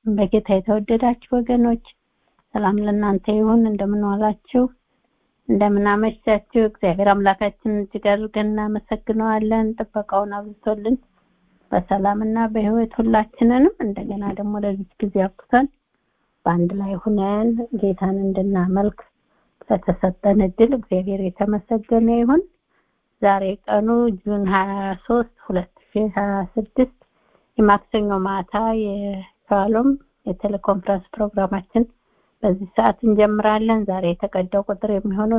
በጌታ የተወደዳችሁ ወገኖች ሰላም ለእናንተ ይሁን። እንደምን ዋላችሁ? እንደምን አመሻችሁ? እግዚአብሔር አምላካችን እጅግ አድርገን እናመሰግነዋለን። ጥበቃውን አብዝቶልን በሰላምና በሕይወት ሁላችንንም እንደገና ደግሞ ለዚህ ጊዜ አብቅቶን በአንድ ላይ ሁነን ጌታን እንድናመልክ ስለተሰጠን እድል እግዚአብሔር የተመሰገነ ይሁን። ዛሬ ቀኑ ጁን 23 2026 የማክሰኞ ማታ የሻሎም የቴሌኮንፈረንስ ፕሮግራማችን በዚህ ሰዓት እንጀምራለን። ዛሬ የተቀዳው ቁጥር የሚሆነው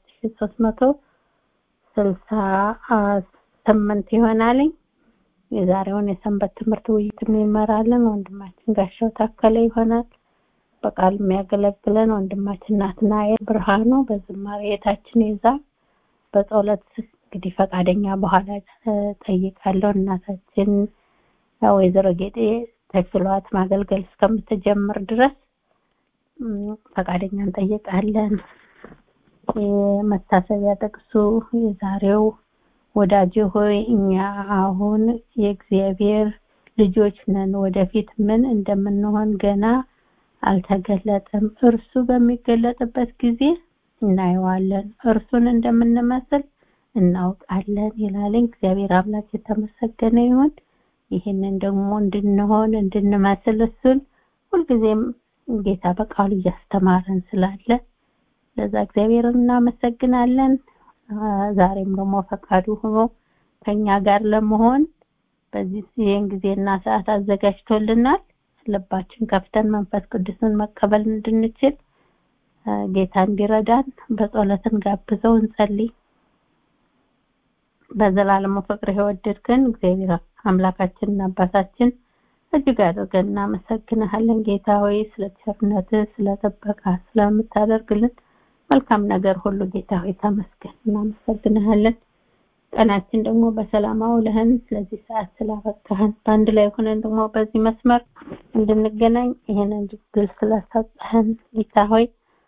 7368 ይሆናልኝ። የዛሬውን የሰንበት ትምህርት ውይይት የሚመራልን ወንድማችን ጋሻው ታከለ ይሆናል። በቃል የሚያገለግለን ወንድማችን ናትናኤል ብርሃኑ፣ በዝማሬ የታችን ይዛ በጸሎት እንግዲህ ፈቃደኛ በኋላ ጠይቃለሁ። እናታችን ወይዘሮ ጌጤ ተችሏት ማገልገል እስከምትጀምር ድረስ ፈቃደኛ እንጠይቃለን። የመታሰቢያ ጥቅሱ የዛሬው ወዳጅ ሆይ እኛ አሁን የእግዚአብሔር ልጆች ነን፣ ወደፊት ምን እንደምንሆን ገና አልተገለጠም። እርሱ በሚገለጥበት ጊዜ እናየዋለን፣ እርሱን እንደምንመስል እናውቃለን ይላልኝ። እግዚአብሔር አምላክ የተመሰገነ ይሁን። ይህንን ደግሞ እንድንሆን እንድንመስል እሱን ሁልጊዜም ጌታ በቃሉ እያስተማረን ስላለ ለዛ እግዚአብሔር እናመሰግናለን። ዛሬም ደግሞ ፈቃዱ ሆኖ ከኛ ጋር ለመሆን በዚህ ይህን ጊዜና ሰዓት አዘጋጅቶልናል። ልባችን ከፍተን መንፈስ ቅዱስን መቀበል እንድንችል ጌታ እንዲረዳን በጸሎትን ጋብዘው እንጸልይ። በዘላለሙ ፍቅር የወደድከን እግዚአብሔር አምላካችንና አባታችን እጅግ አድርገን እናመሰግንሃለን። ጌታ ሆይ ስለ ቸርነትህ፣ ስለ ጥበቃ ስለምታደርግልን መልካም ነገር ሁሉ ጌታ ሆይ ተመስገን፣ እናመሰግንሃለን። ቀናችን ደግሞ በሰላም አውለህን ስለዚህ ሰዓት ስላበቃህን በአንድ ላይ ሆነን ደግሞ በዚህ መስመር እንድንገናኝ ይህንን ድል ስለሰጠህን ጌታ ሆይ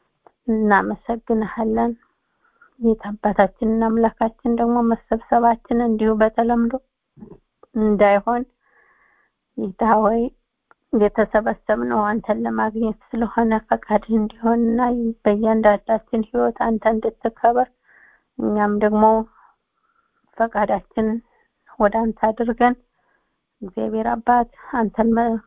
እናመሰግንሃለን። ጌታ አባታችንና አምላካችን ደግሞ መሰብሰባችን እንዲሁ በተለምዶ እንዳይሆን ጌታ ሆይ የተሰበሰብነው አንተን ለማግኘት ስለሆነ ፈቃድ እንዲሆንና በእያንዳንዳችን ሕይወት አንተ እንድትከበር እኛም ደግሞ ፈቃዳችን ወደ አንተ አድርገን እግዚአብሔር አባት አንተን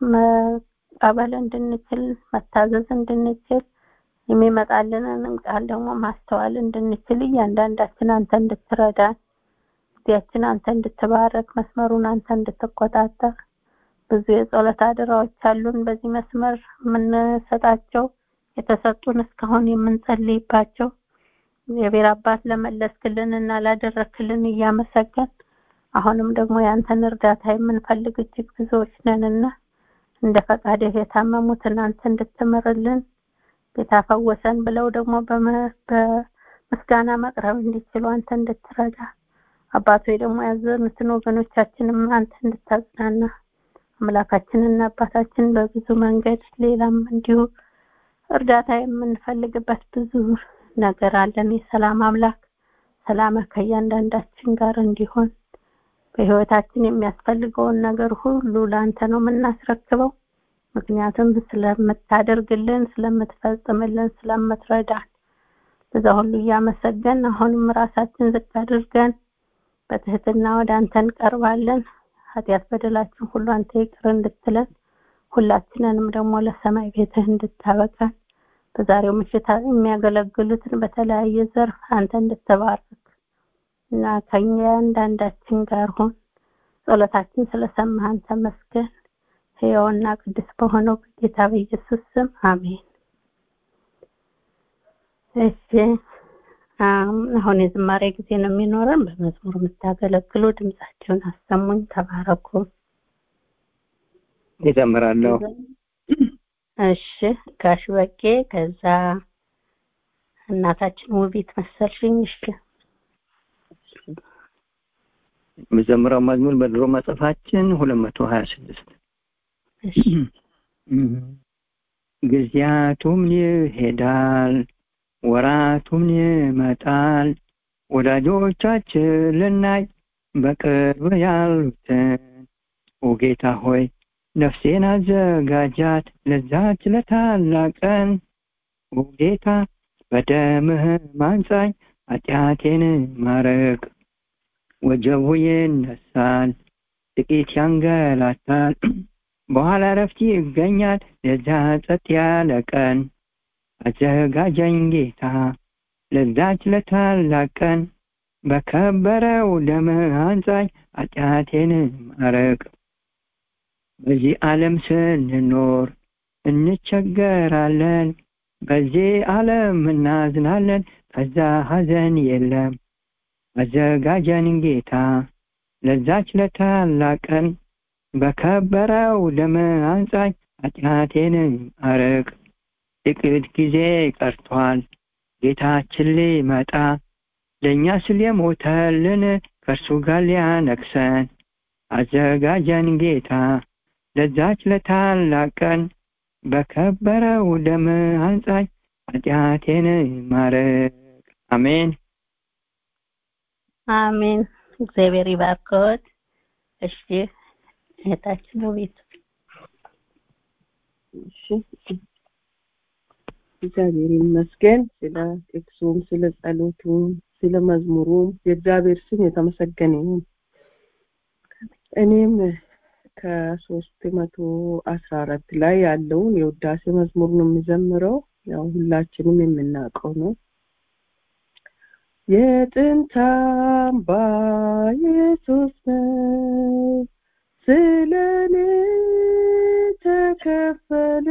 መቀበል እንድንችል መታዘዝ እንድንችል የሚመጣልንን ቃል ደግሞ ማስተዋል እንድንችል እያንዳንዳችን አንተ እንድትረዳን ጊዜያችን አንተ እንድትባረክ መስመሩን አንተ እንድትቆጣጠር ብዙ የጸሎት አደራዎች አሉን በዚህ መስመር የምንሰጣቸው የተሰጡን እስካሁን የምንጸልይባቸው እግዚአብሔር አባት ለመለስክልን እና ላደረክልን እያመሰገን አሁንም ደግሞ ያንተን እርዳታ የምንፈልግ እጅግ ብዙዎች ነንና እንደ ፈቃድህ የታመሙትን አንተ እንድትምርልን ጌታ ፈወሰን ብለው ደግሞ በምስጋና መቅረብ እንዲችሉ አንተ እንድትረዳ አባቶ ደግሞ ያዘኑትን ወገኖቻችንም አንተ እንድታጽናና አምላካችንና አባታችን በብዙ መንገድ ሌላም እንዲሁ እርዳታ የምንፈልግበት ብዙ ነገር አለን። የሰላም አምላክ ሰላም ከእያንዳንዳችን ጋር እንዲሆን በህይወታችን የሚያስፈልገውን ነገር ሁሉ ለአንተ ነው የምናስረክበው። ምክንያቱም ስለምታደርግልን፣ ስለምትፈጽምልን፣ ስለምትረዳን በዛ ሁሉ እያመሰገን አሁንም ራሳችን ዝቅ አድርገን በትህትና ወደ አንተ እንቀርባለን። ኃጢአት በደላችን ሁሉ አንተ ይቅር እንድትለን ሁላችንንም ደግሞ ለሰማይ ቤትህ እንድታበቃን በዛሬው ምሽት የሚያገለግሉትን በተለያየ ዘርፍ አንተ እንድትባርክ እና ከኛ አንዳንዳችን ጋር ሆን ጸሎታችን ስለሰማህን ተመስገን። ሕያውና ቅዱስ በሆነው በጌታ በኢየሱስ ስም አሜን። እሺ አሁን የዝማሬ ጊዜ ነው የሚኖረን። በመዝሙር የምታገለግሉ ድምጻቸውን አሰሙኝ። ተባረኩ። ይዘምራለሁ። እሺ ጋሽ በቄ፣ ከዛ እናታችን ውቢት መሰልሽኝ። እሺ የምዘምረው መዝሙር በድሮ መጽሐፋችን ሁለት መቶ ሀያ ስድስት እሺ ጊዜያቱም ይሄዳል ወራቱም ይመጣል ወዳጆቻችን ልናይ በቅርብ ያሉትን ኦ ጌታ ሆይ ነፍሴን አዘጋጃት ለዛች ለታላቅ ቀን ጌታ በደምህ ማንጻኝ ኃጢአቴን ማረቅ ወጀቡ ይነሳል ጥቂት ያንገላታል በኋላ ረፍት ይገኛል ለዛ ጸጥ ያለ ቀን አዘጋጀኝ ጌታ ለዛች ለታላቅ ቀን በከበረው ደምህ አንጻኝ ኃጢአቴን ማረቅ በዚህ ዓለም ስንኖር እንቸገራለን በዚህ ዓለም እናዝናለን ከዛ ሐዘን የለም አዘጋጀን ጌታ ለዛች ለታላቅ ቀን በከበረው ደም አንጻኝ ኃጢአቴን አረቅ ጥቂት ጊዜ ቀርቷል ጌታችን ሊመጣ ለእኛ ስል የሞተልን ከእርሱ ጋር ሊያነግሰን አዘጋጀን ጌታ ለዛች ለታላቅ ቀን በከበረው ደም አንጻኝ ኃጢአቴን ማረቅ አሜን አሜን እግዚአብሔር ይባርክዎት እሺ እህታችን ውቢት እሺ እግዚአብሔር ይመስገን ስለ ጥቅሱም ስለ ጸሎቱም ስለ መዝሙሩም የእግዚአብሔር ስም የተመሰገነ ይሁን እኔም ከሶስት መቶ አስራ አራት ላይ ያለውን የውዳሴ መዝሙር ነው የሚዘምረው ያው ሁላችንም የምናውቀው ነው የጥንት አምባ ኢየሱስ ነው ስለኔ ተከፈለ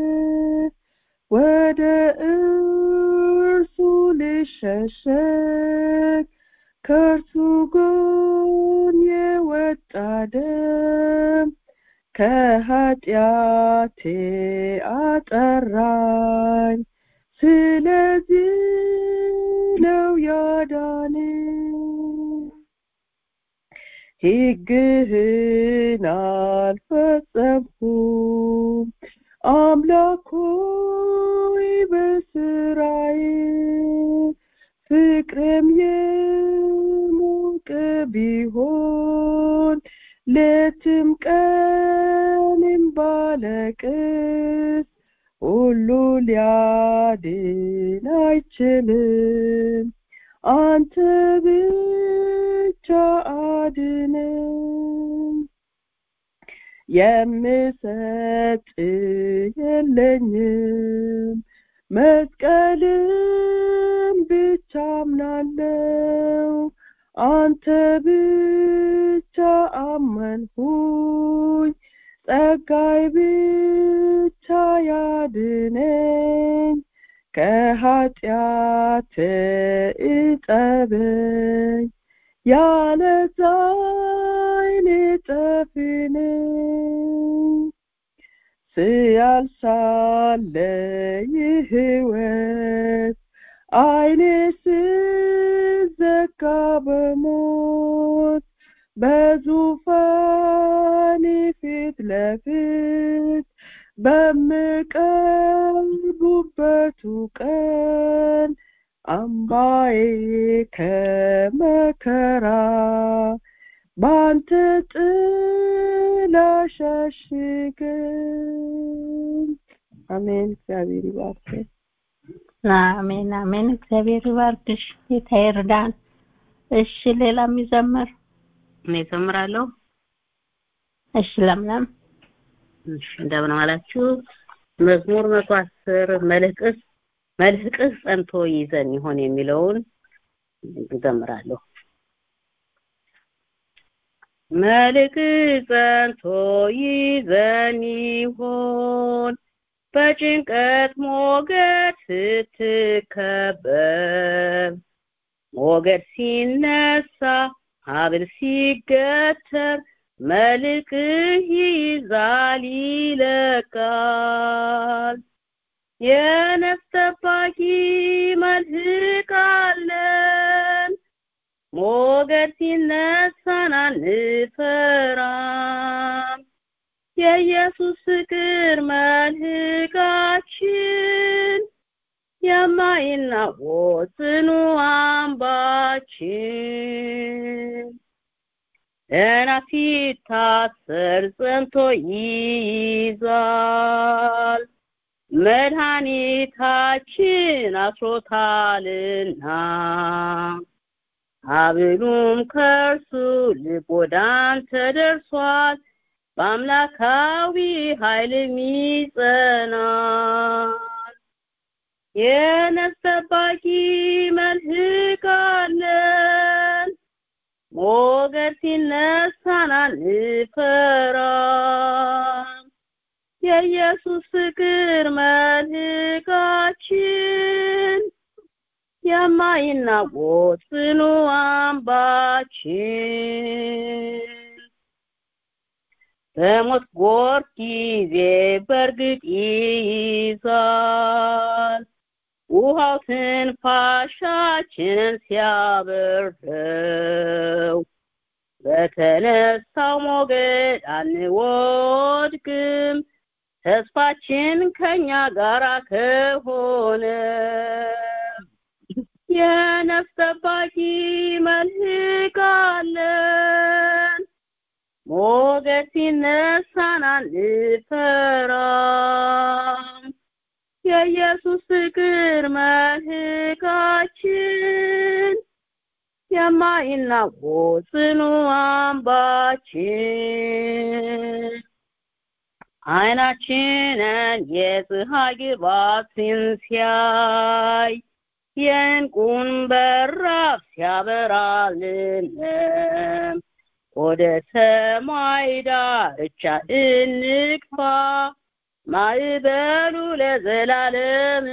ወደ እርሱ ልሸሸግ ከእርሱ ጎን የወጣ ደም ከኃጢአቴ አጠራኝ ስለዚህ ነው ያዳነ ሕግህን አልፈጸምኩም አምላክ ሆይ በስራዬ ፍቅርም የሞቀ ቢሆን ሌትም ቀንም ባለቅስ ሁሉ ሊያድን አይችልም አንተ ብቻ አድነኝ የምሰጥ የለኝም መስቀልን ብቻ አምናለው አንተ ብቻ አመንሁኝ ጸጋይ ብቻ ያድነኝ ከኃጢአት እጠበኝ ያለ ዛይኔ ጠፊነኝ ስያልሳለ ይህወት አይኔ ስዘጋ በሞት በዙፋን ፊት ለፊት በምቀርቡበቱ ቀን አምባዬ ከመከራ በአንተ ጥላ ሸሽገኝ አሜን እግዚአብሔር ይባርክ አሜን አሜን እግዚአብሔር ይባርክሽ ጌታ ይርዳን እሺ ሌላ የሚዘምር እኔ እዘምራለሁ እሺ ለምለም እሺ እንደምን አላችሁ መዝሙር መቶ አስር መልህቅስ መልህቅስ ጸንቶ ይዘን ይሆን የሚለውን እዘምራለሁ መልክ ጸንቶ ይዘን ይሆን በጭንቀት ሞገድ ስትከበብ ሞገድ ሲነሳ ሀብል ሲገተር መልክህ ይዛል ይለቃል የነፍስ ጠባቂ መልህቅ አለን ሞገድ ሲነሳን አንፈራም የኢየሱስ ፍቅር መልህቃችን የማይናወጥ ጽኑ አምባችን ገና ሲታሰር ጸንቶ ይይዛል መድኃኒታችን አስሮታልና ሀብሉም ከእርሱ ልብ ወደ አንተ ደርሷል በአምላካዊ ኃይልም ይጸናል የነፍስ ጠባቂ መልህቅ አለን ሞገድ ሲነሳን አንፈራም የኢየሱስ ፍቅር መልህቃችን የማይናወጥ ጽኑ አምባችን በሞት ጎርፍ ጊዜ በእርግጥ ይይዛል ውሃው ትንፋሻችንን ሲያበርደው በተነሳው ሞገድ አንወድቅም ተስፋችን ከኛ ጋር ከሆነ የነፍስ ጠባቂ መልህቅ አለን ሞገድ ሲነሳን አንፈራም የኢየሱስ ፍቅር መልህቃችን የማይናወጥ ጽኑ አምባችን አይናችንን የፀሐይ ግባትን ሲያይ የእንቁን በራፍ ሲያበራልን ወደ ሰማይ ዳርቻ እንግፋ ማዕበሉ ለዘላለም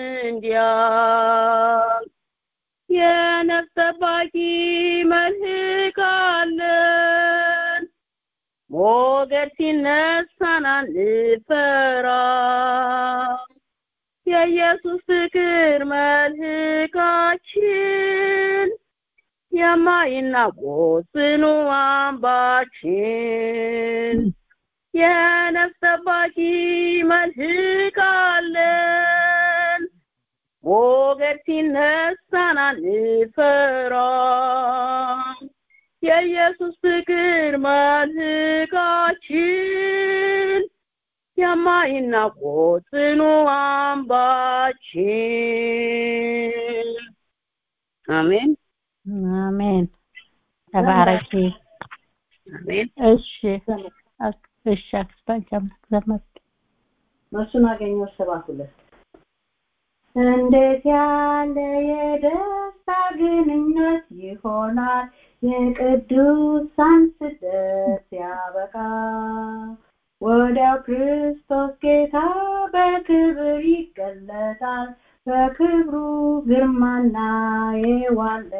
እንዲያል የነፍስ ጠባቂ መልህቅ አለን ሞገድ ሲነሳን አንፈራም የኢየሱስ ፍቅር መልህቃችን የማይናወጥ ጽኑ አምባችን የነፍስ ጠባቂ መልህቅ አለን ሞገድ ሲነሳን አንፈራም የኢየሱስ ፍቅር መልህቃችን የማይናወጥ ጽኑ አምባችን አሜን አሜን ተባረኪ አሜን እሺ እሺ አክስታንቺ አምላክ ዘመር መልሱን አገኘው ሰባት ሁለት እንዴት ያለ የደስታ ግንኙነት ይሆናል የቅዱሳን ስደት ያበቃ ወዲያው ክርስቶስ ጌታ በክብር ይገለጣል በክብሩ ግርማና የዋለ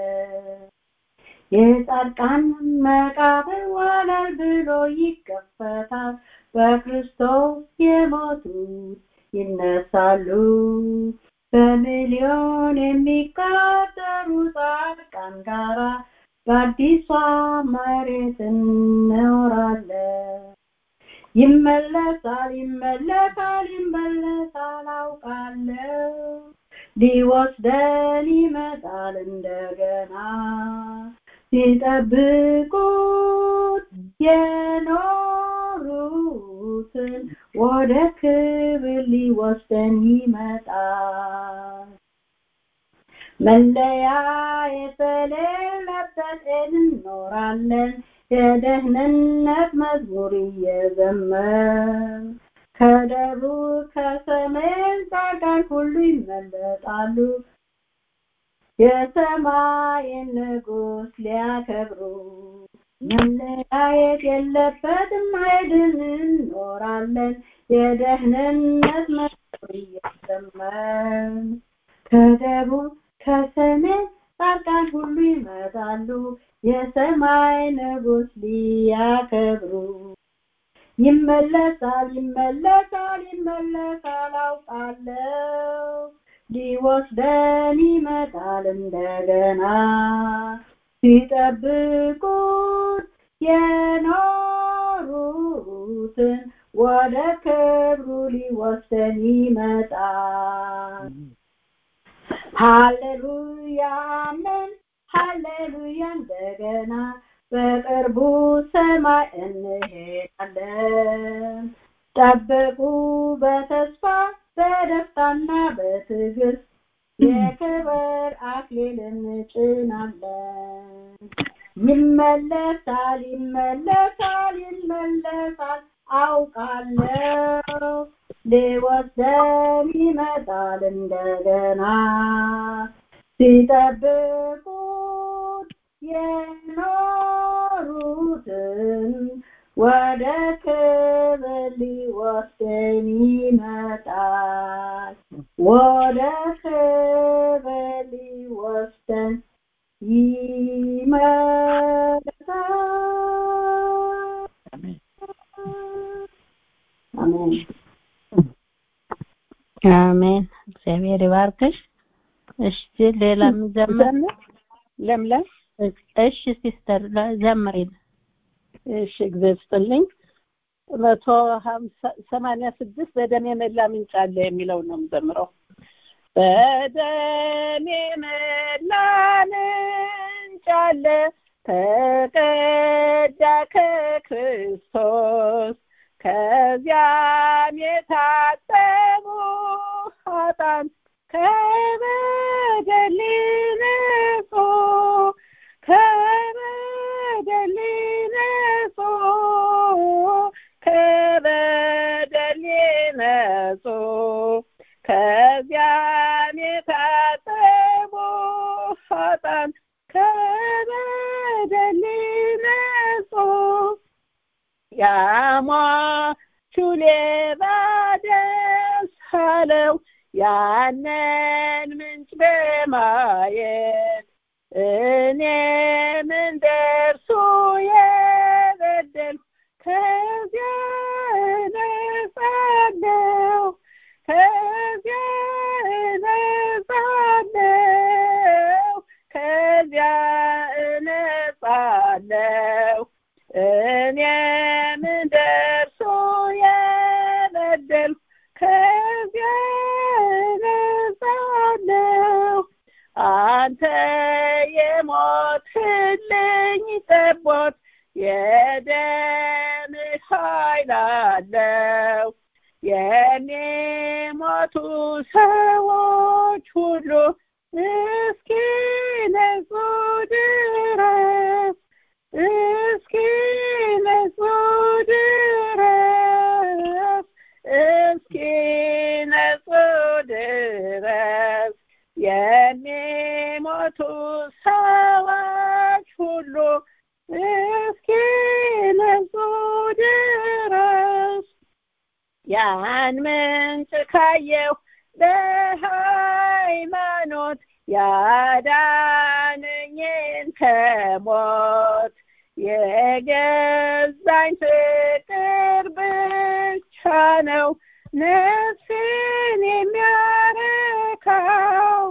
የጻድቃን መቃብር ወለል ብሎ ይከፈታል በክርስቶስ የሞቱት ይነሳሉ በሚሊዮን የሚቆጠሩ ጻድቃን ጋራ በአዲሷ መሬት እንኖራለን ይመለሳል ይመለሳል ይመለሳል አውቃለሁ ሊወስደን ይመጣል እንደገና ሲጠብቁት የኖሩትን ወደ ክብር ሊወስደን ይመጣል መለያ የተሌለበት እንኖራለን የደህንነት መዝሙር እየዘመር ከደቡብ ከሰሜን ጻድቃን ሁሉ ይመለጣሉ የሰማይን ንጉስ ሊያከብሩ መለያየት የለበትም ሄድን እንኖራለን የደህንነት መዝሙር እየዘመር ከደቡብ ከሰሜን ጻድቃን ሁሉ ይመጣሉ የሰማይ ንጉስ ሊያከብሩ ይመለሳል ይመለሳል ይመለሳል አውቃለሁ ሊወስደን ይመጣል እንደገና ሲጠብቁት የኖሩትን ወደ ክብሩ ሊወስደን ይመጣል ሃሌሉያ አሜን ሃሌሉያ እንደገና በቅርቡ ሰ ጠብቁ በተስፋ በደስታና በትዕግስት የክብር አክሊልን እንጭናለን። ይመለሳል ይመለሳል ይመለሳል አውቃለሁ ሊወስደን ይመጣል እንደገና ሲጠብቁት የኖሩትን ወደ ክብር ሊወስደን ይመጣል ወደ ክብር ሊወስደን ይመጣል አሜን አሜን። እግዚአብሔር ይባርክሽ። እሺ ሌላ ምዘምር ለምለም እሺ ሲስተር ዘምሪን። እሺ እግዚአብሔር ይስጥልኝ። መቶ ሀምሳ ሰማንያ ስድስት በደም የመላ ምንጭ አለ የሚለው ነው የምዘምረው። በደም የመላ ምንጭ አለ ተቀዳ ከክርስቶስ ከዚያም የታጠቡ ኃጥአን ከበደል ነጹ ከበደል ነጹ ከበደል ነጹ ከዚያም የታጠቡ ኃጥአን ከበደል ነጹ ያሟቹ ሌባ ደስ አለው ያንን ምንጭ በማየት እኔም እንደርሱ የበደል ከዚያ እነጻለሁ ከዚያ እነጻለሁ ከዚያ እነጻለሁ እኔም እንደርሱ የበደል ከዚያ እነጻለሁ አንተ የሞትልኝ ጠቦት የደም ኃይል አለው የሚሞቱ ሰዎች ሁሉ እስኪ ነጹ ድረስ እስኪ ነጹ ድረስ እስኪ ነጹ ድረስ የሚሞቱ ሰዎች ሁሉ እስኪ ነጹ ድረስ ያን ምንጭ ካየው በሃይማኖት ያዳነኝን ከሞት የገዛኝ ፍቅር ብቻ ነው ነፍሴን የሚያረካው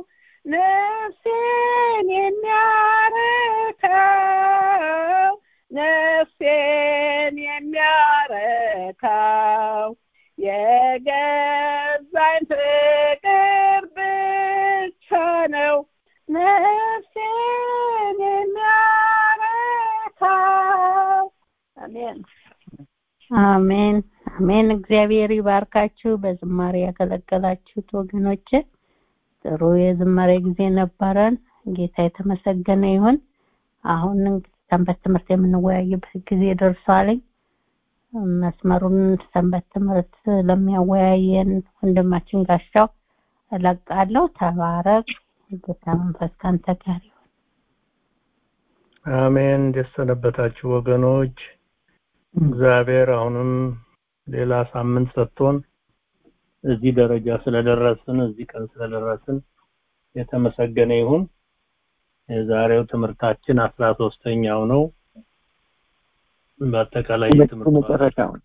ነፍሴን የሚያረካው ነፍሴን የሚያረካው የገዛኝ ፍቅር ብቻ ነው ነፍሴን የሚያረካው አሜን አሜን አሜን። እግዚአብሔር ይባርካችሁ። በዝማሬ ያገለገላችሁት ወገኖች ጥሩ የዝማሬ ጊዜ ነበረን። ጌታ የተመሰገነ ይሁን። አሁን እንግዲህ ሰንበት ትምህርት የምንወያይበት ጊዜ ደርሷልኝ። መስመሩን ሰንበት ትምህርት ለሚያወያየን ወንድማችን ጋሻው እለቃለሁ። ተባረክ። ጌታ መንፈስ ካንተ ጋር ይሁን። አሜን። እንዴት ሰነበታችሁ ወገኖች? እግዚአብሔር አሁንም ሌላ ሳምንት ሰጥቶን እዚህ ደረጃ ስለደረስን እዚህ ቀን ስለደረስን የተመሰገነ ይሁን። የዛሬው ትምህርታችን አስራ ሶስተኛው ነው። በአጠቃላይ የትምህርት መጨረሻውን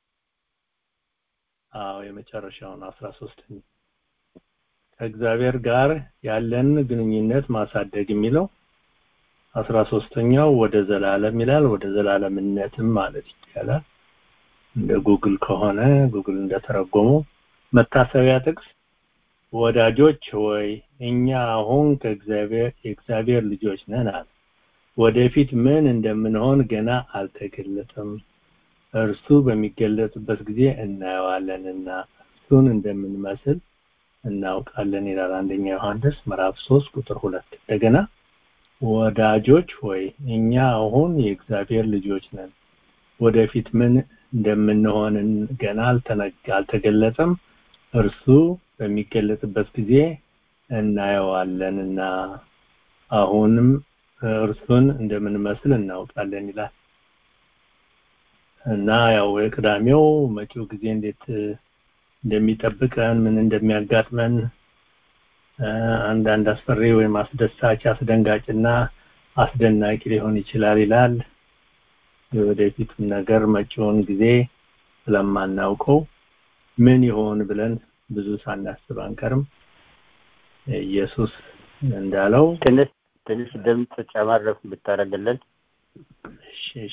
አዎ የመጨረሻውን አስራ ሶስተኛ ከእግዚአብሔር ጋር ያለን ግንኙነት ማሳደግ የሚለው አስራ ሶስተኛው ወደ ዘላለም ይላል። ወደ ዘላለምነትም ማለት ይቻላል። እንደ ጉግል ከሆነ ጉግል እንደተረጎመው መታሰቢያ ጥቅስ ወዳጆች ሆይ እኛ አሁን ከእግዚአብሔር የእግዚአብሔር ልጆች ነን አለ። ወደፊት ምን እንደምንሆን ገና አልተገለጠም። እርሱ በሚገለጽበት ጊዜ እናየዋለንና እሱን እንደምንመስል እናውቃለን ይላል አንደኛ ዮሐንስ ምዕራፍ 3 ቁጥር 2 እንደገና ወዳጆች ሆይ እኛ አሁን የእግዚአብሔር ልጆች ነን ወደፊት ምን እንደምንሆን ገና አልተገለጸም እርሱ በሚገለጽበት ጊዜ እናየዋለንና አሁንም እርሱን እንደምንመስል እናውቃለን ይላል እና ያው የቅዳሜው መጪው ጊዜ እንዴት እንደሚጠብቀን ምን እንደሚያጋጥመን አንዳንድ አስፈሪ ወይም አስደሳች አስደንጋጭና አስደናቂ ሊሆን ይችላል ይላል የወደፊቱን ነገር መጪውን ጊዜ ስለማናውቀው ምን ይሆን ብለን ብዙ ሳናስብ አንቀርም ኢየሱስ እንዳለው ትንሽ ትንሽ ድምፅ ጨመር ብታደርግልን እሺ እሺ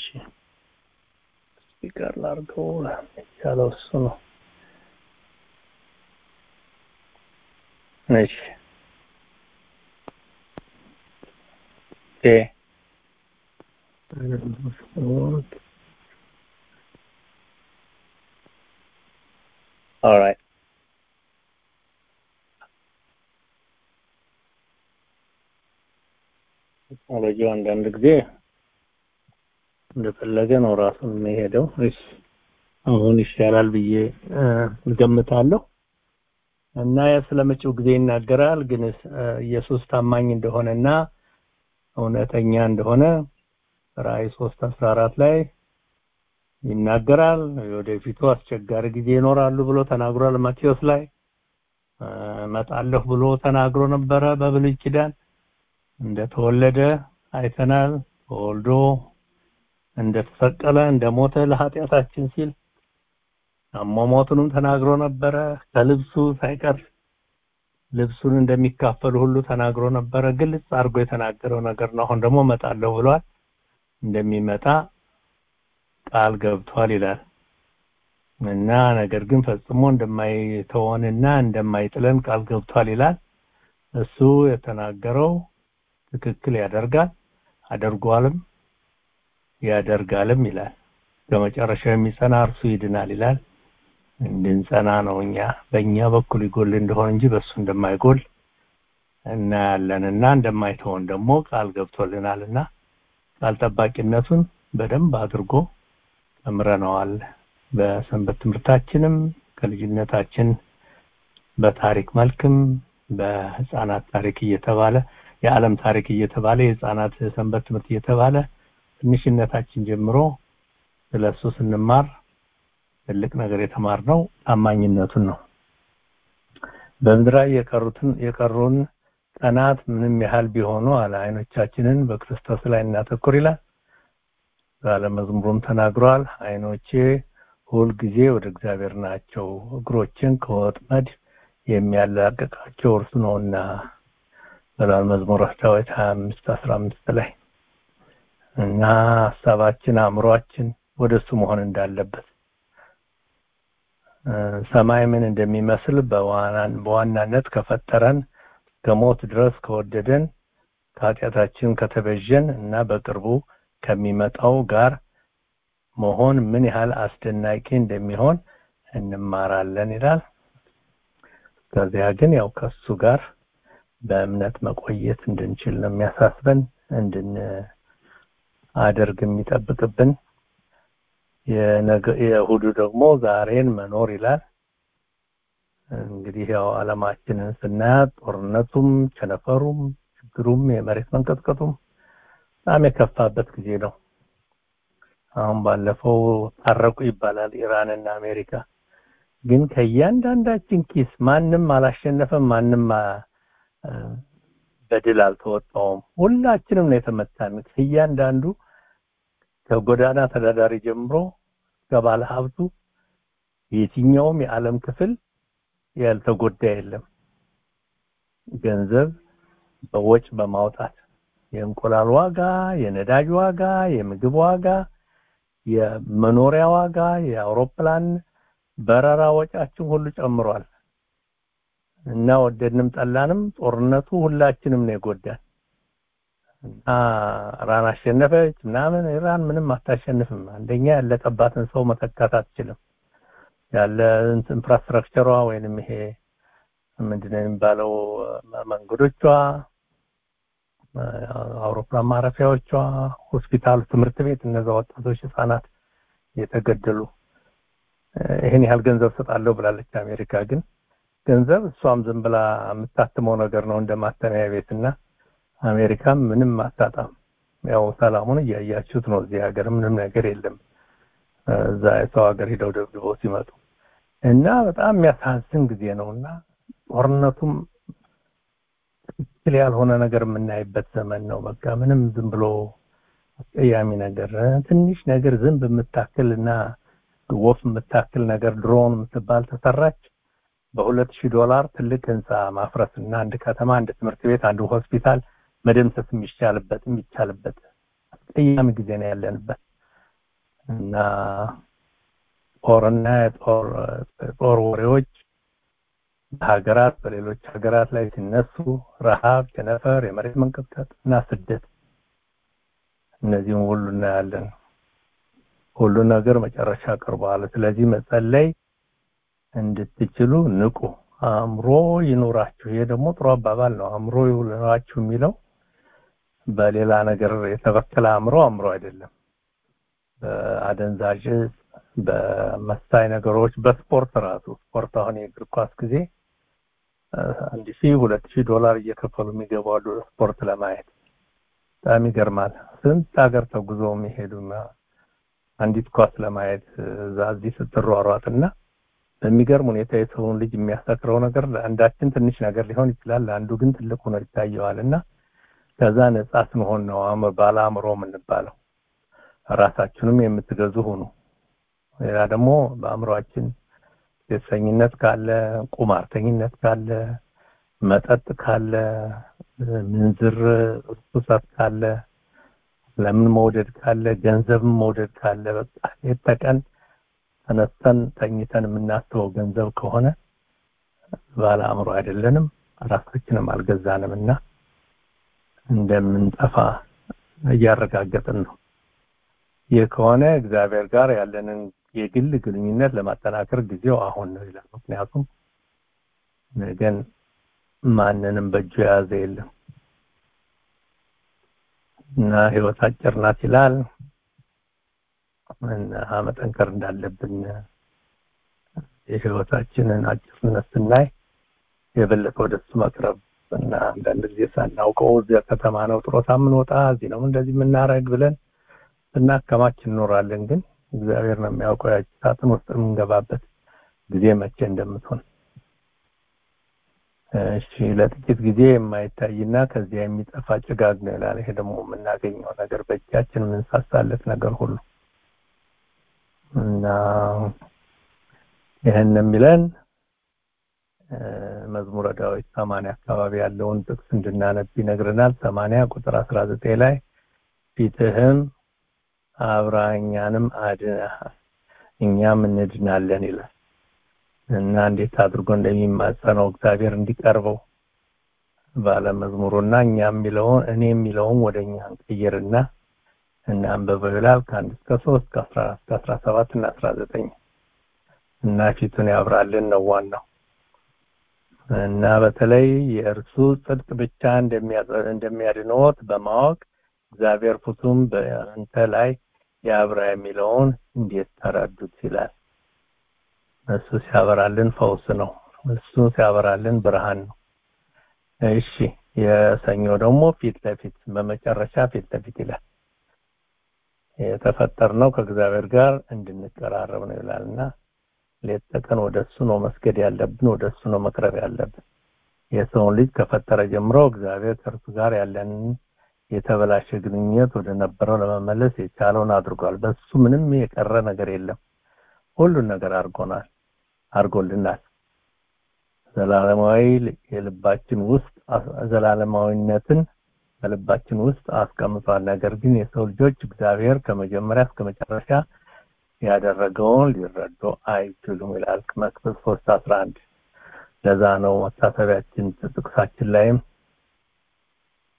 ስፒከር ላድርገው ያለው እሱ ነው እሺ ኦኬ All right. ቴክኖሎጂው አንዳንድ ጊዜ እንደፈለገ ነው ራሱን የሚሄደው። እሺ አሁን ይሻላል ብዬ እገምታለሁ። እና ስለ መጪው ጊዜ ይናገራል። ግን ኢየሱስ ታማኝ እንደሆነና እውነተኛ እንደሆነ ራእይ 3 14 ላይ ይናገራል። ወደፊቱ አስቸጋሪ ጊዜ ይኖራሉ ብሎ ተናግሯል። ማቴዎስ ላይ እመጣለሁ ብሎ ተናግሮ ነበረ በብሉይ ኪዳን እንደተወለደ አይተናል። ተወልዶ እንደተሰቀለ እንደሞተ ለኃጢአታችን ሲል አሟሟቱንም ተናግሮ ነበረ። ከልብሱ ሳይቀር ልብሱን እንደሚካፈሉ ሁሉ ተናግሮ ነበረ። ግልጽ አድርጎ የተናገረው ነገር ነው። አሁን ደግሞ እመጣለሁ ብሏል። እንደሚመጣ ቃል ገብቷል ይላል እና ነገር ግን ፈጽሞ እንደማይተወንና እንደማይጥለን ቃል ገብቷል ይላል። እሱ የተናገረው ትክክል ያደርጋል፣ አደርጓልም ያደርጋልም ይላል። ከመጨረሻው የሚጸና እርሱ ይድናል ይላል። እንድንጸና ነው እኛ በእኛ በኩል ይጎል እንደሆነ እንጂ በእሱ እንደማይጎል እናያለንና እንደማይተወን ደግሞ ቃል ገብቶልናልና ቃል ጠባቂነቱን በደንብ አድርጎ ተምረነዋል። በሰንበት ትምህርታችንም ከልጅነታችን በታሪክ መልክም በህፃናት ታሪክ እየተባለ የዓለም ታሪክ እየተባለ የህፃናት ሰንበት ትምህርት እየተባለ ትንሽነታችን ጀምሮ ስለሱ ስንማር ትልቅ ነገር የተማርነው ታማኝነቱን ነው። በምድር የቀሩትን የቀሩን ቀናት ምንም ያህል ቢሆኑ አለ አይኖቻችንን በክርስቶስ ላይ እናተኩር ይላል። ባለመዝሙሩም ተናግሯል። አይኖቼ ሁል ጊዜ ወደ እግዚአብሔር ናቸው፣ እግሮችን ከወጥመድ የሚያላቅቃቸው እርሱ ነውና ብሏል መዝሙረ ዳዊት 25 15 ላይ እና ሀሳባችን አእምሯችን ወደ እሱ መሆን እንዳለበት ሰማይ ምን እንደሚመስል በዋናነት ከፈጠረን ከሞት ድረስ ከወደደን ከኃጢአታችን ከተበጀን እና በቅርቡ ከሚመጣው ጋር መሆን ምን ያህል አስደናቂ እንደሚሆን እንማራለን ይላል። ከዚያ ግን ያው ከሱ ጋር በእምነት መቆየት እንድንችል ነው የሚያሳስበን እንድን አደርግ የሚጠብቅብን የእሁዱ ደግሞ ዛሬን መኖር ይላል። እንግዲህ ያው አለማችንን ስናያት ጦርነቱም፣ ቸነፈሩም፣ ችግሩም፣ የመሬት መንቀጥቀጡም በጣም የከፋበት ጊዜ ነው። አሁን ባለፈው ታረቁ ይባላል ኢራንና አሜሪካ። ግን ከእያንዳንዳችን ኪስ ማንም አላሸነፈም፣ ማንም በድል አልተወጣውም። ሁላችንም ነው የተመታን። ከእያንዳንዱ ከጎዳና ተዳዳሪ ጀምሮ ከባለ ሀብቱ የትኛውም የዓለም ክፍል ያልተጎዳ የለም። ገንዘብ በወጭ በማውጣት የእንቁላል ዋጋ፣ የነዳጅ ዋጋ፣ የምግብ ዋጋ፣ የመኖሪያ ዋጋ፣ የአውሮፕላን በረራ ወጫችን ሁሉ ጨምሯል እና ወደድንም ጠላንም ጦርነቱ ሁላችንም ነው የጎዳን እና ኢራን አሸነፈች ምናምን ኢራን ምንም አታሸንፍም አንደኛ ያለቀባትን ሰው መተካት አትችልም ያለ ኢንፍራስትራክቸሯ ወይንም ይሄ ምንድነው የሚባለው መንገዶቿ አውሮፕላን ማረፊያዎቿ ሆስፒታል ትምህርት ቤት እነዛ ወጣቶች ህፃናት የተገደሉ ይሄን ያህል ገንዘብ ሰጣለሁ ብላለች አሜሪካ ግን ገንዘብ እሷም ዝም ብላ የምታትመው ነገር ነው እንደ ማተሚያ ቤትና አሜሪካም ምንም አታጣም ያው ሰላሙን እያያችሁት ነው እዚህ ሀገር ምንም ነገር የለም እዛ የሰው ሀገር ሂደው ደብድበው ሲመጡ እና በጣም የሚያሳዝን ጊዜ ነውና ጦርነቱም ትክክል ያልሆነ ነገር የምናይበት ዘመን ነው በቃ ምንም ዝም ብሎ አስቀያሚ ነገር ትንሽ ነገር ዝንብ የምታክል እና ወፍ የምታክል ነገር ድሮን የምትባል ተሰራች በሁለት ሺህ ዶላር ትልቅ ህንፃ ማፍረስ እና አንድ ከተማ አንድ ትምህርት ቤት አንድ ሆስፒታል መደምሰስ የሚቻልበት የሚቻልበት አስቀያሚ ጊዜ ነው ያለንበት እና ጦርና የጦር ጦር ወሬዎች በሀገራት በሌሎች ሀገራት ላይ ሲነሱ ረሃብ፣ ቸነፈር፣ የመሬት መንቀጥቀጥ እና ስደት እነዚህም ሁሉ እናያለን። ሁሉ ነገር መጨረሻ ቀርበዋል። ስለዚህ መጸለይ እንድትችሉ ንቁ፣ አእምሮ ይኑራችሁ። ይሄ ደግሞ ጥሩ አባባል ነው። አእምሮ ይኑራችሁ የሚለው በሌላ ነገር የተበከለ አእምሮ አእምሮ አይደለም። በአደንዛዥ በመሳይ ነገሮች በስፖርት ራሱ ስፖርት አሁን የእግር ኳስ ጊዜ አንድ ሺህ ሁለት ሺህ ዶላር እየከፈሉ የሚገባሉ ስፖርት ለማየት በጣም ይገርማል። ስንት ሀገር ተጉዞ የሚሄዱ አንዲት ኳስ ለማየት እዛ እዚህ ስትሯሯጥና በሚገርም ሁኔታ የሰውን ልጅ የሚያሰክረው ነገር ለአንዳችን ትንሽ ነገር ሊሆን ይችላል፣ ለአንዱ ግን ትልቅ ሆኖ ይታየዋል እና ከዛ ነጻ ስንሆን ነው ባለ አእምሮ የምንባለው። ራሳችሁንም የምትገዙ ሁኑ። ሌላ ደግሞ በአእምሯችን ሴሰኝነት ካለ፣ ቁማርተኝነት ካለ፣ መጠጥ ካለ፣ ምንዝር ርኩሰት ካለ፣ ለምን መውደድ ካለ፣ ገንዘብን መውደድ ካለ በቃ ሌት ተቀን ተነስተን ተኝተን የምናስበው ገንዘብ ከሆነ ባለ አእምሮ አይደለንም፣ ራሳችንም አልገዛንም እና እንደምንጠፋ እያረጋገጥን ነው። ይህ ከሆነ እግዚአብሔር ጋር ያለንን የግል ግንኙነት ለማጠናከር ጊዜው አሁን ነው ይላል። ምክንያቱም ነገን ማንንም በእጁ የያዘ የለም እና ህይወት አጭር ናት ይላል እና መጠንከር እንዳለብን የህይወታችንን አጭርነት ስናይ የበለጠ ወደሱ መቅረብ እና አንዳንድ ጊዜ ሳናውቀው እዚያ ከተማ ነው ጥሮታ የምንወጣ እዚህ ነው እንደዚህ የምናረግ ብለን ስናከማች እንኖራለን። ግን እግዚአብሔር ነው የሚያውቀው ያቺ ሳጥን ውስጥ የምንገባበት ጊዜ መቼ እንደምትሆን። እሺ ለጥቂት ጊዜ የማይታይና ከዚያ የሚጠፋ ጭጋግ ነው ይላል። ይሄ ደግሞ የምናገኘው ነገር በእጃችን የምንሳሳለት ነገር ሁሉ እና ይህን የሚለን መዝሙረ ዳዊት ሰማንያ አካባቢ ያለውን ጥቅስ እንድናነብ ይነግረናል። ሰማንያ ቁጥር አስራ ዘጠኝ ላይ ፊትህም አብራኛንም አድነሃል እኛም እንድናለን ይላል እና እንዴት አድርጎ እንደሚማጸነው እግዚአብሔር እንዲቀርበው ባለ መዝሙሩና እኛ የሚለውን እኔ የሚለውን ወደ እኛ እንቀይርና እናንበበው ይላል ከአንድ እስከ ሶስት ከአስራ አራት ከአስራ ሰባት እና አስራ ዘጠኝ እና ፊቱን ያብራልን ነው ዋናው እና በተለይ የእርሱ ጽድቅ ብቻ እንደሚያድንዎት በማወቅ እግዚአብሔር ፍቱም በአንተ ላይ ያብራ የሚለውን እንዴት ተረዱት ይላል። እሱ ሲያበራልን ፈውስ ነው። እሱ ሲያበራልን ብርሃን ነው። እሺ የሰኞ ደግሞ ፊት ለፊት በመጨረሻ ፊት ለፊት ይላል። የተፈጠርነው ከእግዚአብሔር ጋር እንድንቀራረብ ነው ይላልና ሌት ተቀን ወደ እሱ ነው መስገድ ያለብን፣ ወደ እሱ ነው መቅረብ ያለብን። የሰውን ልጅ ከፈጠረ ጀምሮ እግዚአብሔር ከእርሱ ጋር ያለንን የተበላሸ ግንኙነት ወደ ነበረው ለመመለስ የቻለውን አድርጓል። በሱ ምንም የቀረ ነገር የለም። ሁሉን ነገር አድርጎናል አድርጎልናል። ዘላለማዊ የልባችን ውስጥ ዘላለማዊነትን በልባችን ውስጥ አስቀምጧል። ነገር ግን የሰው ልጆች እግዚአብሔር ከመጀመሪያ እስከ መጨረሻ ያደረገውን ሊረዱ አይችሉም ይላል መክብብ ሶስት አስራ አንድ ለዛ ነው መታሰቢያችን ጥቅሳችን ላይም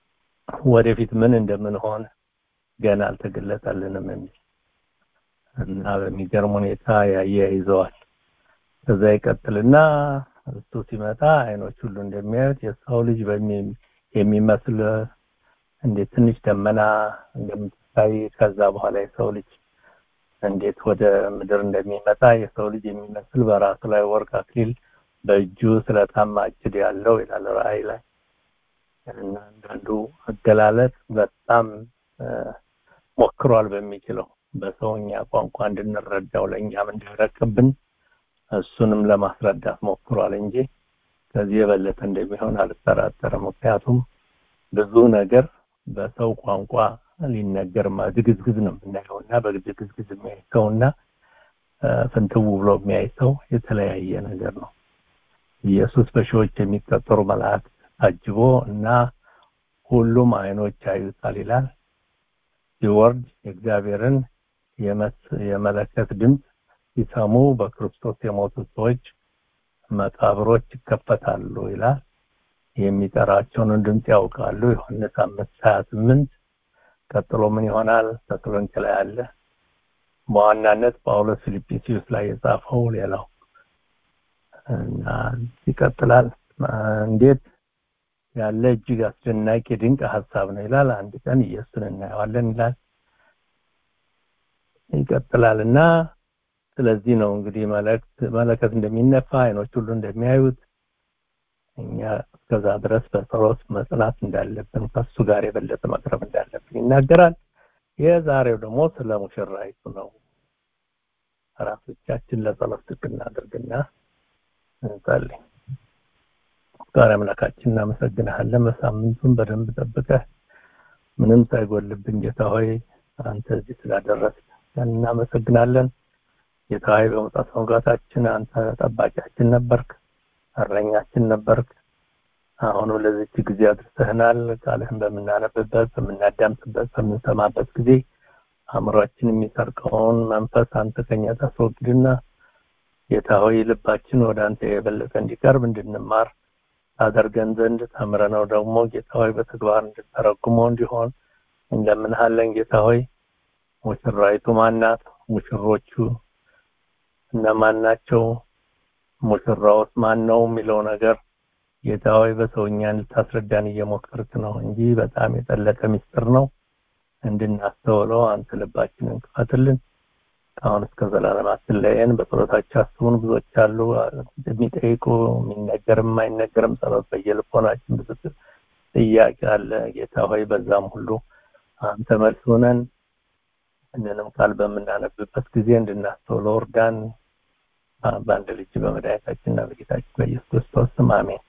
ወደፊት ምን እንደምንሆን ገና አልተገለጠልንም የሚል እና በሚገርም ሁኔታ ያያይዘዋል። ከዛ ይቀጥልና እሱ ሲመጣ አይኖች ሁሉ እንደሚያዩት የሰው ልጅ የሚመስል እንዴት ትንሽ ደመና እንደምትታይ ከዛ በኋላ የሰው ልጅ እንዴት ወደ ምድር እንደሚመጣ የሰው ልጅ የሚመስል በራሱ ላይ ወርቅ አክሊል በእጁ ስለታማ እጅድ ያለው ይላል ራእይ ላይ እና አንዳንዱ አገላለጥ በጣም ሞክሯል በሚችለው በሰውኛ ቋንቋ እንድንረዳው ለእኛም እንዲረቅብን እሱንም ለማስረዳት ሞክሯል እንጂ ከዚህ የበለጠ እንደሚሆን አልጠራጠርም። ምክንያቱም ብዙ ነገር በሰው ቋንቋ ሊነገር ድግዝግዝ ነው የምናየው እና በድግዝግዝ የሚያይ ሰውና ፍንትው ብሎ የሚያይ ሰው የተለያየ ነገር ነው። ኢየሱስ በሺዎች የሚቆጠሩ መላእክት ታጅቦ እና ሁሉም አይኖች ያዩታል ይላል። ሲወርድ የእግዚአብሔርን የመለከት ድምፅ ሲሰሙ በክርስቶስ የሞቱ ሰዎች መቃብሮች ይከፈታሉ ይላል። የሚጠራቸውን ድምፅ ያውቃሉ። ዮሐንስ አምስት ሀያ ስምንት ቀጥሎ ምን ይሆናል? ተሰሎንቄ ላይ አለ። በዋናነት ጳውሎስ ፊልጵስዩስ ላይ የጻፈው ሌላው እና ይቀጥላል። እንዴት ያለ እጅግ አስደናቂ ድንቅ ሀሳብ ነው ይላል። አንድ ቀን ኢየሱስን እናየዋለን ይላል። ይቀጥላል እና ስለዚህ ነው እንግዲህ መለክት መለከት እንደሚነፋ አይኖች ሁሉ እንደሚያዩት እኛ እስከዛ ድረስ በጸሎት መጽናት እንዳለብን ከሱ ጋር የበለጠ መቅረብ እንዳለብን ይናገራል። የዛሬው ደግሞ ስለ ሙሽራይቱ ነው። ራሶቻችን ለጸሎት ዝቅ እናድርግና እንጸልይ። ዛሬ አምላካችን እናመሰግንሃለን። በሳምንቱን በደንብ ጠብቀህ ምንም ሳይጎልብን ጌታ ሆይ አንተ እዚህ ስላደረስን እናመሰግናለን። ጌታ ሆይ በመውጣት መግባታችን አንተ ጠባቂያችን ነበርክ፣ እረኛችን ነበርክ። አሁኑ ለዚች ጊዜ አድርሰህናል። ቃልህን በምናነብበት፣ በምናዳምጥበት፣ በምንሰማበት ጊዜ አእምሯችን የሚሰርቀውን መንፈስ አንተ ከኛ ታስወግድና ጌታ ሆይ ልባችን ወደ አንተ የበለጠ እንዲቀርብ እንድንማር ታደርገን ዘንድ ተምረነው ደግሞ ጌታ ሆይ በተግባር እንድተረጉመው እንዲሆን እንለምንሃለን። ጌታ ሆይ ሙሽራይቱ ማናት? ሙሽሮቹ እነማን ናቸው? ሙሽራውስ ማን ነው የሚለው ነገር ጌታ ሆይ በሰውኛ ልታስረዳን እየሞከርክ ነው እንጂ በጣም የጠለቀ ምስጢር ነው። እንድናስተውለው አንተ ልባችንን ክፈትልን። ከአሁን እስከ ዘላለም አትለየን። በጸሎታቸው አስቡን። ብዙዎች አሉ የሚጠይቁ የሚነገርም የማይነገርም ጸሎት በየልቦናችን ብዙ ጥያቄ አለ። ጌታ ሆይ በዛም ሁሉ አንተ መልስ ሆነን እነንም ቃል በምናነብበት ጊዜ እንድናስተውለው እርዳን። በአንድ ልጅ በመድኃኒታችንና በጌታችን በኢየሱስ ክርስቶስ ስም አሜን።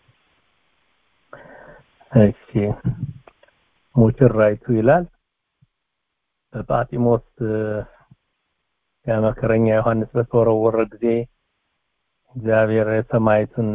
እሺ ሙሽራይቱ ይላል በጳጢሞስ የመከረኛ ዮሐንስ በተወረወረ ጊዜ እግዚአብሔር የሰማይቱን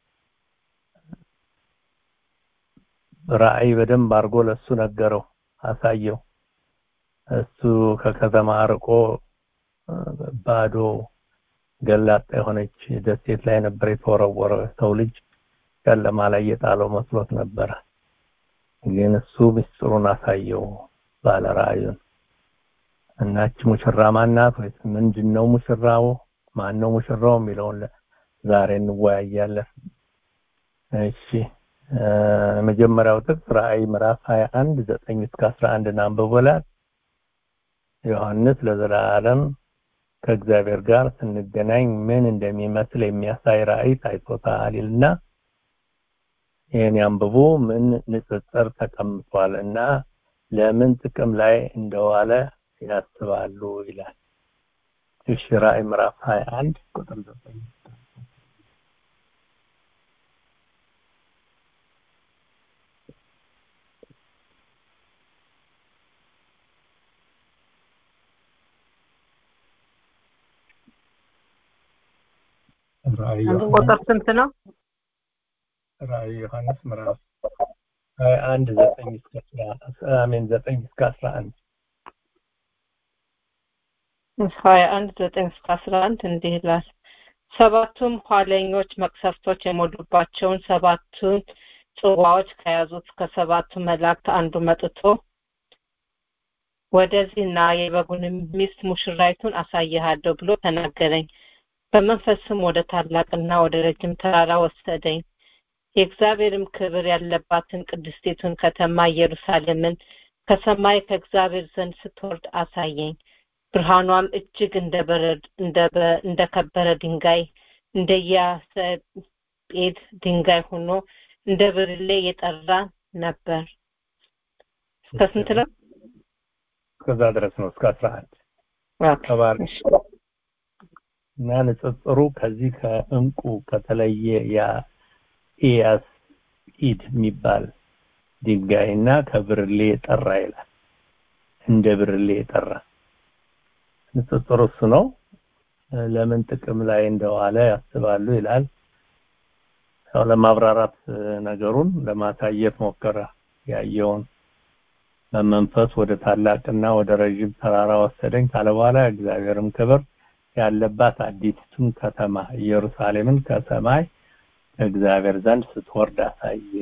ራእይ በደንብ አድርጎ ለሱ ነገረው፣ አሳየው። እሱ ከከተማ አርቆ ባዶ ገላጣ የሆነች ደሴት ላይ ነበር የተወረወረ። ሰው ልጅ ጨለማ ላይ የጣለው መስሎት ነበረ። ግን እሱ ምስጢሩን አሳየው ባለ ራእዩን። እናች ሙሽራ ማናት ወይስ ምንድነው ሙሽራው? ማን ነው ሙሽራው የሚለውን ዛሬ እንወያያለን። እሺ መጀመሪያው ጥቅስ ራእይ ምዕራፍ 21 9 እስከ 11 አንብቦላል። ዮሐንስ ለዘላለም ከእግዚአብሔር ጋር ስንገናኝ ምን እንደሚመስል የሚያሳይ ራእይ ታይቶታል ይልና ይህን ያንብቡ ምን ንጽጽር ተቀምጧል እና ለምን ጥቅም ላይ እንደዋለ ያስባሉ ይላል። እሺ ራእይ ምዕራፍ 21 ቁጥር 9 ራእይ ቁጥር ስንት ነው? ራእይ ዮሐንስ ምዕራፍ 21 9 እስከ አሜን 9 እስከ 11 ሀያ አንድ ዘጠኝ እስከ አስራ አንድ እንዲህ ይላል። ሰባቱም ኋለኞች መቅሰፍቶች የሞሉባቸውን ሰባቱን ጽዋዎች ከያዙት ከሰባቱ መላእክት አንዱ መጥቶ ወደዚህና የበጉንም ሚስት ሙሽራይቱን አሳይሃለሁ ብሎ ተናገረኝ። በመንፈስም ወደ ታላቅና ወደ ረጅም ተራራ ወሰደኝ። የእግዚአብሔርም ክብር ያለባትን ቅድስቲቱን ከተማ ኢየሩሳሌምን ከሰማይ ከእግዚአብሔር ዘንድ ስትወርድ አሳየኝ። ብርሃኗም እጅግ እንደ በረድ እንደ ከበረ ድንጋይ እንደ ያሰጴድ ድንጋይ ሆኖ እንደ ብርሌ የጠራ ነበር። እስከ ስንት ነው? እስከዛ ድረስ ነው እስከ አስራ አንድ ተባረክ እና ንጽጽሩ ከዚህ ከእንቁ ከተለየ የኢያስ ኢድ የሚባል ድንጋይና ከብርሌ የጠራ ይላል። እንደ ብርሌ የጠራ ንጽጽሩ እሱ ነው። ለምን ጥቅም ላይ እንደዋለ ያስባሉ ይላል። ያው ለማብራራት ነገሩን ለማሳየት ሞከረ። ያየውን በመንፈስ ወደ ታላቅና ወደ ረዥም ተራራ ወሰደኝ ካለ በኋላ እግዚአብሔርም ክብር ያለባት አዲስቱን ከተማ ኢየሩሳሌምን ከሰማይ እግዚአብሔር ዘንድ ስትወርድ አሳየ።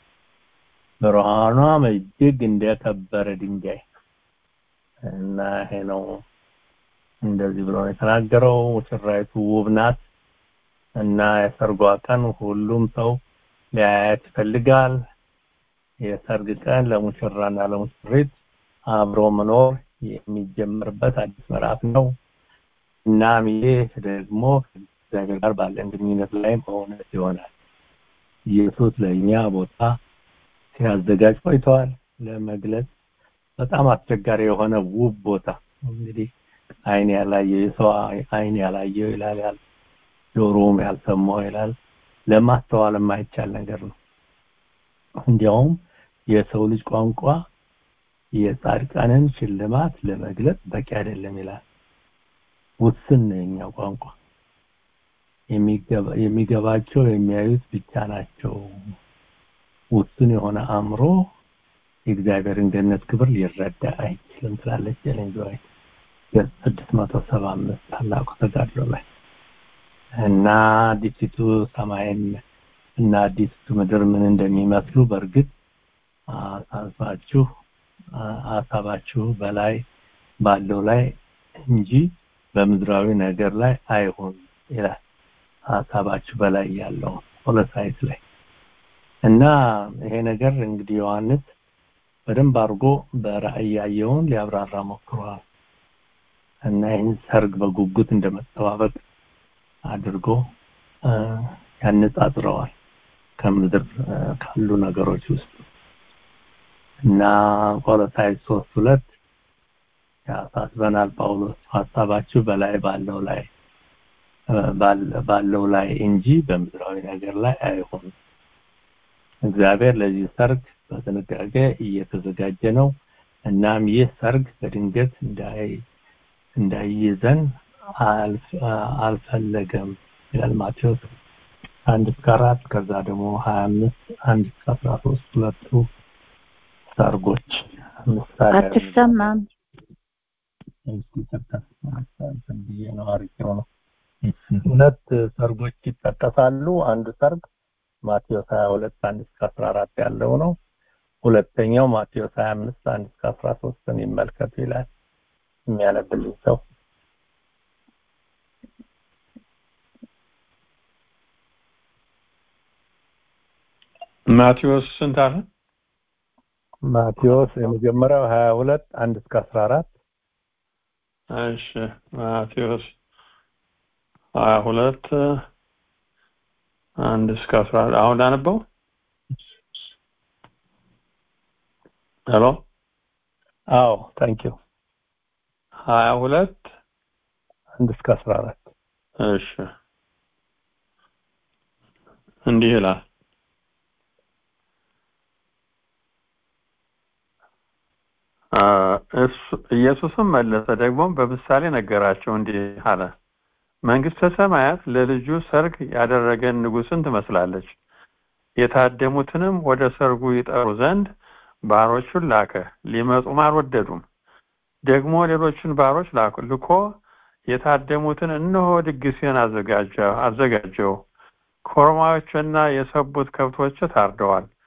ብርሃኗም እጅግ እንደከበረ ድንጋይ እና ይሄ ነው እንደዚህ ብሎ ነው የተናገረው። ሙሽራይቱ ውብ ናት እና የሰርጓ ቀን ሁሉም ሰው ሊያያት ይፈልጋል። የሰርግ ቀን ለሙሽራና ለሙሽሪት አብሮ መኖር የሚጀምርበት አዲስ ምዕራፍ ነው። እናም ይህ ደግሞ ከእግዚአብሔር ጋር ባለን ግንኙነት ላይ በእውነት ይሆናል። ኢየሱስ ለእኛ ቦታ ሲያዘጋጅ ቆይተዋል። ለመግለጽ በጣም አስቸጋሪ የሆነ ውብ ቦታ እንግዲህ አይን ያላየው የሰው አይን ያላየው ይላል ያል ጆሮም ያልሰማው ይላል ለማስተዋል የማይቻል ነገር ነው። እንዲያውም የሰው ልጅ ቋንቋ የጻድቃንን ሽልማት ለመግለጽ በቂ አይደለም ይላል። ውስን ነው የኛ ቋንቋ። የሚገባቸው የሚያዩት ብቻ ናቸው። ውስን የሆነ አእምሮ የእግዚአብሔርን ገነት ክብር ሊረዳ አይችልም ትላለች ኤለን ጂ ዋይት ገጽ ስድስት መቶ ሰባ አምስት ታላቁ ተጋድሎ ላይ እና አዲሲቱ ሰማይን እና አዲሲቱ ምድር ምን እንደሚመስሉ በእርግጥ አሳባችሁ አሳባችሁ በላይ ባለው ላይ እንጂ በምድራዊ ነገር ላይ አይሆን ይላል። ሀሳባችሁ በላይ ያለው ሆለሳይት ላይ እና ይሄ ነገር እንግዲህ ዮሐንስ በደንብ አድርጎ በራእይ ያየውን ሊያብራራ ሞክሯል እና ይህን ሰርግ በጉጉት እንደመጠባበቅ አድርጎ ያነጻጽረዋል ከምድር ካሉ ነገሮች ውስጥ እና ቆሎሳይስ ሶስት ሁለት ያሳስበናል ጳውሎስ ሀሳባችሁ በላይ ባለው ላይ ባለው ላይ እንጂ በምድራዊ ነገር ላይ አይሆን እግዚአብሔር ለዚህ ሰርግ በጥንቃቄ እየተዘጋጀ ነው እናም ይህ ሰርግ በድንገት እንዳይ እንዳይይዘን አልፈለገም ይላል ማቴዎስ አንድ እስከ አራት ከዛ ደግሞ ሀያ አምስት አንድ እስከ አስራ ሶስት ሁለቱ ሰርጎች ምሳሌ አትሰማም ሁለት ሰርጎች ይጠቀሳሉ አንዱ ሰርግ ማቴዎስ 22 1 እስከ 14 ያለው ነው ሁለተኛው ማቴዎስ 25 1 እስከ 13 ይመልከቱ ይላል የሚያነብልኝ ሰው ማቴዎስ ስንት አለ ማቴዎስ የመጀመሪያው 22 1 እስከ 14 እሺ ማቴዎስ 22 አንድ እስከ 14 አሁን ላነበው ሄሎ አዎ ታንክ ዩ 22 አንድ እስከ 14 እሺ እንዲህ ይላል ኢየሱስም መለሰ ደግሞ በምሳሌ ነገራቸው እንዲህ አለ መንግስተ ሰማያት ለልጁ ሰርግ ያደረገን ንጉስን ትመስላለች የታደሙትንም ወደ ሰርጉ ይጠሩ ዘንድ ባሮቹን ላከ ሊመጡም አልወደዱም ደግሞ ሌሎችን ባሮች ላኩ ልኮ የታደሙትን እነሆ ድግሴን አዘጋጀው አዘጋጀው ኮርማዎችና የሰቡት ከብቶች ታርደዋል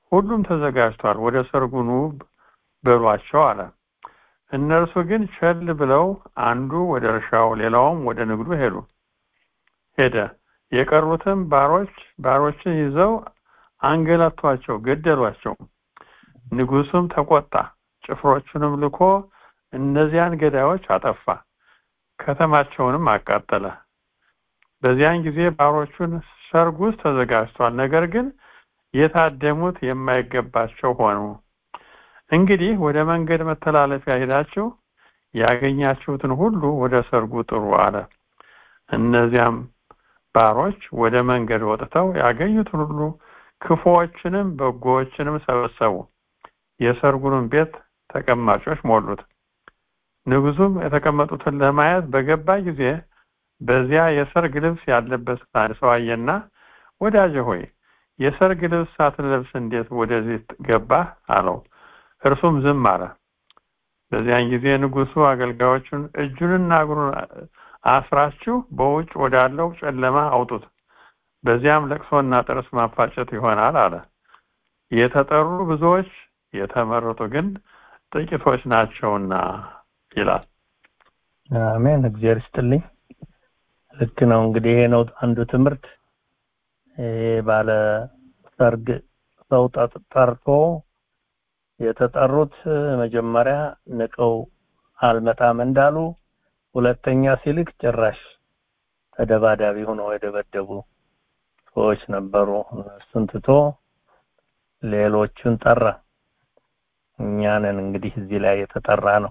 ሁሉም ተዘጋጅቷል፣ ወደ ሰርጉ ኑ በሏቸው አለ። እነርሱ ግን ቸል ብለው አንዱ ወደ እርሻው ሌላውም ወደ ንግዱ ሄዱ ሄደ። የቀሩትም ባሮች ባሮችን ይዘው አንገላቷቸው፣ ገደሏቸው። ንጉሱም ተቆጣ፣ ጭፍሮቹንም ልኮ እነዚያን ገዳዮች አጠፋ፣ ከተማቸውንም አቃጠለ። በዚያን ጊዜ ባሮቹን ሰርግ ውስጥ ተዘጋጅቷል፣ ነገር ግን የታደሙት የማይገባቸው ሆኑ። እንግዲህ ወደ መንገድ መተላለፊያ ሄዳችሁ ያገኛችሁትን ሁሉ ወደ ሰርጉ ጥሩ አለ። እነዚያም ባሮች ወደ መንገድ ወጥተው ያገኙትን ሁሉ ክፉዎችንም በጎዎችንም ሰበሰቡ፣ የሰርጉንም ቤት ተቀማጮች ሞሉት። ንጉሱም የተቀመጡትን ለማየት በገባ ጊዜ በዚያ የሰርግ ልብስ ያለበት አንድ ሰው አየና፣ ወዳጄ ሆይ የሰርግ ልብስ ሳትለብስ እንዴት ወደዚህ ገባህ? አለው። እርሱም ዝም አለ። በዚያን ጊዜ ንጉሱ አገልጋዮቹን እጁንና እግሩን አስራችሁ በውጭ ወዳለው ጨለማ አውጡት፣ በዚያም ለቅሶና ጥርስ ማፋጨት ይሆናል አለ። የተጠሩ ብዙዎች የተመረጡ ግን ጥቂቶች ናቸውና ይላል። አሜን። እግዚአብሔር ይስጥልኝ። ልክ ነው። እንግዲህ ይሄ ነው አንዱ ትምህርት። ይሄ ባለ ሰርግ ሰው ጠርቶ የተጠሩት መጀመሪያ ንቀው አልመጣም እንዳሉ፣ ሁለተኛ ሲልክ ጭራሽ ተደባዳቢ ሆነው የደበደቡ ሰዎች ነበሩ። እሱን ትቶ ሌሎቹን ጠራ። እኛንን እንግዲህ እዚህ ላይ የተጠራ ነው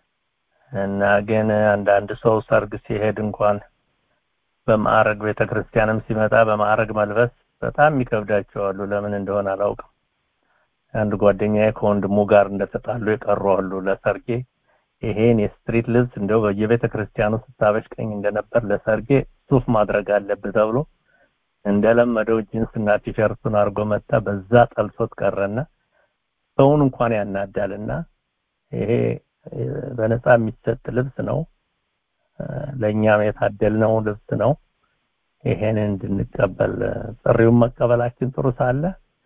እና ግን አንዳንድ ሰው ሰርግ ሲሄድ እንኳን በማዕረግ ቤተክርስቲያንም ሲመጣ በማዕረግ መልበስ በጣም ይከብዳቸዋሉ። ለምን እንደሆነ አላውቅም። አንድ ጓደኛዬ ከወንድሙ ጋር እንደተጣሉ የቀሩ አሉ። ለሰርጌ ይሄን የስትሪት ልብስ እንደው በየቤተ ክርስቲያኑ ስታበሽቀኝ እንደነበር ለሰርጌ ሱፍ ማድረግ አለብህ ተብሎ እንደለመደው ጂንስ እና ቲሸርቱን አድርጎ መጣ። በዛ ጠልሶት ቀረና ሰውን እንኳን ያናዳልና ይሄ በነፃ የሚሰጥ ልብስ ነው። ለእኛም የታደልነው ልብስ ነው። ይሄን እንድንቀበል ጥሪውን መቀበላችን ጥሩ ሳለ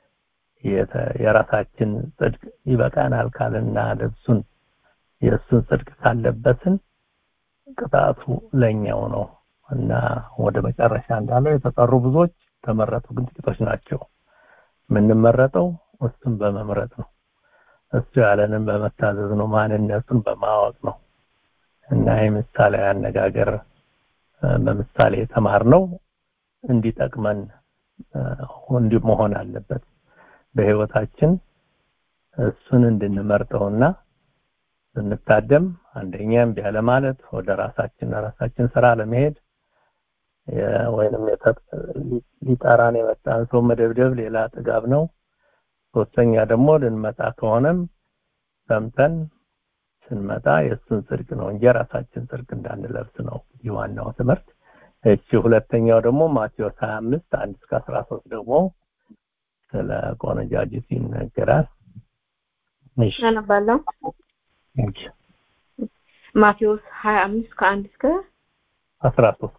የራሳችን ጽድቅ ይበቃናል ካልና ልብሱን የእሱን ጽድቅ ካለበትን ቅጣቱ ለኛው ነው እና ወደ መጨረሻ እንዳለው የተጠሩ ብዙዎች ተመረጡ ግን ጥቂቶች ናቸው። የምንመረጠው እሱን በመምረጥ ነው። እሱ ያለንን በመታዘዝ ነው። ማንነቱን በማወቅ ነው እና ይህ ምሳሌ አነጋገር በምሳሌ የተማርነው እንዲጠቅመን እንዲህ መሆን አለበት። በህይወታችን እሱን እንድንመርጠውና ስንታደም አንደኛም ቢያለ ማለት ወደ ራሳችን ራሳችን ስራ ለመሄድ ወይንም ሊጠራን የመጣን ሰው መደብደብ ሌላ ጥጋብ ነው። ሶስተኛ ደግሞ ልንመጣ ከሆነም ሰምተን ስንመጣ የእሱን ጽድቅ ነው እንጂ ራሳችን ጽድቅ እንዳንለብስ ነው እንግዲህ ዋናው ትምህርት። እቺ ሁለተኛው ደግሞ ማቴዎስ 25 1 እስከ 13 ደግሞ ስለ ቆነጃጅት ይነገራል። እሺ አነባለሁ። እሺ ማቴዎስ 25 ከአንድ እስከ 13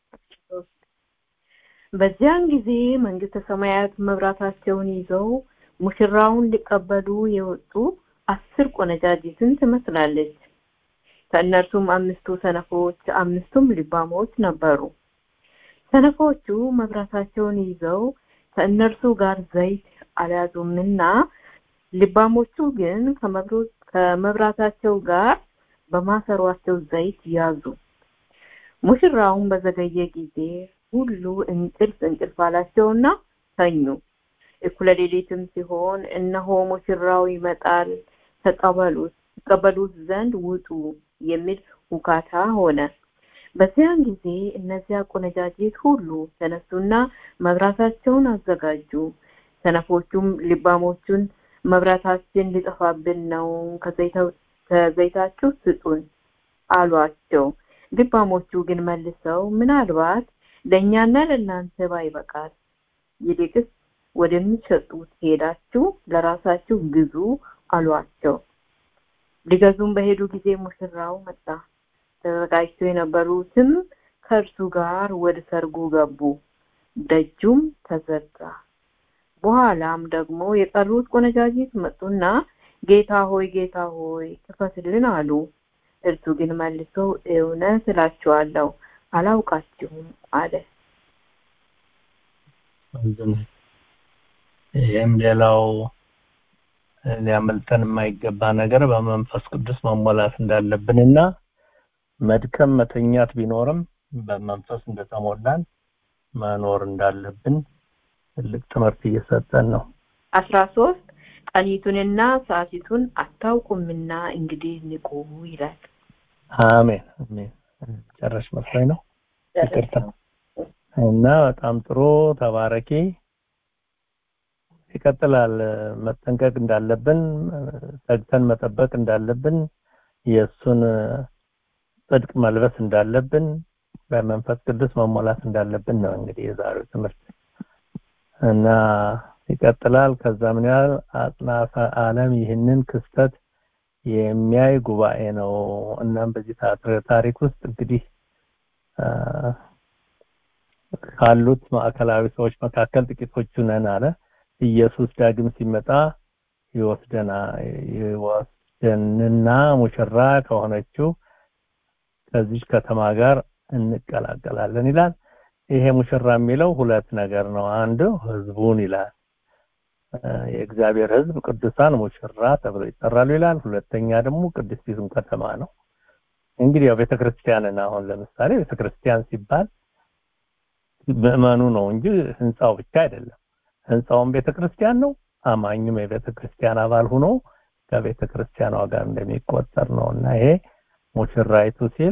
በዚያን ጊዜ መንግስተ ሰማያት መብራታቸውን ይዘው ሙሽራውን ሊቀበሉ የወጡ አስር ቆነጃጅትን ትመስላለች። ከእነርሱም አምስቱ ሰነፎች፣ አምስቱም ልባሞች ነበሩ። ሰነፎቹ መብራታቸውን ይዘው ከእነርሱ ጋር ዘይት አልያዙምና ልባሞቹ ግን ከመብራታቸው ጋር በማሰሯቸው ዘይት ያዙ። ሙሽራውን በዘገየ ጊዜ ሁሉ እንቅልፍ እንቅልፍ አላቸውና ተኙ። እኩለ ሌሊትም ሲሆን እነሆ ሙሽራው ይመጣል፣ ተቀበሉት ተቀበሉት ዘንድ ውጡ የሚል ሁካታ ሆነ። በዚያን ጊዜ እነዚያ ቆነጃጅት ሁሉ ተነሱና መብራታቸውን አዘጋጁ። ሰነፎቹም ልባሞቹን መብራታችን ሊጠፋብን ነው፣ ከዘይታችሁ ስጡን አሏቸው። ልባሞቹ ግን መልሰው ምናልባት ለእኛና ለእናንተ ባይበቃል ይልቅስ ወደሚሸጡት ሄዳችሁ ለራሳችሁ ግዙ አሏቸው። ሊገዙም በሄዱ ጊዜ ሙሽራው መጣ። ተዘጋጅተው የነበሩትም ከእርሱ ጋር ወደ ሰርጉ ገቡ። ደጁም ተዘጋ። በኋላም ደግሞ የቀሩት ቆነጃጅት መጡና ጌታ ሆይ ጌታ ሆይ ክፈትልን አሉ። እርሱ ግን መልሶ እውነት እላችኋለሁ አላውቃችሁም አለ። ይህም ሌላው ሊያመልጠን የማይገባ ነገር በመንፈስ ቅዱስ መሞላት እንዳለብንና መድከም መተኛት ቢኖርም በመንፈስ እንደተሞላን መኖር እንዳለብን ትልቅ ትምህርት እየሰጠን ነው። አስራ ሶስት ቀኒቱንና ሰዓቲቱን አታውቁምና እንግዲህ ንቁ ይላል። አሜን አሜን። ጨረሽ መስሎኝ ነው። ይቅርታ እና በጣም ጥሩ ተባረኪ። ይቀጥላል። መጠንቀቅ እንዳለብን ተግተን መጠበቅ እንዳለብን የእሱን ጽድቅ መልበስ እንዳለብን በመንፈስ ቅዱስ መሞላት እንዳለብን ነው እንግዲህ የዛሬው ትምህርት እና ይቀጥላል። ከዛ ምን ያህል አጽናፈ ዓለም ይህንን ክስተት የሚያይ ጉባኤ ነው። እናም በዚህ ታሪክ ውስጥ እንግዲህ ካሉት ማዕከላዊ ሰዎች መካከል ጥቂቶቹ ነን አለ። ኢየሱስ ዳግም ሲመጣ ይወስደና ይወስደንና ሙሽራ ከሆነችው ከዚች ከተማ ጋር እንቀላቀላለን ይላል። ይሄ ሙሽራ የሚለው ሁለት ነገር ነው። አንዱ ህዝቡን ይላል። የእግዚአብሔር ህዝብ ቅዱሳን ሙሽራ ተብለው ይጠራሉ ይላል። ሁለተኛ ደግሞ ቅድስቲቱን ከተማ ነው። እንግዲህ ያው ቤተክርስቲያንን አሁን ለምሳሌ ቤተክርስቲያን ሲባል ምዕመኑ ነው እንጂ ህንፃው ብቻ አይደለም። ህንፃውን ቤተክርስቲያን ነው። አማኝም የቤተክርስቲያን አባል ሆኖ ከቤተክርስቲያኗ ጋር እንደሚቆጠር ነው እና ይሄ ሙሽራይቱ ሲል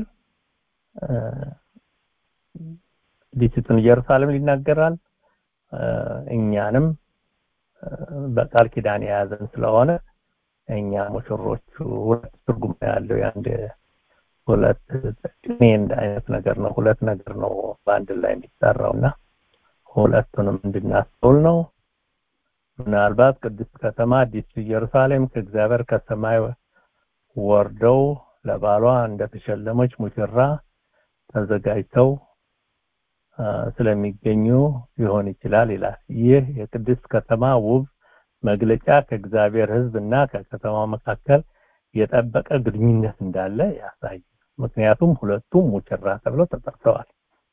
ዲሲቱን ኢየሩሳሌም ይናገራል። እኛንም በቃል ኪዳን የያዘን ስለሆነ እኛ ሙሽሮቹ ሁለት ትርጉም ያለው የአንድ ሁለት ቅኔ እንደ አይነት ነገር ነው። ሁለት ነገር ነው በአንድ ላይ የሚጠራው እና ሁለቱንም እንድናስተውል ነው። ምናልባት ቅድስት ከተማ አዲስ ኢየሩሳሌም ከእግዚአብሔር ከሰማይ ወርደው ለባሏ እንደተሸለመች ሙሽራ ተዘጋጅተው ስለሚገኙ ሊሆን ይችላል ይላል። ይህ የቅድስት ከተማ ውብ መግለጫ ከእግዚአብሔር ሕዝብ እና ከከተማው መካከል የጠበቀ ግንኙነት እንዳለ ያሳያል። ምክንያቱም ሁለቱም ሙሽራ ተብለው ተጠርተዋል።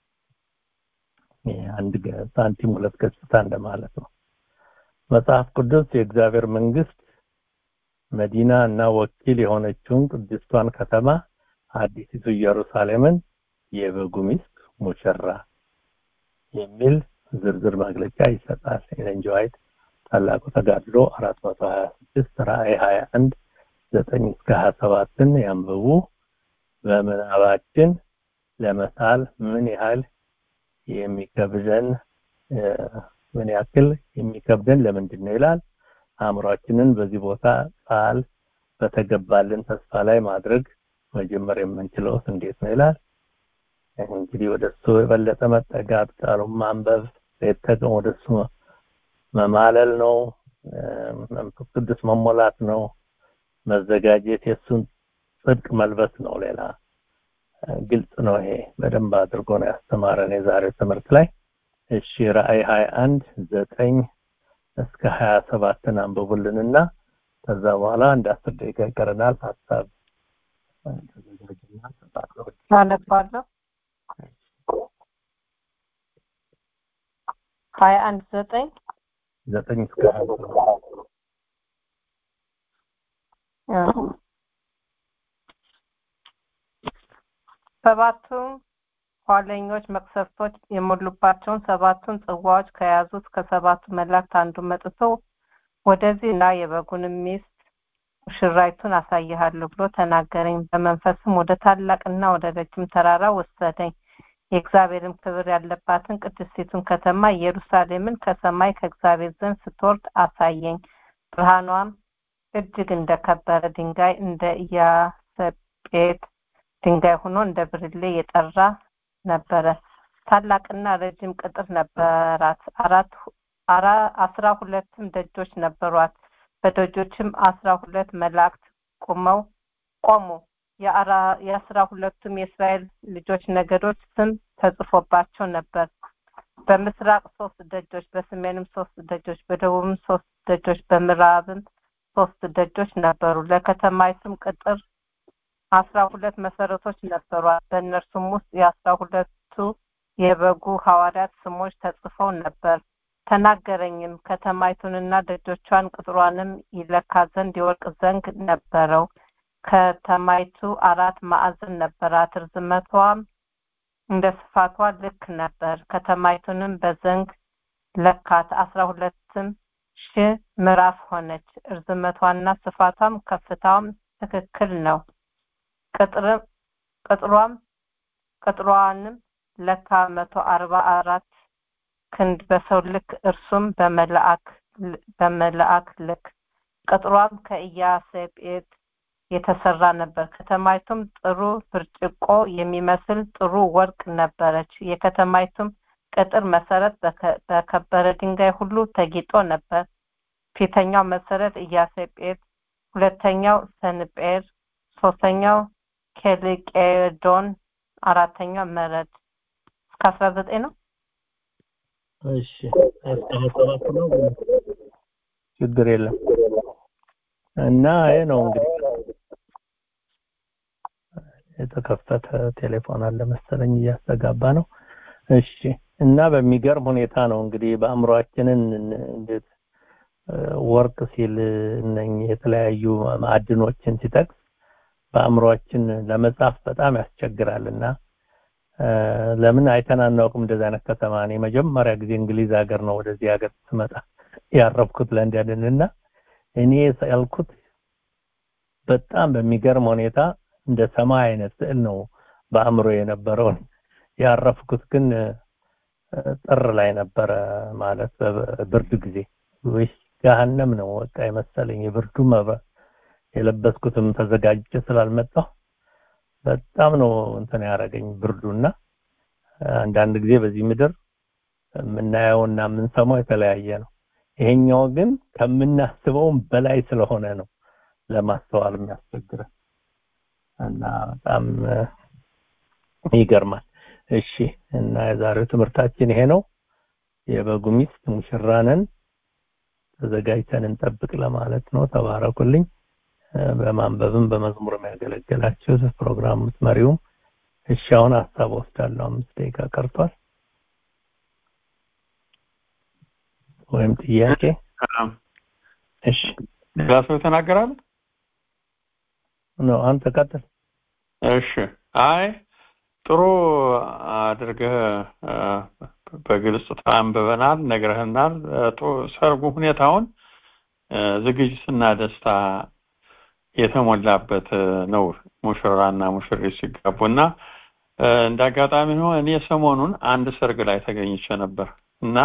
አንድ ሳንቲም ሁለት ገጽታ እንደማለት ነው። መጽሐፍ ቅዱስ የእግዚአብሔር መንግስት መዲና እና ወኪል የሆነችውን ቅድስቷን ከተማ አዲሲቱ ኢየሩሳሌምን የበጉ ሚስት ሙሽራ የሚል ዝርዝር መግለጫ ይሰጣል። ኤለን ጂ ዋይት ታላቁ ተጋድሎ 426 ራእይ 21 9 እስከ 27ን ያንብቡ። በምናባችን ለመሳል ምን ያህል የሚከብደን ምን ያክል የሚከብደን ለምንድን ነው ይላል። አእምሯችንን በዚህ ቦታ ቃል በተገባልን ተስፋ ላይ ማድረግ መጀመር የምንችለውስ እንዴት ነው ይላል። እንግዲህ ወደሱ የበለጠ መጠጋት ቃሉን ማንበብ የተቀም ወደሱ መማለል ነው። መንፈስ ቅዱስ መሞላት ነው። መዘጋጀት የእሱን ጽድቅ መልበስ ነው። ሌላ ግልጽ ነው። ይሄ በደንብ አድርጎ ነው ያስተማረን የዛሬው ትምህርት ላይ። እሺ ራእይ 21 ዘጠኝ እስከ 27ን አንብቡልንና ከዛ በኋላ አንድ አስር ደቂቃ ይቀረናል። ሀሳብ ተዘጋጅና ተጣጥሎ አነባለሁ። ሀያ አንድ ዘጠኝ ዘጠኝ እስከ ሀያ ሰባቱም ኋለኞች መቅሰፍቶች የሞሉባቸውን ሰባቱን ጽዋዎች ከያዙት ከሰባቱ መላእክት አንዱ መጥቶ ወደዚህ እና የበጉንም ሚስት ሙሽራይቱን አሳይሃለሁ ብሎ ተናገረኝ። በመንፈስም ወደ ታላቅና ወደ ረጅም ተራራ ወሰደኝ። የእግዚአብሔርም ክብር ያለባትን ቅድስቲቱን ከተማ ኢየሩሳሌምን ከሰማይ ከእግዚአብሔር ዘንድ ስትወርድ አሳየኝ። ብርሃኗም እጅግ እንደከበረ ድንጋይ እንደ ኢያሰጴጥ ድንጋይ ሆኖ እንደ ብርሌ የጠራ ነበረ። ታላቅና ረጅም ቅጥር ነበራት። አራት አራ አስራ ሁለትም ደጆች ነበሯት። በደጆችም አስራ ሁለት መላእክት ቆመው ቆሙ። የአስራ ሁለቱም የእስራኤል ልጆች ነገዶች ስም ተጽፎባቸው ነበር። በምስራቅ ሶስት ደጆች በሰሜንም ሶስት ደጆች በደቡብም ሶስት ደጆች በምዕራብም ሶስት ደጆች ነበሩ ለከተማይቱም ቅጥር አስራ ሁለት መሰረቶች ነበሯት በእነርሱም ውስጥ የአስራ ሁለቱ የበጉ ሐዋርያት ስሞች ተጽፈው ነበር ተናገረኝም ከተማይቱንና ደጆቿን ቅጥሯንም ይለካ ዘንድ የወርቅ ዘንግ ነበረው ከተማይቱ አራት ማዕዘን ነበራት ርዝመቷም እንደ ስፋቷ ልክ ነበር ከተማይቱንም በዘንግ ለካት አስራ ሁለትም ሺህ ምዕራፍ ሆነች እርዝመቷና ስፋቷም ከፍታዋም ትክክል ነው ቅጥሯም ቅጥሯንም ለካ መቶ አርባ አራት ክንድ በሰው ልክ እርሱም በመልአክ በመልአክ ልክ ቅጥሯም ከኢያሰጴጥ የተሰራ ነበር ከተማይቱም ጥሩ ብርጭቆ የሚመስል ጥሩ ወርቅ ነበረች የከተማይቱም ቅጥር መሰረት በከበረ ድንጋይ ሁሉ ተጊጦ ነበር ፊተኛው መሰረት ኢያሰጴጥ ሁለተኛው ሰንጴር ሶስተኛው ኬልቄዶን አራተኛው መረድ እስከ አስራ ዘጠኝ ነው እሺ ሰባት ነው ችግር የለም እና ይሄ ነው እንግዲህ የተከፈተ ቴሌፎን አለ መሰለኝ እያስተጋባ ነው እሺ እና በሚገርም ሁኔታ ነው እንግዲህ በአእምሯችንን እንዴት ወርቅ ሲል እነኚህ የተለያዩ ማዕድኖችን ሲጠቅስ በአእምሯችን ለመጻፍ በጣም ያስቸግራልና ለምን አይተን አናውቅም እንደዚህ አይነት ከተማ እኔ መጀመሪያ ጊዜ እንግሊዝ ሀገር ነው ወደዚህ ሀገር ስመጣ ያረፍኩት ለንደንን እና እኔ ያልኩት በጣም በሚገርም ሁኔታ እንደ ሰማይ አይነት ስዕል ነው በአእምሮ የነበረውን ያረፍኩት ግን ጥር ላይ ነበረ ማለት በብርድ ጊዜ ወይስ ገሃነም ነው በቃ የመሰለኝ የብርዱ መብራት የለበስኩትም ተዘጋጅቼ ስላልመጣሁ በጣም ነው እንትን ያደረገኝ ብርዱና አንዳንድ ጊዜ በዚህ ምድር የምናየውና የምንሰማው የተለያየ ነው ይሄኛው ግን ከምናስበውም በላይ ስለሆነ ነው ለማስተዋል የሚያስቸግረን እና በጣም ይገርማል እሺ እና የዛሬው ትምህርታችን ይሄ ነው የበጉ ሚስት ሙሽራንን ተዘጋጅተን እንጠብቅ ለማለት ነው ተባረኩልኝ በማንበብም በመዝሙርም ያገለገላችሁ ፕሮግራም መሪውም እሺ አሁን ሀሳብ ወስዳለሁ አምስት ደቂቃ ቀርቷል ወይም ጥያቄ እሺ ሌላ ሰው ተናገራል ነው አንተ ቀጥል እሺ አይ ጥሩ አድርገህ በግልጽ አንብበናል ነግረህናል ሰርጉ ሁኔታውን ዝግጅትና ደስታ የተሞላበት ነው ሙሽራና ሙሽሪት ሲጋቡና እንደ አጋጣሚ ነው እኔ ሰሞኑን አንድ ሰርግ ላይ ተገኝቼ ነበር እና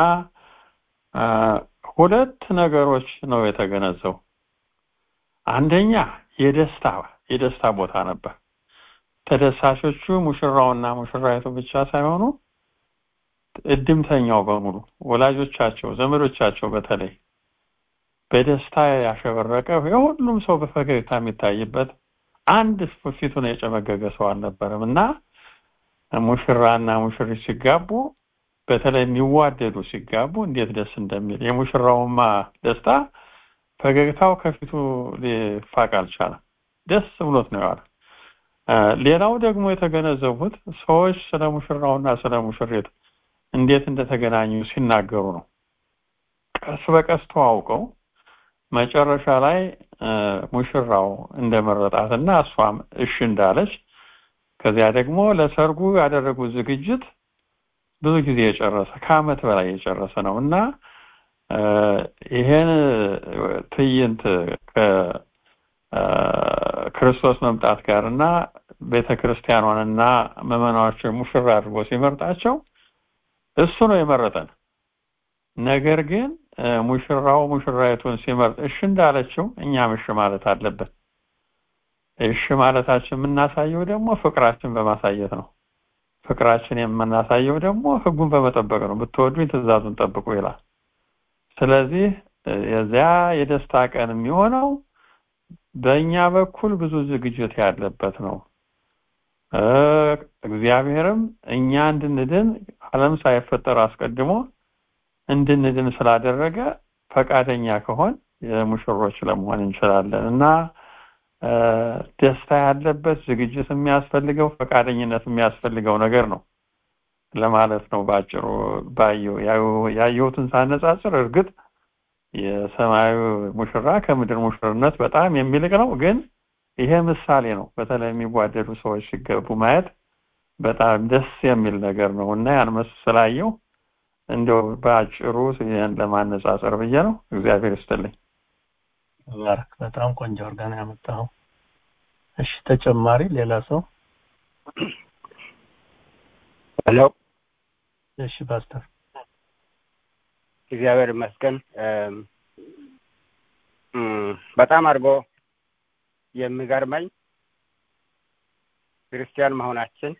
ሁለት ነገሮች ነው የተገነዘው አንደኛ የደስታ የደስታ ቦታ ነበር ተደሳሾቹ ሙሽራውና ሙሽራይቱ ብቻ ሳይሆኑ እድምተኛው በሙሉ ወላጆቻቸው ዘመዶቻቸው በተለይ በደስታ ያሸበረቀ የሁሉም ሰው በፈገግታ የሚታይበት አንድ ፊቱን የጨመገገ ሰው አልነበረም እና ሙሽራና ሙሽሪት ሲጋቡ በተለይ የሚዋደዱ ሲጋቡ እንዴት ደስ እንደሚል የሙሽራውማ ደስታ ፈገግታው ከፊቱ ሊፋቅ አልቻለም ደስ ብሎት ነው ያለ ሌላው ደግሞ የተገነዘቡት ሰዎች ስለ ሙሽራውና ስለ ሙሽሪት እንዴት እንደተገናኙ ሲናገሩ ነው ቀስ በቀስ ተዋውቀው መጨረሻ ላይ ሙሽራው እንደመረጣትና እሷም እሺ እንዳለች ከዚያ ደግሞ ለሰርጉ ያደረጉት ዝግጅት ብዙ ጊዜ የጨረሰ ከአመት በላይ የጨረሰ ነው እና ይሄን ትዕይንት ከክርስቶስ መምጣት ጋር እና ቤተ ክርስቲያኗንና ምዕመናኖችን ሙሽራ አድርጎ ሲመርጣቸው እሱ ነው የመረጠን ነገር ግን ሙሽራው ሙሽራይቱን ሲመርጥ እሺ እንዳለችው እኛም እሺ ማለት አለብን እሺ ማለታችን የምናሳየው ደግሞ ፍቅራችን በማሳየት ነው ፍቅራችን የምናሳየው ደግሞ ህጉን በመጠበቅ ነው ብትወዱኝ ትእዛዙን ጠብቁ ይላል ስለዚህ የዚያ የደስታ ቀን የሚሆነው በእኛ በኩል ብዙ ዝግጅት ያለበት ነው እግዚአብሔርም እኛ እንድንድን ዓለም ሳይፈጠር አስቀድሞ እንድንድን ስላደረገ ፈቃደኛ ከሆን የሙሽሮች ለመሆን እንችላለን እና ደስታ ያለበት ዝግጅት የሚያስፈልገው ፈቃደኝነት የሚያስፈልገው ነገር ነው ለማለት ነው ባጭሩ ባየው ያየሁትን ሳነጻጽር እርግጥ የሰማዩ ሙሽራ ከምድር ሙሽርነት በጣም የሚልቅ ነው ግን ይሄ ምሳሌ ነው በተለይ የሚዋደዱ ሰዎች ሲገቡ ማየት በጣም ደስ የሚል ነገር ነው እና ያን መስ ስላየው እንደው በአጭሩ ይህን ለማነጻጸር ብዬ ነው እግዚአብሔር ይስጥልኝ ባረክ በጣም ቆንጆ አድርገህ ነው ያመጣኸው እሺ ተጨማሪ ሌላ ሰው ሄሎ እሺ ፓስተር እግዚአብሔር ይመስገን በጣም አድርጎ የሚገርመኝ ክርስቲያን መሆናችን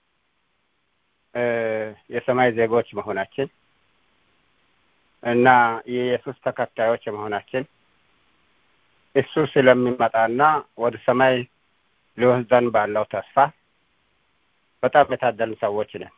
የሰማይ ዜጎች መሆናችን እና የኢየሱስ ተከታዮች መሆናችን እሱ ስለሚመጣና ወደ ሰማይ ሊወስደን ባለው ተስፋ በጣም የታደልን ሰዎች ነን።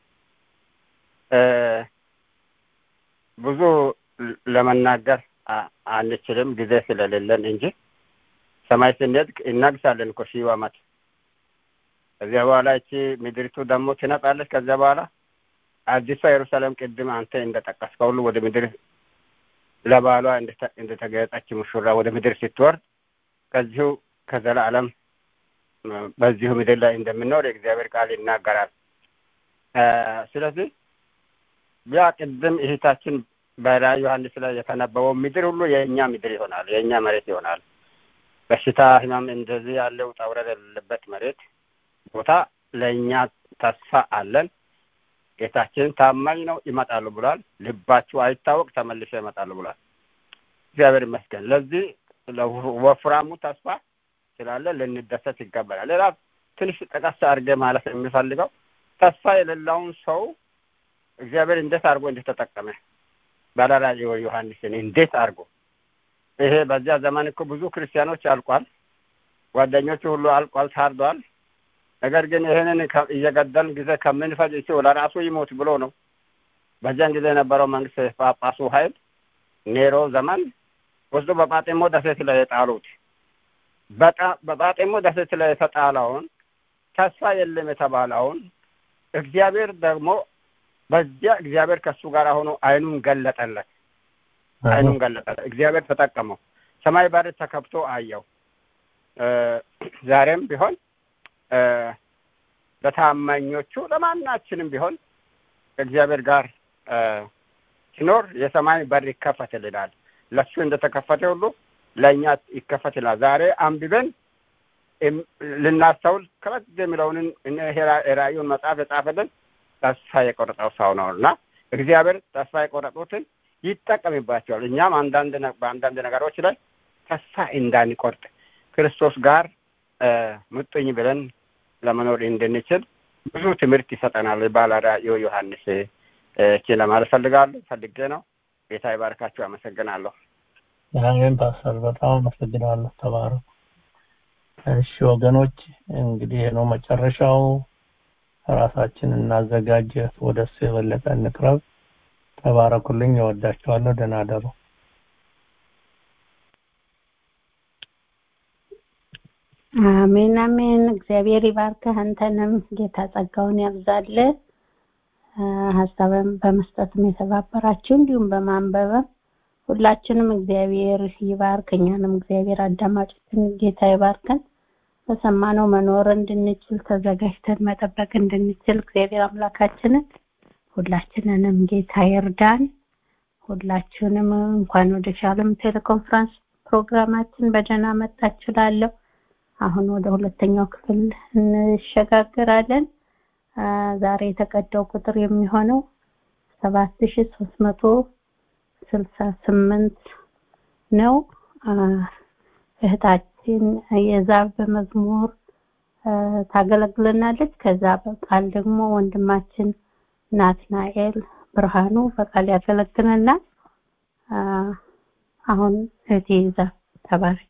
ብዙ ለመናገር አንችልም ጊዜ ስለሌለን እንጂ ሰማይ ስንሄድ እናግሳለን እኮ ሺህ ዓመት። ከዚያ በኋላ እቺ ምድሪቱ ደግሞ ትነጻለች። ከዚያ በኋላ አዲሷ ኢየሩሳሌም ቅድም አንተ እንደጠቀስከው ሁሉ ወደ ምድር ለባሏ እንደተገለጠች ሙሽራ ወደ ምድር ስትወርድ ከዚሁ ከዘላለም በዚሁ ምድር ላይ እንደምንኖር የእግዚአብሔር ቃል ይናገራል። ስለዚህ ያ ቅድም እህታችን በራዕየ ዮሐንስ ላይ የተነበበው ምድር ሁሉ የእኛ ምድር ይሆናል፣ የእኛ መሬት ይሆናል። በሽታ፣ ህመም፣ እንደዚህ ያለ ውጣ ውረድ የሌለበት መሬት ቦታ ለእኛ ተስፋ አለን። ጌታችን ታማኝ ነው፣ ይመጣሉ ብሏል። ልባችሁ አይታወቅ፣ ተመልሶ ይመጣሉ ብሏል። እግዚአብሔር ይመስገን። ለዚህ ወፍራሙ ተስፋ ስላለ ልንደሰት ይገባናል። ሌላ ትንሽ ጠቀስ አድርጌ ማለት የሚፈልገው ተስፋ የሌለውን ሰው እግዚአብሔር እንዴት አድርጎ እንደተጠቀመ ባለራዕዩ ዮሐንስን እንዴት አድርጎ ይሄ በዚያ ዘመን እኮ ብዙ ክርስቲያኖች አልቋል። ጓደኞቹ ሁሉ አልቋል፣ ታርዷል። ነገር ግን ይህንን እየገደልን ጊዜ ከምንፈጅ እሱ ለራሱ ይሞት ብሎ ነው። በዚያን ጊዜ የነበረው መንግስት ጳጳሱ ኃይል ኔሮ ዘመን ወስዶ በጳጤሞ ደሴት ላይ የጣሉት በጳጤሞ ደሴት ላይ የተጣለውን ተስፋ የለም የተባለውን እግዚአብሔር ደግሞ በዚያ እግዚአብሔር ከእሱ ጋር ሆኖ አይኑን ገለጠለት። አይኑን ገለጠለት። እግዚአብሔር ተጠቀመው። ሰማይ በር ተከፍቶ አየው። ዛሬም ቢሆን ለታማኞቹ ለማናችንም ቢሆን ከእግዚአብሔር ጋር ሲኖር የሰማይ በር ይከፈትልናል። ለሱ እንደተከፈተ ሁሉ ለእኛ ይከፈትልናል። ዛሬ አንብበን ልናስተውል ከበድ የሚለውን ራእዩን መጽሐፍ የጻፈልን ተስፋ የቆረጠው ሰው ነው እና እግዚአብሔር ተስፋ የቆረጡትን ይጠቀምባቸዋል። እኛም አንዳንድ በአንዳንድ ነገሮች ላይ ተስፋ እንዳንቆርጥ ክርስቶስ ጋር ምጡኝ ብለን ለመኖር እንድንችል ብዙ ትምህርት ይሰጠናል። ባለራዕዩ ዮሐንስ እቺ ለማለት ፈልጋለሁ ፈልጌ ነው። ጌታ ይባርካችሁ። አመሰግናለሁ። አሜን ፓስተር፣ በጣም አመሰግናለሁ። ተባረኩ። እሺ ወገኖች፣ እንግዲህ ነው መጨረሻው። ራሳችን እናዘጋጅ፣ ወደ እሱ የበለጠ እንቅረብ። ተባረኩልኝ። እወዳችኋለሁ። ደህና አደሩ። አሜን አሜን። እግዚአብሔር ይባርክህ። አንተንም ጌታ ጸጋውን ያብዛልህ። ሀሳብን በመስጠትም የተባበራችሁ እንዲሁም በማንበብም ሁላችንም እግዚአብሔር ይባርክ። እኛንም እግዚአብሔር አዳማጮችን ጌታ ይባርከን። በሰማነው መኖር እንድንችል ተዘጋጅተን መጠበቅ እንድንችል እግዚአብሔር አምላካችንን ሁላችንንም ጌታ ይርዳን። ሁላችሁንም እንኳን ወደ ሻሎም ቴሌኮንፈረንስ ፕሮግራማችን በደህና መጣችሁ እላለሁ። አሁን ወደ ሁለተኛው ክፍል እንሸጋግራለን። ዛሬ የተቀዳው ቁጥር የሚሆነው ሰባት ሺ ሶስት መቶ ስልሳ ስምንት ነው። እህታችን የዛብ በመዝሙር ታገለግለናለች። ከዛ በቃል ደግሞ ወንድማችን ናትናኤል ብርሃኑ በቃል ያገለግለናል። አሁን እህቴ ዛብ ተባረክ።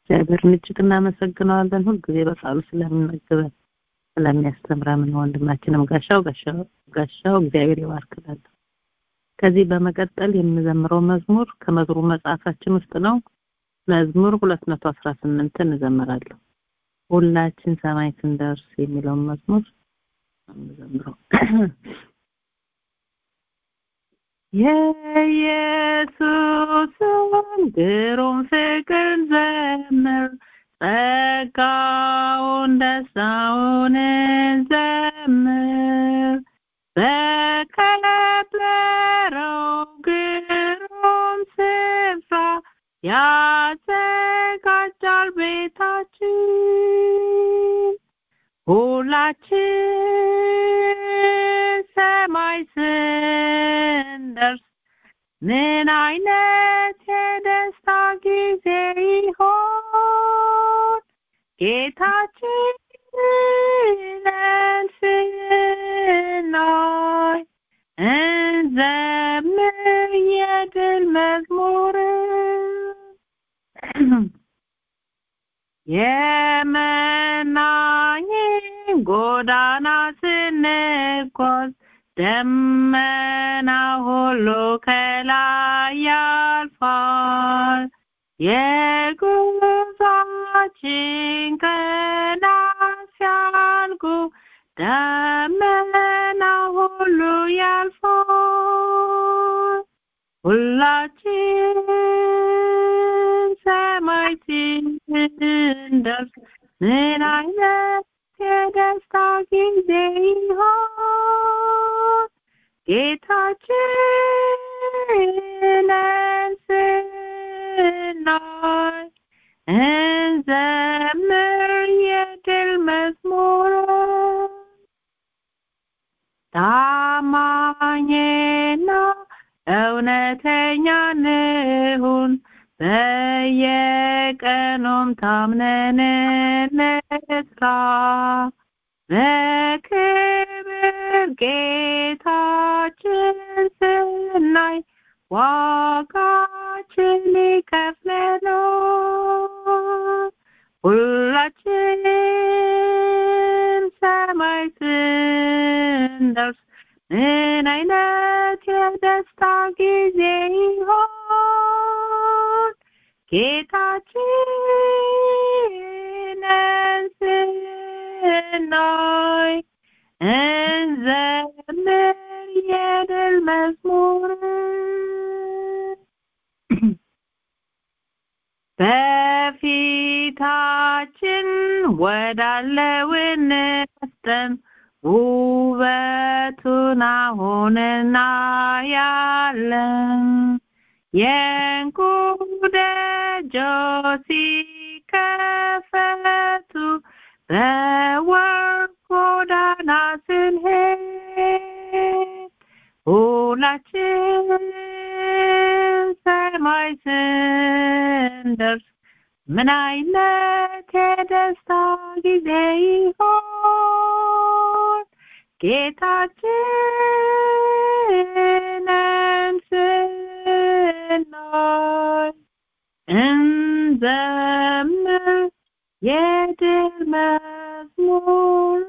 እግዚአብሔርን እጅግ እናመሰግነዋለን ሁልጊዜ በቃሉ ስለሚመግበን ስለሚያስተምረን ወንድማችንም ጋሻው ጋሻው ጋሻው እግዚአብሔር ይባርክላል ከዚህ በመቀጠል የምዘምረው መዝሙር ከመዝሙር መጽሐፋችን ውስጥ ነው መዝሙር 218 እንዘምራለሁ ሁላችን ሰማይ ስንደርስ የሚለውን መዝሙር እንዘምረው የኢየሱስን ግሩም ፍቅር ዘምር ጸጋውን ደስታውን ዘምር በከበረው ግሩም ስፍራ ያዘጋጃል ቤታችን ሁላችን ሰማይ ስንደርስ ምን አይነት የደስታ ጊዜ ይሆን ጌታችንን ስናይ እንዘምር የድል መዝሙር የመናኝን ጎዳና ስንጓዝ ደመና ሁሉ ከላይ ያልፋል የጉዟችን ቀናት ሲያልቁ ደመና ሁሉ ያልፋል ሁላችን ሰማይ ስንደርስ ምን አይነት የደስታ ጊዜ ይሆን ጌታችንን ስናይ እንዘምር የድል መዝሙር ታማኝና እውነተኛ ንሁን በየቀኑም ታምነን እንስራ በክብር ጌታችን ስናይ ዋጋችን ይከፍለናል ሁላችን ሰማይ ስንደርስ ምን አይነት የደስታ ጊዜ ይሆን ጌታችንን ስናይ እንዘምር የድል መዝሙር በፊታችን ወዳለው እንፍጠን ውበቱን አሁን እናያለን የእንቁ ደጆች ሲከፈቱ በወርቅ ጎዳና ስንሄድ ሁላችን ሰማይ ስንደርስ ምን አይነት የደስታ ጊዜ ይሆን ጌታችንን ስናይ እንዘምር የድል መዝሙር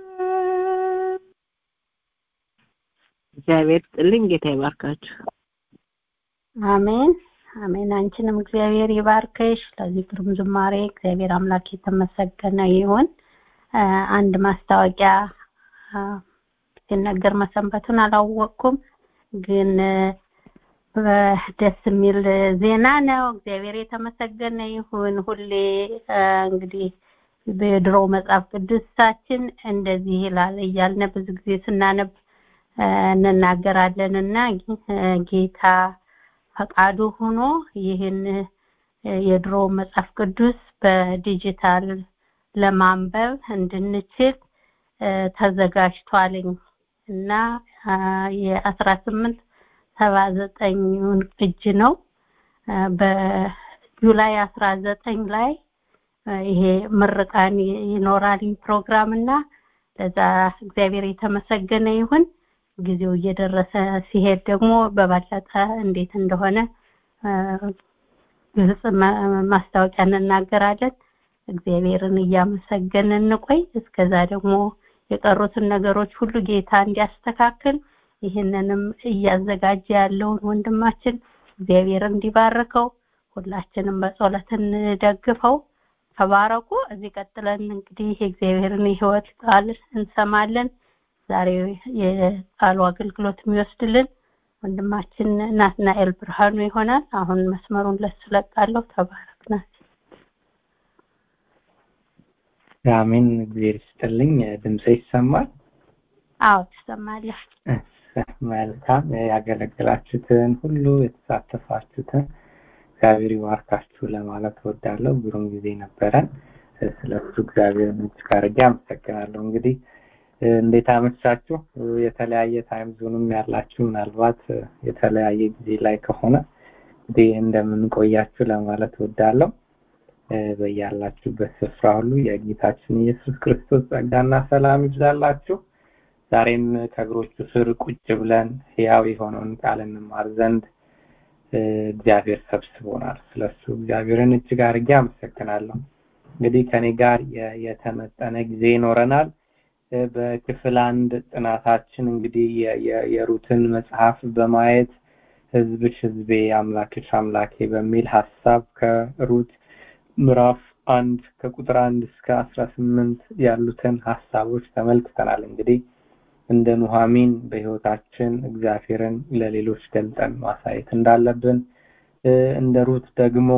እግዚአብሔር ጥልኝ ጌታ ይባርካችሁ አሜን አሜን አንቺንም እግዚአብሔር ይባርክሽ ለዚህ ግሩም ዝማሬ እግዚአብሔር አምላክ የተመሰገነ ይሁን አንድ ማስታወቂያ ሲነገር መሰንበቱን አላወቅኩም ግን ደስ የሚል ዜና ነው እግዚአብሔር የተመሰገነ ይሁን ሁሌ እንግዲህ በድሮ መጽሐፍ ቅዱሳችን እንደዚህ ይላል እያልነ ብዙ ጊዜ ስናነብ እንናገራለን እና ጌታ ፈቃዱ ሆኖ ይህን የድሮ መጽሐፍ ቅዱስ በዲጂታል ለማንበብ እንድንችል ተዘጋጅቷልኝ እና የአስራ ስምንት ሰባ ዘጠኙን ቅጅ ነው በጁላይ አስራ ዘጠኝ ላይ ይሄ ምርቃን ይኖራል ፕሮግራም እና ለዛ እግዚአብሔር የተመሰገነ ይሁን ጊዜው እየደረሰ ሲሄድ ደግሞ በበለጠ እንዴት እንደሆነ ግልጽ ማስታወቂያ እንናገራለን እግዚአብሔርን እያመሰገንን እንቆይ። እስከዛ ደግሞ የቀሩትን ነገሮች ሁሉ ጌታ እንዲያስተካክል ይህንንም እያዘጋጀ ያለውን ወንድማችን እግዚአብሔር እንዲባርከው ሁላችንም በጸሎት እንደግፈው። ተባረኩ። እዚህ ቀጥለን እንግዲህ የእግዚአብሔርን የሕይወት ቃል እንሰማለን። ዛሬ የቃሉ አገልግሎት የሚወስድልን ወንድማችን ናትናኤል ብርሃኑ ይሆናል። አሁን መስመሩን ለሱ ለቃለሁ። ተባረክ ናት። አሜን። እግዚአብሔር ይስጥልኝ። ድምጼ ይሰማል? አዎ ትሰማለህ። መልካም። ያገለገላችሁትን ሁሉ የተሳተፋችሁትን እግዚአብሔር ይባርካችሁ ለማለት እወዳለሁ። ግሩም ጊዜ ነበረን። ስለሱ እግዚአብሔርን እጅግ አድርጌ አመሰግናለሁ። እንግዲህ እንዴት አመቻችሁ? የተለያየ ታይም ዞንም ያላችሁ ምናልባት የተለያየ ጊዜ ላይ ከሆነ እንግዲህ እንደምንቆያችሁ ለማለት እወዳለሁ። በያላችሁበት ስፍራ ሁሉ የጌታችን ኢየሱስ ክርስቶስ ጸጋና ሰላም ይብዛላችሁ። ዛሬም ከእግሮቹ ስር ቁጭ ብለን ሕያው የሆነውን ቃል እንማር ዘንድ እግዚአብሔር ሰብስቦናል። ስለሱ እግዚአብሔርን እጅግ አድርጌ አመሰግናለሁ። እንግዲህ ከኔ ጋር የተመጠነ ጊዜ ይኖረናል። በክፍል አንድ ጥናታችን እንግዲህ የሩትን መጽሐፍ በማየት ህዝብሽ ህዝቤ አምላክሽ አምላኬ በሚል ሀሳብ ከሩት ምዕራፍ አንድ ከቁጥር አንድ እስከ አስራ ስምንት ያሉትን ሀሳቦች ተመልክተናል። እንግዲህ እንደ ኑሐሚን በህይወታችን እግዚአብሔርን ለሌሎች ገልጠን ማሳየት እንዳለብን እንደ ሩት ደግሞ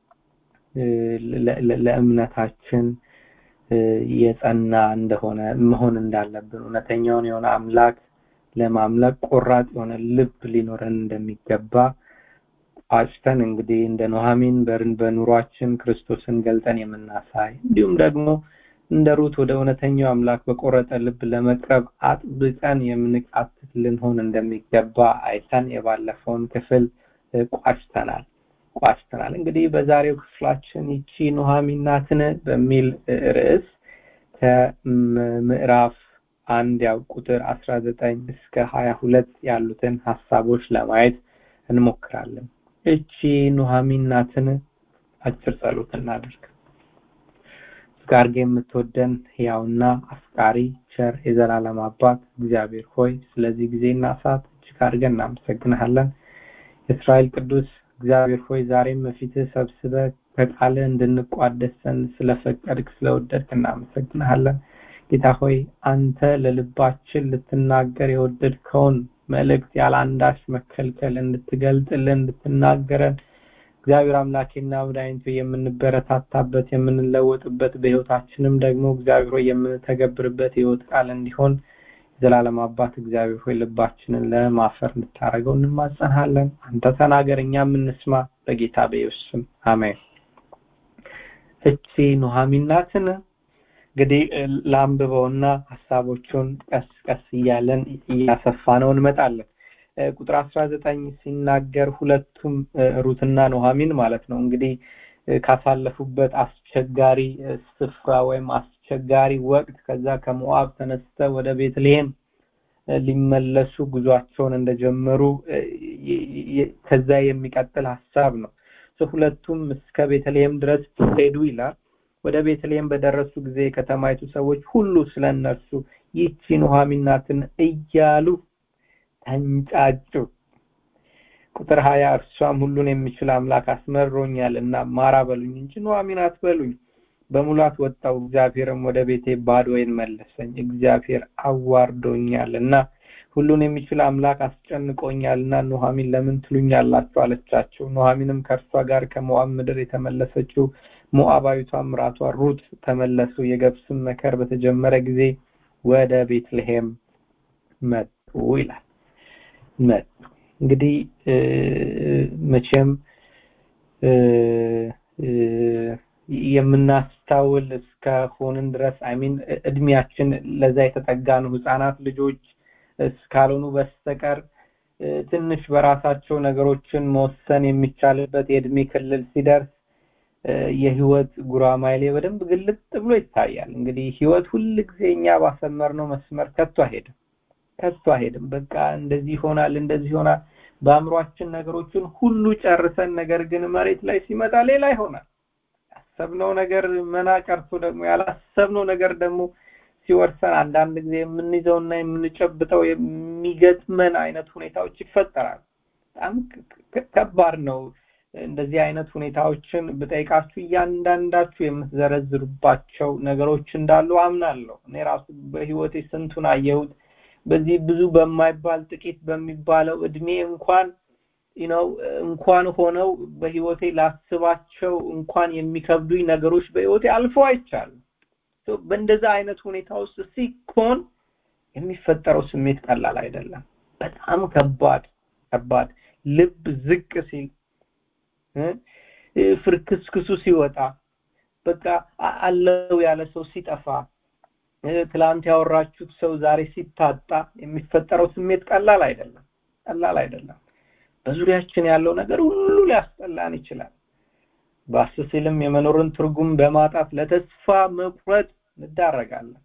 ለእምነታችን የጸና እንደሆነ መሆን እንዳለብን እውነተኛውን የሆነ አምላክ ለማምለክ ቆራጥ የሆነ ልብ ሊኖረን እንደሚገባ አጭተን እንግዲህ እንደ ኑሐሚን በርን በኑሯችን ክርስቶስን ገልጠን የምናሳይ እንዲሁም ደግሞ እንደ ሩት ወደ እውነተኛው አምላክ በቆረጠ ልብ ለመቅረብ አጥብቀን የምንቃትት ልንሆን እንደሚገባ አይተን የባለፈውን ክፍል ቋጭተናል ቋጭተናል። እንግዲህ በዛሬው ክፍላችን ይቺ ኑሐሚን ናትን በሚል ርዕስ ከምዕራፍ አንድ ያው ቁጥር አስራ ዘጠኝ እስከ ሀያ ሁለት ያሉትን ሀሳቦች ለማየት እንሞክራለን። እቺ ኑሐሚን ናትን? አጭር ጸሎት እናደርግ። ጋርጌ የምትወደን ሕያውና አፍቃሪ ቸር የዘላለም አባት እግዚአብሔር ሆይ ስለዚህ ጊዜና ሰዓት እጅግ አድርገን እናመሰግንሃለን። የእስራኤል ቅዱስ እግዚአብሔር ሆይ ዛሬም በፊትህ ሰብስበህ ከቃልህ እንድንቋደስ ዘንድ ስለፈቀድክ ስለወደድክ እናመሰግንሃለን። ጌታ ሆይ አንተ ለልባችን ልትናገር የወደድከውን መልእክት ያለ አንዳች መከልከል እንድትገልጥልን እንድትናገረን እግዚአብሔር አምላኬና መድኃኒቱ የምንበረታታበት የምንለወጥበት በህይወታችንም ደግሞ እግዚአብሔር ሆይ የምንተገብርበት ህይወት ቃል እንዲሆን የዘላለም አባት እግዚአብሔር ሆይ ልባችንን ለማፈር እንድታደርገው እንማጸናለን። አንተ ተናገር፣ እኛ የምንስማ በጌታ በኢየሱስ ስም አሜን። እቺ ኑሐሚን ናትን? እንግዲህ ለአንብበውና ሀሳቦቹን ቀስ ቀስ እያለን እያሰፋ ነው እንመጣለን። ቁጥር አስራ ዘጠኝ ሲናገር ሁለቱም ሩትና ኑሐሚን ማለት ነው እንግዲህ ካሳለፉበት አስቸጋሪ ስፍራ ወይም አስቸጋሪ ወቅት ከዛ ከሞአብ ተነስተ ወደ ቤትልሔም ሊመለሱ ጉዟቸውን እንደጀመሩ ከዛ የሚቀጥል ሀሳብ ነው። ሁለቱም እስከ ቤተልሔም ድረስ ሄዱ ይላል። ወደ ቤተልሔም በደረሱ ጊዜ የከተማይቱ ሰዎች ሁሉ ስለ እነርሱ ይህቺ ኑሐሚን ናትን እያሉ ተንጫጩ። ቁጥር ሀያ እርሷም ሁሉን የሚችል አምላክ አስመሮኛል እና ማራ በሉኝ እንጂ ኑሐሚን አትበሉኝ። በሙላት ወጣው፣ እግዚአብሔርም ወደ ቤቴ ባዶዬን መለሰኝ። እግዚአብሔር አዋርዶኛል እና ሁሉን የሚችል አምላክ አስጨንቆኛል እና ኑሐሚን ለምን ትሉኛላችሁ አለቻቸው። ኑሐሚንም ከእርሷ ጋር ከሞዓብ ምድር የተመለሰችው ሞዓባዊቷ ምራቷ ሩት ተመለሱ። የገብስም መከር በተጀመረ ጊዜ ወደ ቤትልሔም መጡ ይላል። መጡ እንግዲህ መቼም የምናስታውል እስከሆንን ድረስ አይሚን እድሜያችን ለዛ የተጠጋ ነው። ህፃናት ልጆች እስካልሆኑ በስተቀር ትንሽ በራሳቸው ነገሮችን መወሰን የሚቻልበት የእድሜ ክልል ሲደርስ የህይወት ጉራማይሌ በደንብ ግልጥ ብሎ ይታያል። እንግዲህ ህይወት ሁል ጊዜ እኛ ባሰመርነው መስመር ከቶ አይሄድም፣ ከቶ አይሄድም። በቃ እንደዚህ ይሆናል፣ እንደዚህ ይሆናል። በአእምሯችን ነገሮችን ሁሉ ጨርሰን ነገር ግን መሬት ላይ ሲመጣ ሌላ ይሆናል። ያሰብነው ነገር መና ቀርቶ ደግሞ ያላሰብነው ነገር ደግሞ ሲወርሰን አንዳንድ ጊዜ የምንይዘውና የምንጨብጠው የሚገጥመን አይነት ሁኔታዎች ይፈጠራል። በጣም ከባድ ነው። እንደዚህ አይነት ሁኔታዎችን ብጠይቃችሁ እያንዳንዳችሁ የምትዘረዝሩባቸው ነገሮች እንዳሉ አምናለሁ። እኔ ራሱ በህይወቴ ስንቱን አየሁት። በዚህ ብዙ በማይባል ጥቂት በሚባለው እድሜ እንኳን ነው እንኳን ሆነው በህይወቴ ላስባቸው እንኳን የሚከብዱኝ ነገሮች በህይወቴ አልፎ አይቻሉ። በእንደዛ አይነት ሁኔታ ውስጥ ሲኮን የሚፈጠረው ስሜት ቀላል አይደለም። በጣም ከባድ ከባድ ልብ ዝቅ ሲል ፍርክስክሱ ሲወጣ በቃ አለው ያለ ሰው ሲጠፋ ትላንት ያወራችሁት ሰው ዛሬ ሲታጣ የሚፈጠረው ስሜት ቀላል አይደለም ቀላል አይደለም በዙሪያችን ያለው ነገር ሁሉ ሊያስጠላን ይችላል ባስ ሲልም የመኖርን ትርጉም በማጣት ለተስፋ መቁረጥ እንዳረጋለን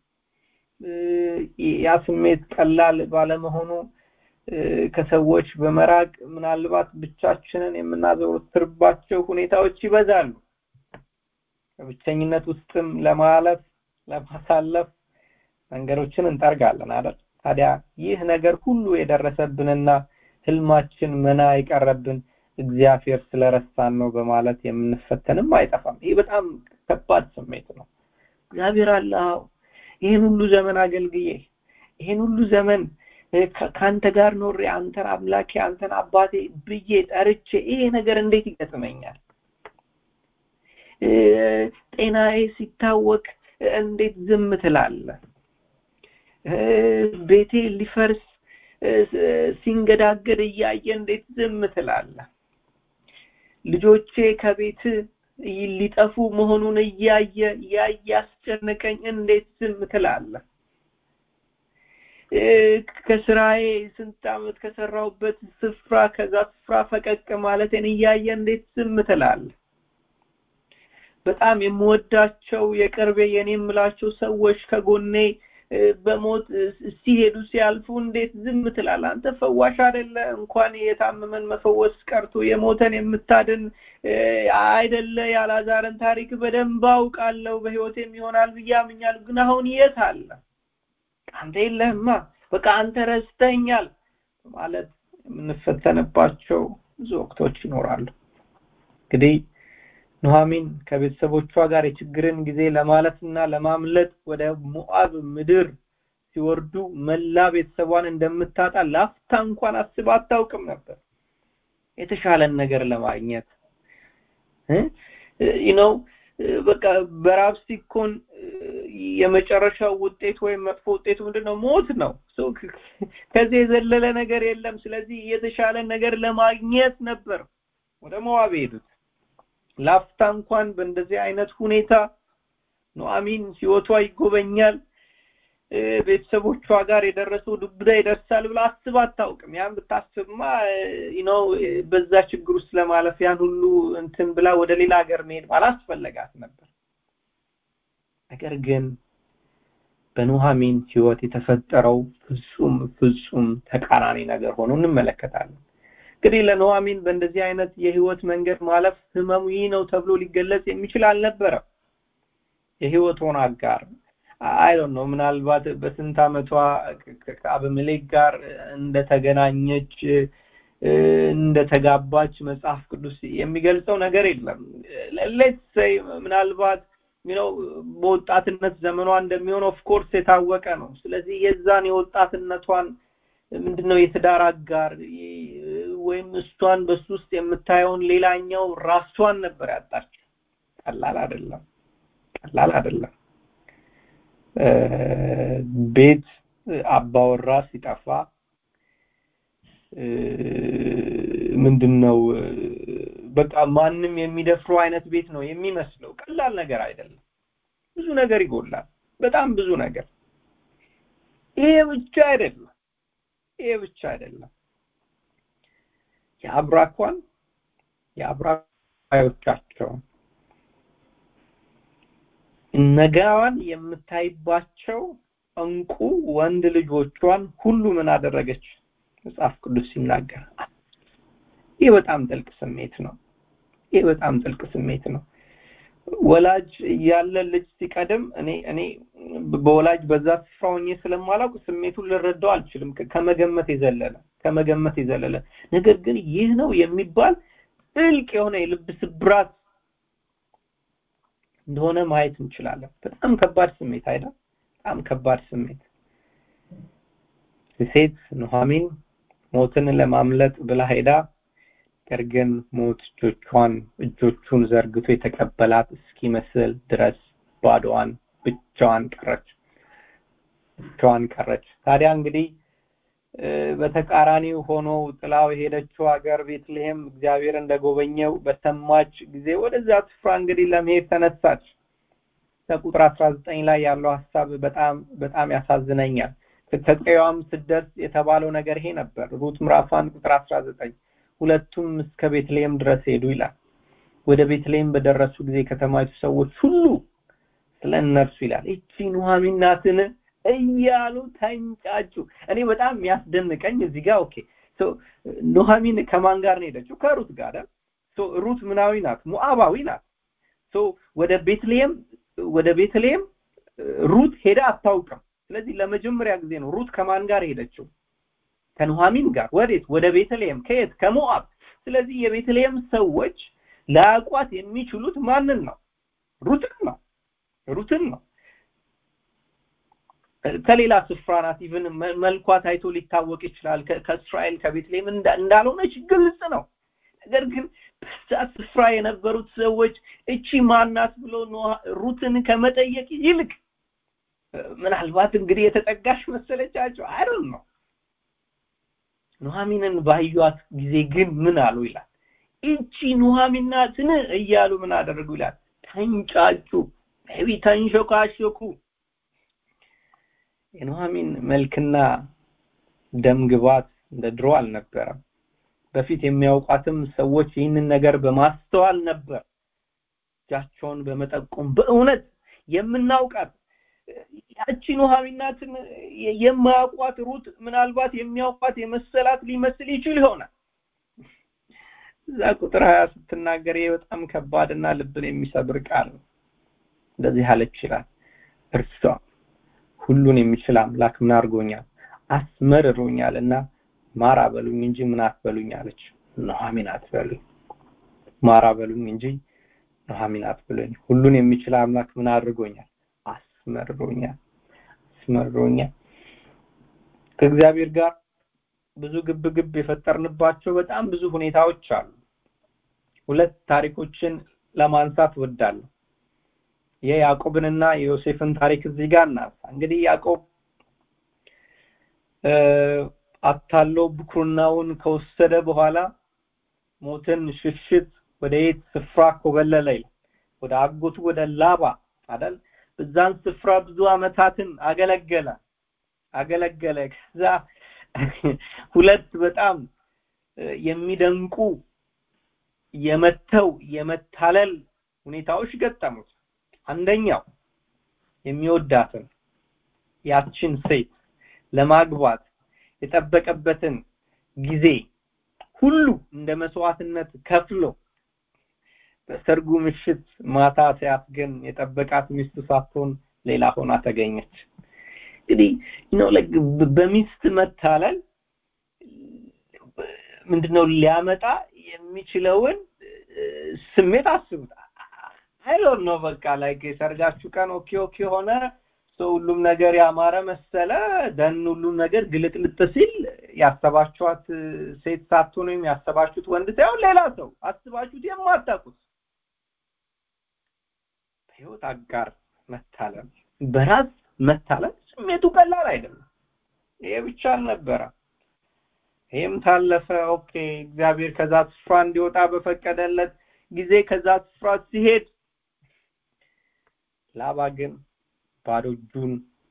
ያ ስሜት ቀላል ባለመሆኑ ከሰዎች በመራቅ ምናልባት ብቻችንን የምናዘወትርባቸው ሁኔታዎች ይበዛሉ በብቸኝነት ውስጥም ለማለፍ ለማሳለፍ መንገዶችን እንጠርጋለን አይደል ታዲያ ይህ ነገር ሁሉ የደረሰብንና ህልማችን መና የቀረብን እግዚአብሔር ስለረሳን ነው በማለት የምንፈተንም አይጠፋም ይህ በጣም ከባድ ስሜት ነው እግዚአብሔር አለ ይህን ሁሉ ዘመን አገልግዬ ይህን ሁሉ ዘመን ከአንተ ጋር ኖሬ አንተን አምላኬ አንተን አባቴ ብዬ ጠርቼ ይሄ ነገር እንዴት ይገጥመኛል ጤናዬ ሲታወቅ እንዴት ዝም ትላለ ቤቴ ሊፈርስ ሲንገዳገድ እያየ እንዴት ዝም ትላለ ልጆቼ ከቤት ሊጠፉ መሆኑን እያየ ያየ ያስጨነቀኝ እንዴት ዝም ትላለ ከስራዬ ስንት አመት ከሰራሁበት ስፍራ ከዛ ስፍራ ፈቀቅ ማለቴን እያየ እንዴት ዝም ትላለ በጣም የምወዳቸው የቅርቤ የኔ የምላቸው ሰዎች ከጎኔ በሞት ሲሄዱ ሲያልፉ እንዴት ዝም ትላል አንተ ፈዋሽ አይደለ እንኳን የታመመን መፈወስ ቀርቶ የሞተን የምታድን አይደለ ያላዛርን ታሪክ በደንብ አውቃለሁ በህይወቴም ይሆናል ብዬ አምኛለሁ ግን አሁን የት አለ አንተ የለህማ በቃ አንተ ረስተኛል ማለት የምንፈተንባቸው ብዙ ወቅቶች ይኖራሉ እንግዲህ ኑሐሚን ከቤተሰቦቿ ጋር የችግርን ጊዜ ለማለፍና ለማምለጥ ወደ ሞአብ ምድር ሲወርዱ መላ ቤተሰቧን እንደምታጣ ላፍታ እንኳን አስባ አታውቅም ነበር የተሻለን ነገር ለማግኘት ነው በቃ በራብ ሲኮን የመጨረሻው ውጤት ወይም መጥፎ ውጤቱ ምንድነው ሞት ነው ከዚህ የዘለለ ነገር የለም ስለዚህ የተሻለ ነገር ለማግኘት ነበር ወደ ሞዋብ ሄዱት ላፍታ እንኳን በእንደዚህ አይነት ሁኔታ ኑአሚን ህይወቷ ይጎበኛል ቤተሰቦቿ ጋር የደረሰው ዱብዳ ይደርሳል ብላ አስብ አታውቅም ያን ብታስብማ ነው በዛ ችግር ውስጥ ለማለፍ ያን ሁሉ እንትን ብላ ወደ ሌላ ሀገር መሄድ አላስፈለጋት ነበር ነገር ግን በኑሐሚን ህይወት የተፈጠረው ፍጹም ፍጹም ተቃራኒ ነገር ሆኖ እንመለከታለን እንግዲህ ለኑሐሚን በእንደዚህ አይነት የህይወት መንገድ ማለፍ ህመሙ ይህ ነው ተብሎ ሊገለጽ የሚችል አልነበረም የህይወቷን አጋር አይዶን ነው ምናልባት በስንት አመቷ ከአበመሌክ ጋር እንደተገናኘች እንደተጋባች መጽሐፍ ቅዱስ የሚገልጸው ነገር የለም ሌትስ ምናልባት ነው በወጣትነት ዘመኗ እንደሚሆን ኦፍ ኮርስ የታወቀ ነው ስለዚህ የዛን የወጣትነቷን ምንድነው የትዳር አጋር ወይም እሷን በሱ ውስጥ የምታየውን ሌላኛው ራሷን ነበር ያጣች ቀላል አይደለም ቀላል አይደለም ቤት አባወራ ሲጠፋ ምንድነው በቃ ማንም የሚደፍረው አይነት ቤት ነው የሚመስለው ቀላል ነገር አይደለም ብዙ ነገር ይጎላል በጣም ብዙ ነገር ይሄ ብቻ አይደለም ይሄ ብቻ አይደለም የአብራኳን የአብራዮቻቸውን ነገዋን የምታይባቸው እንቁ ወንድ ልጆቿን ሁሉ ምን አደረገች መጽሐፍ ቅዱስ ሲናገር ይህ በጣም ጥልቅ ስሜት ነው ይህ በጣም ጥልቅ ስሜት ነው ወላጅ ያለ ልጅ ሲቀድም እኔ እኔ በወላጅ በዛ ስፍራ ሆኜ ስለማላውቅ ስሜቱን ልረዳው አልችልም ከመገመት የዘለለ ከመገመት የዘለለ ነገር ግን ይህ ነው የሚባል ጥልቅ የሆነ የልብ ስብራት እንደሆነ ማየት እንችላለን በጣም ከባድ ስሜት አይደል በጣም ከባድ ስሜት ሴት ኑሐሚን ሞትን ለማምለጥ ብላ ሄዳ ነገር ግን ሞት እጆቿን እጆቹን ዘርግቶ የተቀበላት እስኪመስል ድረስ ባዶዋን ብቻዋን ቀረች ብቻዋን ቀረች ታዲያ እንግዲህ በተቃራኒው ሆኖ ጥላው የሄደችው ሀገር ቤትልሔም እግዚአብሔር እንደጎበኘው በሰማች ጊዜ ወደዛ ስፍራ እንግዲህ ለመሄድ ተነሳች ከቁጥር 19 ላይ ያለው ሀሳብ በጣም በጣም ያሳዝነኛል ከቀዩዋም ስደርስ የተባለው ነገር ይሄ ነበር ሩት ምዕራፍ 1 ቁጥር 19 ሁለቱም እስከ ቤትልሔም ድረስ ሄዱ ይላል ወደ ቤትልሔም በደረሱ ጊዜ ከተማይቱ ሰዎች ሁሉ ስለ እነርሱ ይላል እቺ ኑሐሚን ናትን እያሉ ተንጫጩ እኔ በጣም የሚያስደንቀኝ እዚህ ጋር ኦኬ ኑሐሚን ከማን ጋር ነው ሄደችው ከሩት ጋር ሩት ምናዊ ናት ሞአባዊ ናት ወደ ቤትልሔም ወደ ቤትልሔም ሩት ሄዳ አታውቅም ስለዚህ ለመጀመሪያ ጊዜ ነው ሩት ከማን ጋር ሄደችው ከኑሐሚን ጋር ወዴት ወደ ቤተልሔም ከየት ከሞአብ ስለዚህ የቤተልሔም ሰዎች ላያውቋት የሚችሉት ማንን ነው ሩትን ነው ሩትን ነው ከሌላ ስፍራ ናት ኢቭን መልኳ ታይቶ ሊታወቅ ይችላል ከእስራኤል ከቤተልሔም እንዳልሆነች ግልጽ ነው ነገር ግን በዛ ስፍራ የነበሩት ሰዎች እቺ ማናት ብሎ ሩትን ከመጠየቅ ይልቅ ምናልባት እንግዲህ የተጠጋሽ መሰለቻቸው አይደል ነው ኑሐሚንን ባዩት ጊዜ ግን ምን አሉ ይላል እቺ ኑሐሚን ናትን እያሉ ምን አደረጉ ይላል ተንጫጩ ቢ ተንሾካሾኩ የኑሐሚን መልክና ደም ግባት እንደ ድሮ አልነበረም በፊት የሚያውቋትም ሰዎች ይህንን ነገር በማስተዋል ነበር እጃቸውን በመጠቆም በእውነት የምናውቃት ያቺ ኑሐሚናትን የማያውቋት ሩት ምናልባት የሚያውቋት የመሰላት ሊመስል ይችል ይሆናል እዛ ቁጥር ሀያ ስትናገር ይሄ በጣም ከባድና ልብን የሚሰብር ቃል ነው እንደዚህ አለች ይላል እርሷ ሁሉን የሚችል አምላክ ምን አድርጎኛል አስመርሮኛል እና ማራ በሉኝ እንጂ ምን አትበሉኝ አለች ኑሐሚን አትበሉኝ ማራ በሉኝ እንጂ ኑሐሚን አትበሉኝ ሁሉን የሚችል አምላክ ምን አድርጎኛል አስመርሮኛል አስመርሮኛል ከእግዚአብሔር ጋር ብዙ ግብ ግብ የፈጠርንባቸው በጣም ብዙ ሁኔታዎች አሉ ሁለት ታሪኮችን ለማንሳት ወዳለሁ የያዕቆብንና የዮሴፍን ታሪክ እዚህ ጋር እናንሳ እንግዲህ ያዕቆብ አታሎ ብኩርናውን ከወሰደ በኋላ ሞትን ሽሽት ወደ የት ስፍራ ኮበለለ ወደ አጎቱ ወደ ላባ አይደል በዛን ስፍራ ብዙ አመታትን አገለገለ አገለገለ ከዛ ሁለት በጣም የሚደንቁ የመተው የመታለል ሁኔታዎች ገጠሙት አንደኛው የሚወዳትን ያችን ሴት ለማግባት የጠበቀበትን ጊዜ ሁሉ እንደ መስዋዕትነት ከፍሎ በሰርጉ ምሽት ማታ ሲያስገን የጠበቃት ሚስቱ ሳትሆን ሌላ ሆና ተገኘች እንግዲህ ነው በሚስት መታለል ምንድነው ሊያመጣ የሚችለውን ስሜት አስቡት አይዶን ነው በቃ ላይ የሰርጋችሁ ቀን ኦኬ ኦኬ ሆነ ሰው ሁሉም ነገር ያማረ መሰለ ደን ሁሉም ነገር ግልጥልጥ ሲል ያሰባችኋት ሴት ሳትሆን ወይም ያሰባችሁት ወንድ ሳይሆን ሌላ ሰው አስባችሁት የማታውቁት በህይወት አጋር መታለል በራስ መታለል ስሜቱ ቀላል አይደለም ይሄ ብቻ አልነበረ ይህም ታለፈ ኦኬ እግዚአብሔር ከዛ ስፍራ እንዲወጣ በፈቀደለት ጊዜ ከዛ ስፍራ ሲሄድ ላባ ግን ባዶ እጁን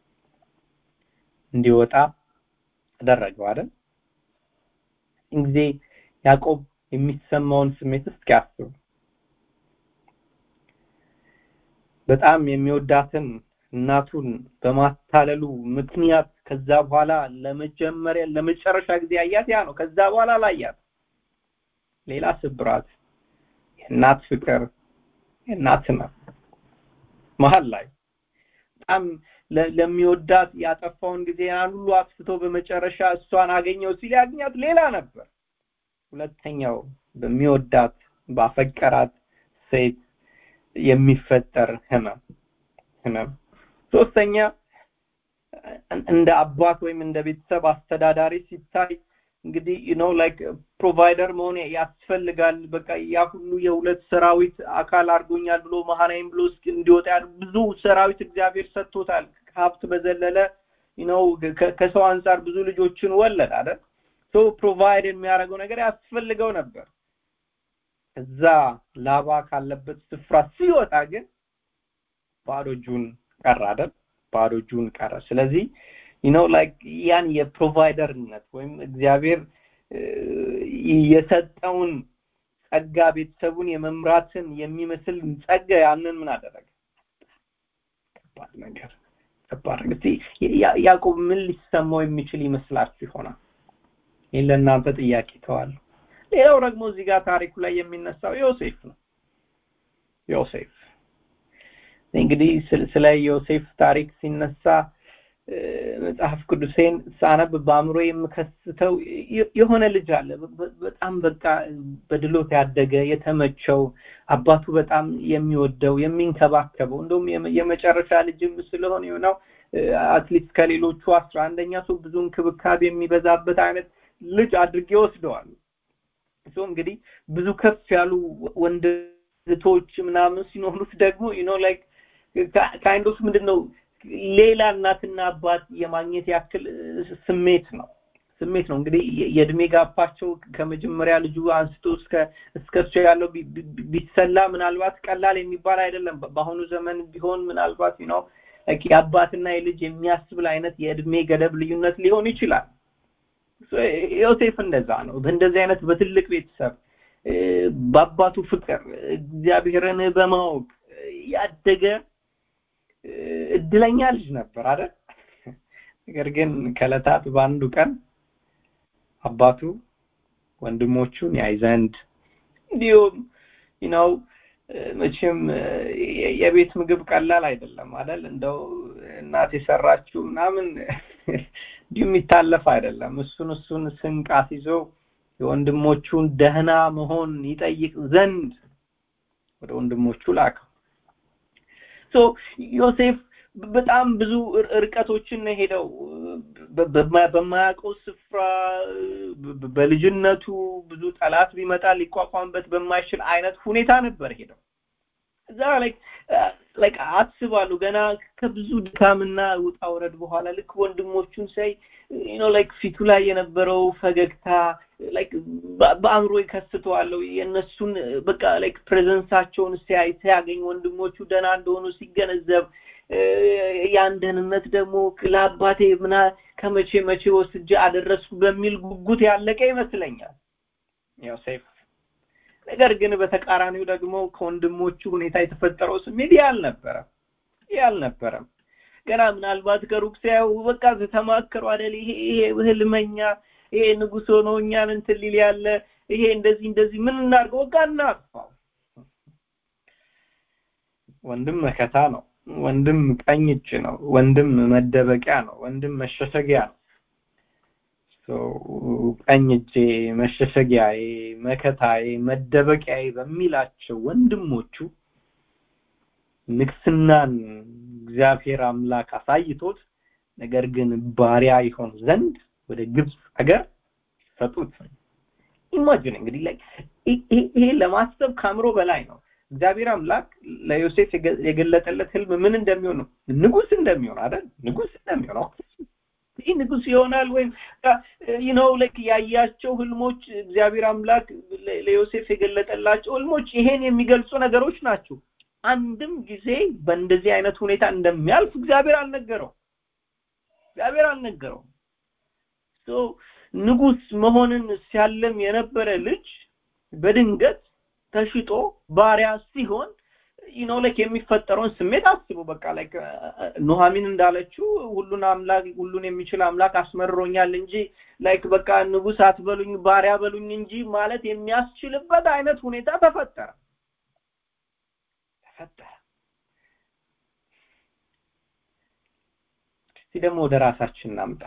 እንዲወጣ አደረገው አይደል ጊዜ ያዕቆብ የሚሰማውን ስሜት እስኪ አስቡ በጣም የሚወዳትን እናቱን በማታለሉ ምክንያት ከዛ በኋላ ለመጀመሪያ ለመጨረሻ ጊዜ አያት ያ ነው ከዛ በኋላ ላያት ሌላ ስብራት የእናት ፍቅር የእናት ህመም መሀል ላይ በጣም ለሚወዳት ያጠፋውን ጊዜ ያን ሁሉ አጥፍቶ በመጨረሻ እሷን አገኘው ሲል ያገኛት ሌላ ነበር ሁለተኛው በሚወዳት ባፈቀራት ሴት የሚፈጠር ህመም ህመም ሶስተኛ እንደ አባት ወይም እንደ ቤተሰብ አስተዳዳሪ ሲታይ እንግዲህ ዩ ኖ ላይክ ፕሮቫይደር መሆን ያስፈልጋል በቃ ያ ሁሉ የሁለት ሰራዊት አካል አድርጎኛል ብሎ መሀናይም ብሎ እንዲወጣ ብዙ ሰራዊት እግዚአብሔር ሰጥቶታል ከሀብት በዘለለ ነው ከሰው አንጻር ብዙ ልጆችን ወለድ አይደል ሶ ፕሮቫይድ የሚያደርገው ነገር ያስፈልገው ነበር እዛ ላባ ካለበት ስፍራ ሲወጣ ግን ባዶ እጁን ቀረ አይደል ባዶ እጁን ቀረ ስለዚህ ነው ላይክ ያን የፕሮቫይደርነት ወይም እግዚአብሔር የሰጠውን ጸጋ ቤተሰቡን የመምራትን የሚመስል ጸጋ ያንን ምን አደረገ ከባድ ነገር ከባድ እስቲ ያዕቆብ ምን ሊሰማው የሚችል ይመስላችሁ ይሆናል ይህን ለእናንተ ጥያቄ ተዋል ሌላው ደግሞ እዚህ ጋር ታሪኩ ላይ የሚነሳው ዮሴፍ ነው ዮሴፍ እንግዲህ ስለ ዮሴፍ ታሪክ ሲነሳ መጽሐፍ ቅዱሴን ሳነብ በአእምሮ የምከስተው የሆነ ልጅ አለ በጣም በቃ በድሎት ያደገ የተመቸው አባቱ በጣም የሚወደው የሚንከባከበው እንደውም የመጨረሻ ልጅም ስለሆነ ነው አትሊስት ከሌሎቹ አስራ አንደኛ ሰው ብዙ እንክብካቤ የሚበዛበት አይነት ልጅ አድርጌ ወስደዋል እሱ እንግዲህ ብዙ ከፍ ያሉ ወንድ እህቶች ምናምን ሲኖሩት ደግሞ ዩ ኖ ላይክ ካይንድ ኦፍ ምንድነው ሌላ እናትና አባት የማግኘት ያክል ስሜት ነው ስሜት ነው እንግዲህ የእድሜ ጋፓቸው ከመጀመሪያ ልጁ አንስቶ እስከ እስከ እሱ ያለው ቢሰላ ምናልባት ቀላል የሚባል አይደለም በአሁኑ ዘመን ቢሆን ምናልባት ነው የአባትና የልጅ የሚያስብል አይነት የእድሜ ገደብ ልዩነት ሊሆን ይችላል ዮሴፍ እንደዛ ነው በእንደዚህ አይነት በትልቅ ቤተሰብ በአባቱ ፍቅር እግዚአብሔርን በማወቅ ያደገ እድለኛ ልጅ ነበር አይደል ነገር ግን ከለታት በአንዱ ቀን አባቱ ወንድሞቹን ያይ ዘንድ እንዲሁም ነው መቼም የቤት ምግብ ቀላል አይደለም አይደል እንደው እናት የሰራችው ምናምን እንዲሁ የሚታለፍ አይደለም እሱን እሱን ስንቅ አስይዞ የወንድሞቹን ደህና መሆን ይጠይቅ ዘንድ ወደ ወንድሞቹ ላከው ሶ ዮሴፍ በጣም ብዙ ርቀቶችን ነው ሄደው በማያውቀው ስፍራ በልጅነቱ ብዙ ጠላት ቢመጣ ሊቋቋምበት በማይችል አይነት ሁኔታ ነበር ሄደው እዛ ላይክ አስባለሁ ገና ከብዙ ድካምና ውጣ ውረድ በኋላ ልክ ወንድሞቹን ሳይ ኖ ላይክ ፊቱ ላይ የነበረው ፈገግታ ላይክ በአእምሮ ይከስተዋለሁ የእነሱን በቃ ላይክ ፕሬዘንሳቸውን ሲያይ ሲያገኝ ወንድሞቹ ደህና እንደሆኑ ሲገነዘብ ያን ደህንነት ደግሞ ለአባቴ ምና ከመቼ መቼ ወስጄ አደረስኩ በሚል ጉጉት ያለቀ ይመስለኛል ዮሴፍ ነገር ግን በተቃራኒው ደግሞ ከወንድሞቹ ሁኔታ የተፈጠረው ስሜት ያልነበረም ያልነበረም ገና ምናልባት ከሩቅ ሲያዩ በቃ ተማከሩ አደል ይሄ ይሄ ህልመኛ ይሄ ንጉስ ሆኖ እኛን እንትን ሊል ያለ ይሄ እንደዚህ እንደዚህ ምን እናድርገው በቃ እናጥፋው ወንድም መከታ ነው ወንድም ቀኝ እጅ ነው ወንድም መደበቂያ ነው ወንድም መሸሸጊያ ነው ቀኝ እጄ መሸሸጊያዬ መከታዬ መደበቂያዬ በሚላቸው ወንድሞቹ ንግስናን እግዚአብሔር አምላክ አሳይቶት ነገር ግን ባሪያ ይሆን ዘንድ ወደ ግብፅ ሀገር ሰጡት ኢማጂን እንግዲህ ላይ ይሄ ለማሰብ ካምሮ በላይ ነው እግዚአብሔር አምላክ ለዮሴፍ የገለጠለት ህልም ምን እንደሚሆን ነው ንጉስ እንደሚሆን አይደል ንጉስ እንደሚሆን ይህ ንጉስ ይሆናል ወይም ነው ልክ ያያቸው ህልሞች እግዚአብሔር አምላክ ለዮሴፍ የገለጠላቸው ህልሞች ይሄን የሚገልጹ ነገሮች ናቸው አንድም ጊዜ በእንደዚህ አይነት ሁኔታ እንደሚያልፍ እግዚአብሔር አልነገረው እግዚአብሔር አልነገረው ንጉስ መሆንን ሲያለም የነበረ ልጅ በድንገት ተሽጦ ባሪያ ሲሆን ነው ላይክ የሚፈጠረውን ስሜት አስቡ በቃ ላይክ ኑሐሚን እንዳለችው ሁሉን አምላክ ሁሉን የሚችል አምላክ አስመርሮኛል እንጂ ላይክ በቃ ንጉስ አትበሉኝ ባሪያ በሉኝ እንጂ ማለት የሚያስችልበት አይነት ሁኔታ ተፈጠረ ተፈጠረ እስቲ ደግሞ ወደ ራሳችን እናምጣው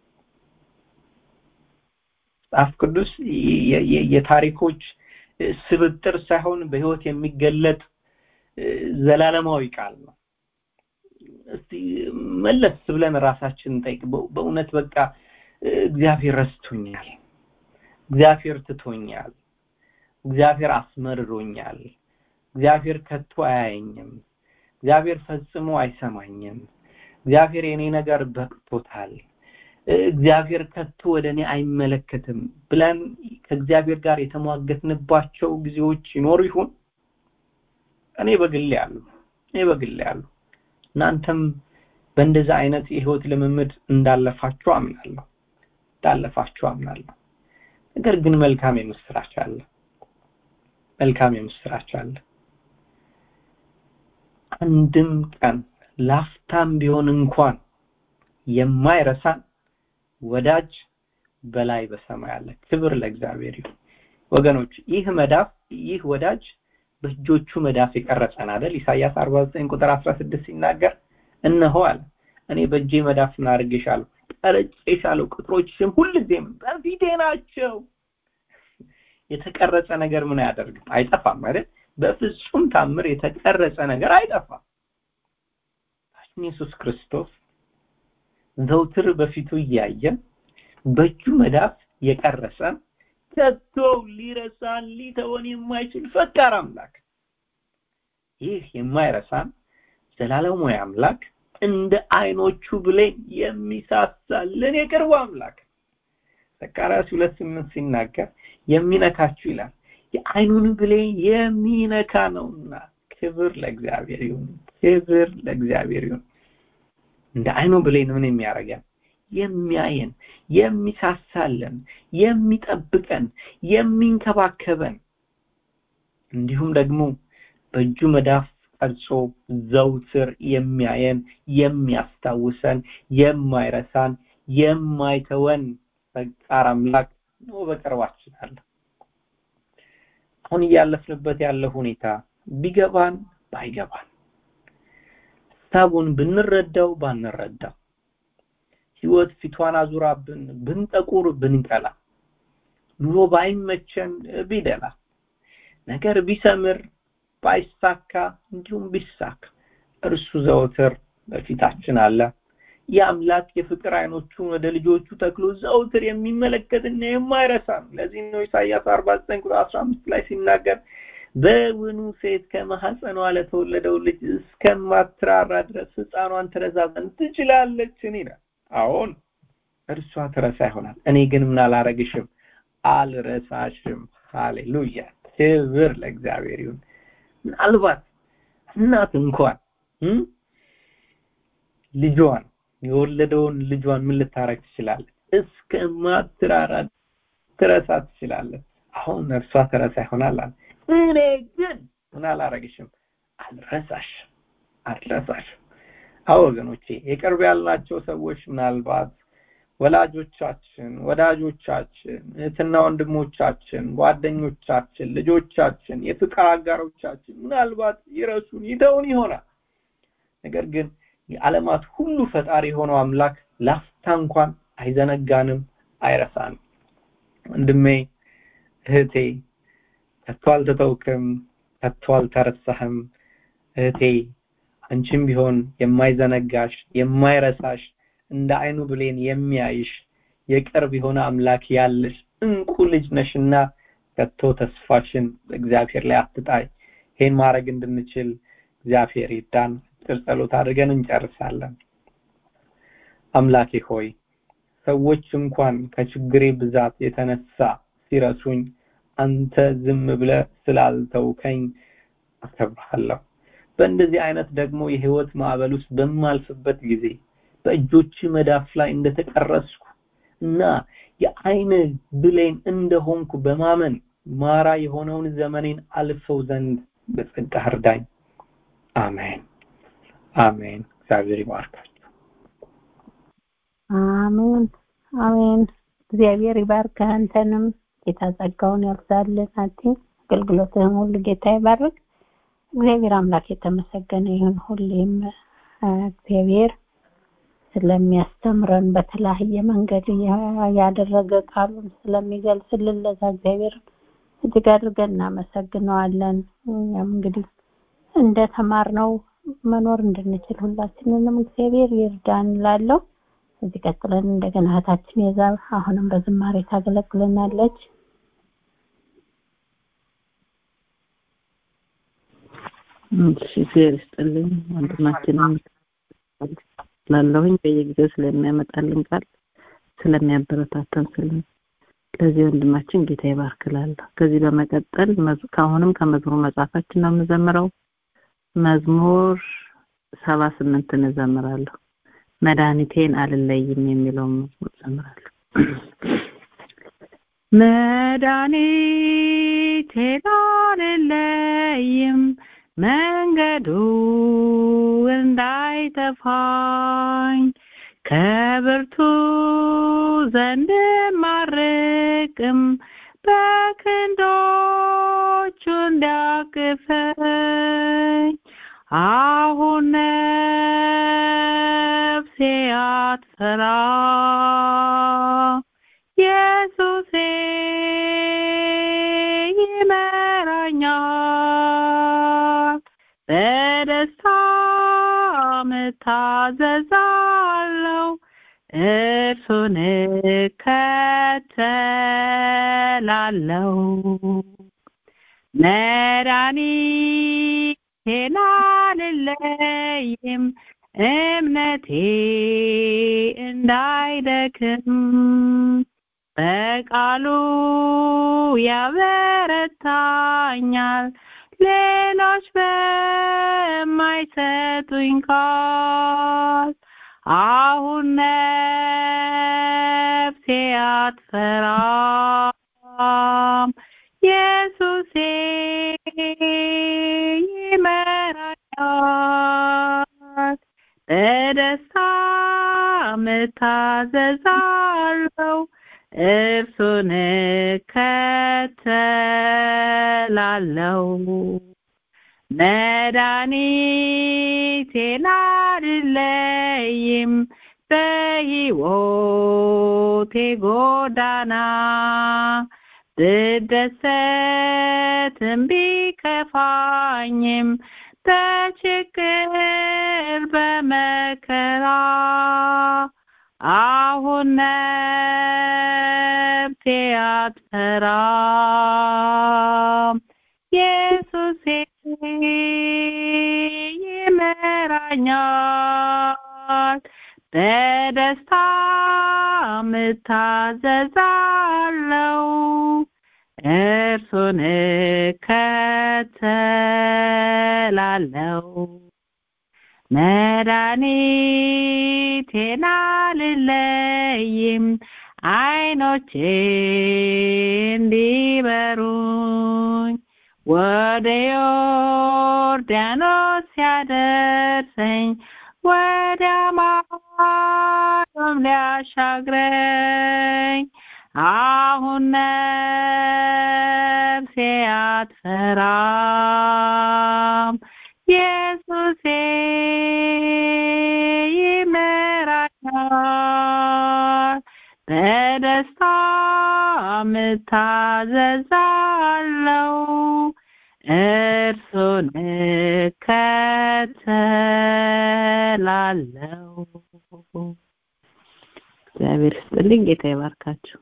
መጽሐፍ ቅዱስ የታሪኮች ስብጥር ሳይሆን በህይወት የሚገለጥ ዘላለማዊ ቃል ነው እስቲ መለስ ብለን ራሳችንን ጠይቅ በእውነት በቃ እግዚአብሔር ረስቶኛል እግዚአብሔር ትቶኛል እግዚአብሔር አስመርሮኛል እግዚአብሔር ከቶ አያየኝም እግዚአብሔር ፈጽሞ አይሰማኝም እግዚአብሔር የኔ ነገር በቅቶታል እግዚአብሔር ከቶ ወደ እኔ አይመለከትም ብለን ከእግዚአብሔር ጋር የተሟገትንባቸው ጊዜዎች ይኖሩ ይሁን እኔ በግል ያሉ እኔ በግል ያሉ እናንተም በእንደዛ አይነት የህይወት ልምምድ እንዳለፋችሁ አምናለሁ እንዳለፋችሁ አምናለሁ ነገር ግን መልካም የምስራች አለ መልካም የምስራች አለ አንድም ቀን ላፍታም ቢሆን እንኳን የማይረሳን ወዳጅ በላይ በሰማይ አለ ክብር ለእግዚአብሔር ይሁን ወገኖች ይህ መዳፍ ይህ ወዳጅ በእጆቹ መዳፍ የቀረጸን አይደል ኢሳይያስ 49 ቁጥር 16 ሲናገር እነሆ አለ እኔ በእጄ መዳፍ ምን አድርጌሻለሁ ቀርጬሻለሁ ቅጥሮችሽም ሁልጊዜም በፊቴ ናቸው የተቀረጸ ነገር ምን አያደርግም አይጠፋም አይደል በፍጹም ታምር የተቀረጸ ነገር አይጠፋም ኢየሱስ ክርስቶስ ዘውትር በፊቱ እያየን በእጁ መዳፍ የቀረጸን ከቶ ሊረሳን ሊተወን የማይችል ፈቃር አምላክ ይህ የማይረሳን ዘላለማዊ አምላክ እንደ አይኖቹ ብሌን የሚሳሳልን የቅርቡ አምላክ ዘካርያስ ሁለት ስምንት ሲናገር የሚነካችሁ ይላል የአይኑን ብሌን የሚነካ ነውና ክብር ለእግዚአብሔር ይሁን ክብር ለእግዚአብሔር ይሁን እንደ አይኑ ብሌን ምን የሚያደርገን የሚያየን የሚሳሳለን የሚጠብቀን የሚንከባከበን እንዲሁም ደግሞ በእጁ መዳፍ ቀርጾ ዘውትር የሚያየን የሚያስታውሰን የማይረሳን የማይተወን ፈቃር አምላክ ነው በቅርባችን አለ አሁን እያለፍንበት ያለ ሁኔታ ቢገባን ባይገባን ሀሳቡን ብንረዳው ባንረዳው ህይወት ፊቷን አዙራብን ብንጠቁር ብንቀላ ኑሮ ባይመቸን ቢደላ ነገር ቢሰምር ባይሳካ እንዲሁም ቢሳካ እርሱ ዘውትር በፊታችን አለ የአምላክ የፍቅር አይኖቹን ወደ ልጆቹ ተክሎ ዘውትር የሚመለከትና የማይረሳ ነው ለዚህ ነው ኢሳያስ 49 ቁጥር 15 ላይ ሲናገር በውኑ ሴት ከማህፀኗ ለተወለደው ልጅ እስከማትራራ ድረስ ህፃኗን ትረሳ ዘንድ ትችላለችን ይላል አሁን እርሷ ትረሳ ይሆናል እኔ ግን ምን አላረግሽም አልረሳሽም ሃሌሉያ ክብር ለእግዚአብሔር ይሁን ምናልባት እናት እንኳን ልጇን የወለደውን ልጇን ምን ልታረግ ትችላለች እስከማትራራ ትረሳ ትችላለች አሁን እርሷ ትረሳ ይሆናል አለ እኔ ግን ምን አላረግሽም አልረሳሽ አልረሳሽ አዎ ወገኖቼ የቅርብ ያልናቸው ሰዎች ምናልባት ወላጆቻችን ወዳጆቻችን እህትና ወንድሞቻችን ጓደኞቻችን ልጆቻችን የፍቅር አጋሮቻችን ምናልባት ይረሱን ይተውን ይሆናል ነገር ግን የዓለማት ሁሉ ፈጣሪ የሆነው አምላክ ላፍታ እንኳን አይዘነጋንም አይረሳንም ወንድሜ እህቴ ከቶ አልተተውክም ከቶ አልተረሳህም እህቴ አንቺም ቢሆን የማይዘነጋሽ የማይረሳሽ እንደ አይኑ ብሌን የሚያይሽ የቅርብ የሆነ አምላክ ያለሽ እንቁ ልጅ ነሽና ከቶ ተስፋሽን በእግዚአብሔር ላይ አትጣይ ይሄን ማድረግ እንድንችል እግዚአብሔር ይዳን አጭር ጸሎት አድርገን እንጨርሳለን አምላኬ ሆይ ሰዎች እንኳን ከችግሬ ብዛት የተነሳ ሲረሱኝ አንተ ዝም ብለ ስላልተውከኝ አከብርሃለሁ በእንደዚህ አይነት ደግሞ የህይወት ማዕበል ውስጥ በማልፍበት ጊዜ በእጆች መዳፍ ላይ እንደተቀረስኩ እና የአይን ብሌን እንደሆንኩ በማመን ማራ የሆነውን ዘመኔን አልፈው ዘንድ በጸጋ እርዳኝ አሜን አሜን እግዚአብሔር ይባርካችሁ አሜን አሜን እግዚአብሔር ይባርክ አንተንም ጌታ ጸጋውን ያብዛልን አቲ አገልግሎትህም ሁሉ ጌታ ይባርክ እግዚአብሔር አምላክ የተመሰገነ ይሁን ሁሌም እግዚአብሔር ስለሚያስተምረን በተለያየ መንገድ ያ- ያደረገ ቃሉን ስለሚገልጽልን ለዛ እግዚአብሔር እጅግ አድርገን እናመሰግነዋለን። እኛም እንግዲህ እንደተማርነው መኖር እንድንችል ሁላችንንም እግዚአብሔር ይርዳን ላለው እዚህ ቀጥለን እንደገና እህታችን የዛ አሁንም በዝማሬ ታገለግለናለች። እሺ እግዚአብሔር ይስጥልኝ ወንድማችንን ላለሁኝ በየጊዜው ስለሚያመጣልን ቃል ስለሚያበረታታን ስለ ለዚህ ወንድማችን ጌታ ይባርክላለሁ። ከዚህ በመቀጠል መዝ- ከአሁንም ከመዝሙር መጽሐፋችን ነው የምዘምረው። መዝሙር ሰባ ስምንትን እዘምራለሁ። መድኃኒቴን አልለይም የሚለውን መዝሙር እዘምራለሁ። መድኃኒቴን አልለይም መንገዱ እንዳይጠፋኝ ከብርቱ ዘንድ ማርቅም በክንዶቹ እንዲያቅፈኝ አሁን ነፍሴ አትፈራ ኢየሱሴ ይመራኛል በደስታ እታዘዛለሁ እርሱን እከተላለሁ መድኃኒቴን አልለይም እምነቴ እንዳይደክም በቃሉ ያበረታኛል ሌሎች በማይሰጡኝ ቃል አሁን ነፍሴ አትፈራም ኢየሱሴ ይመራኛል በደስታ እታዘዛለሁ እርሱን እከተላለሁ መድኃኒቴን አልለይም በሕይወቴ ጎዳና ብደሰትም ቢከፋኝም በችግር በመከራ አሁን ነፍሴ አትፈራም ኢየሱሴ ይመራኛል በደስታ እታዘዛለሁ እርሱን እከተላለሁ መድኃኒቴን አልለይም አይኖቼ እንዲበሩኝ ወደ ዮርዳኖስ ሲያደርሰኝ ወደ ማዶም ሊያሻግረኝ አሁን ነፍሴ አትፈራም ኢየሱሴ ይመራኛል በደስታ እታዘዛለሁ እርሱን እከተላለሁ እግዚአብሔር ይስጥልኝ ጌታ ይባርካችሁ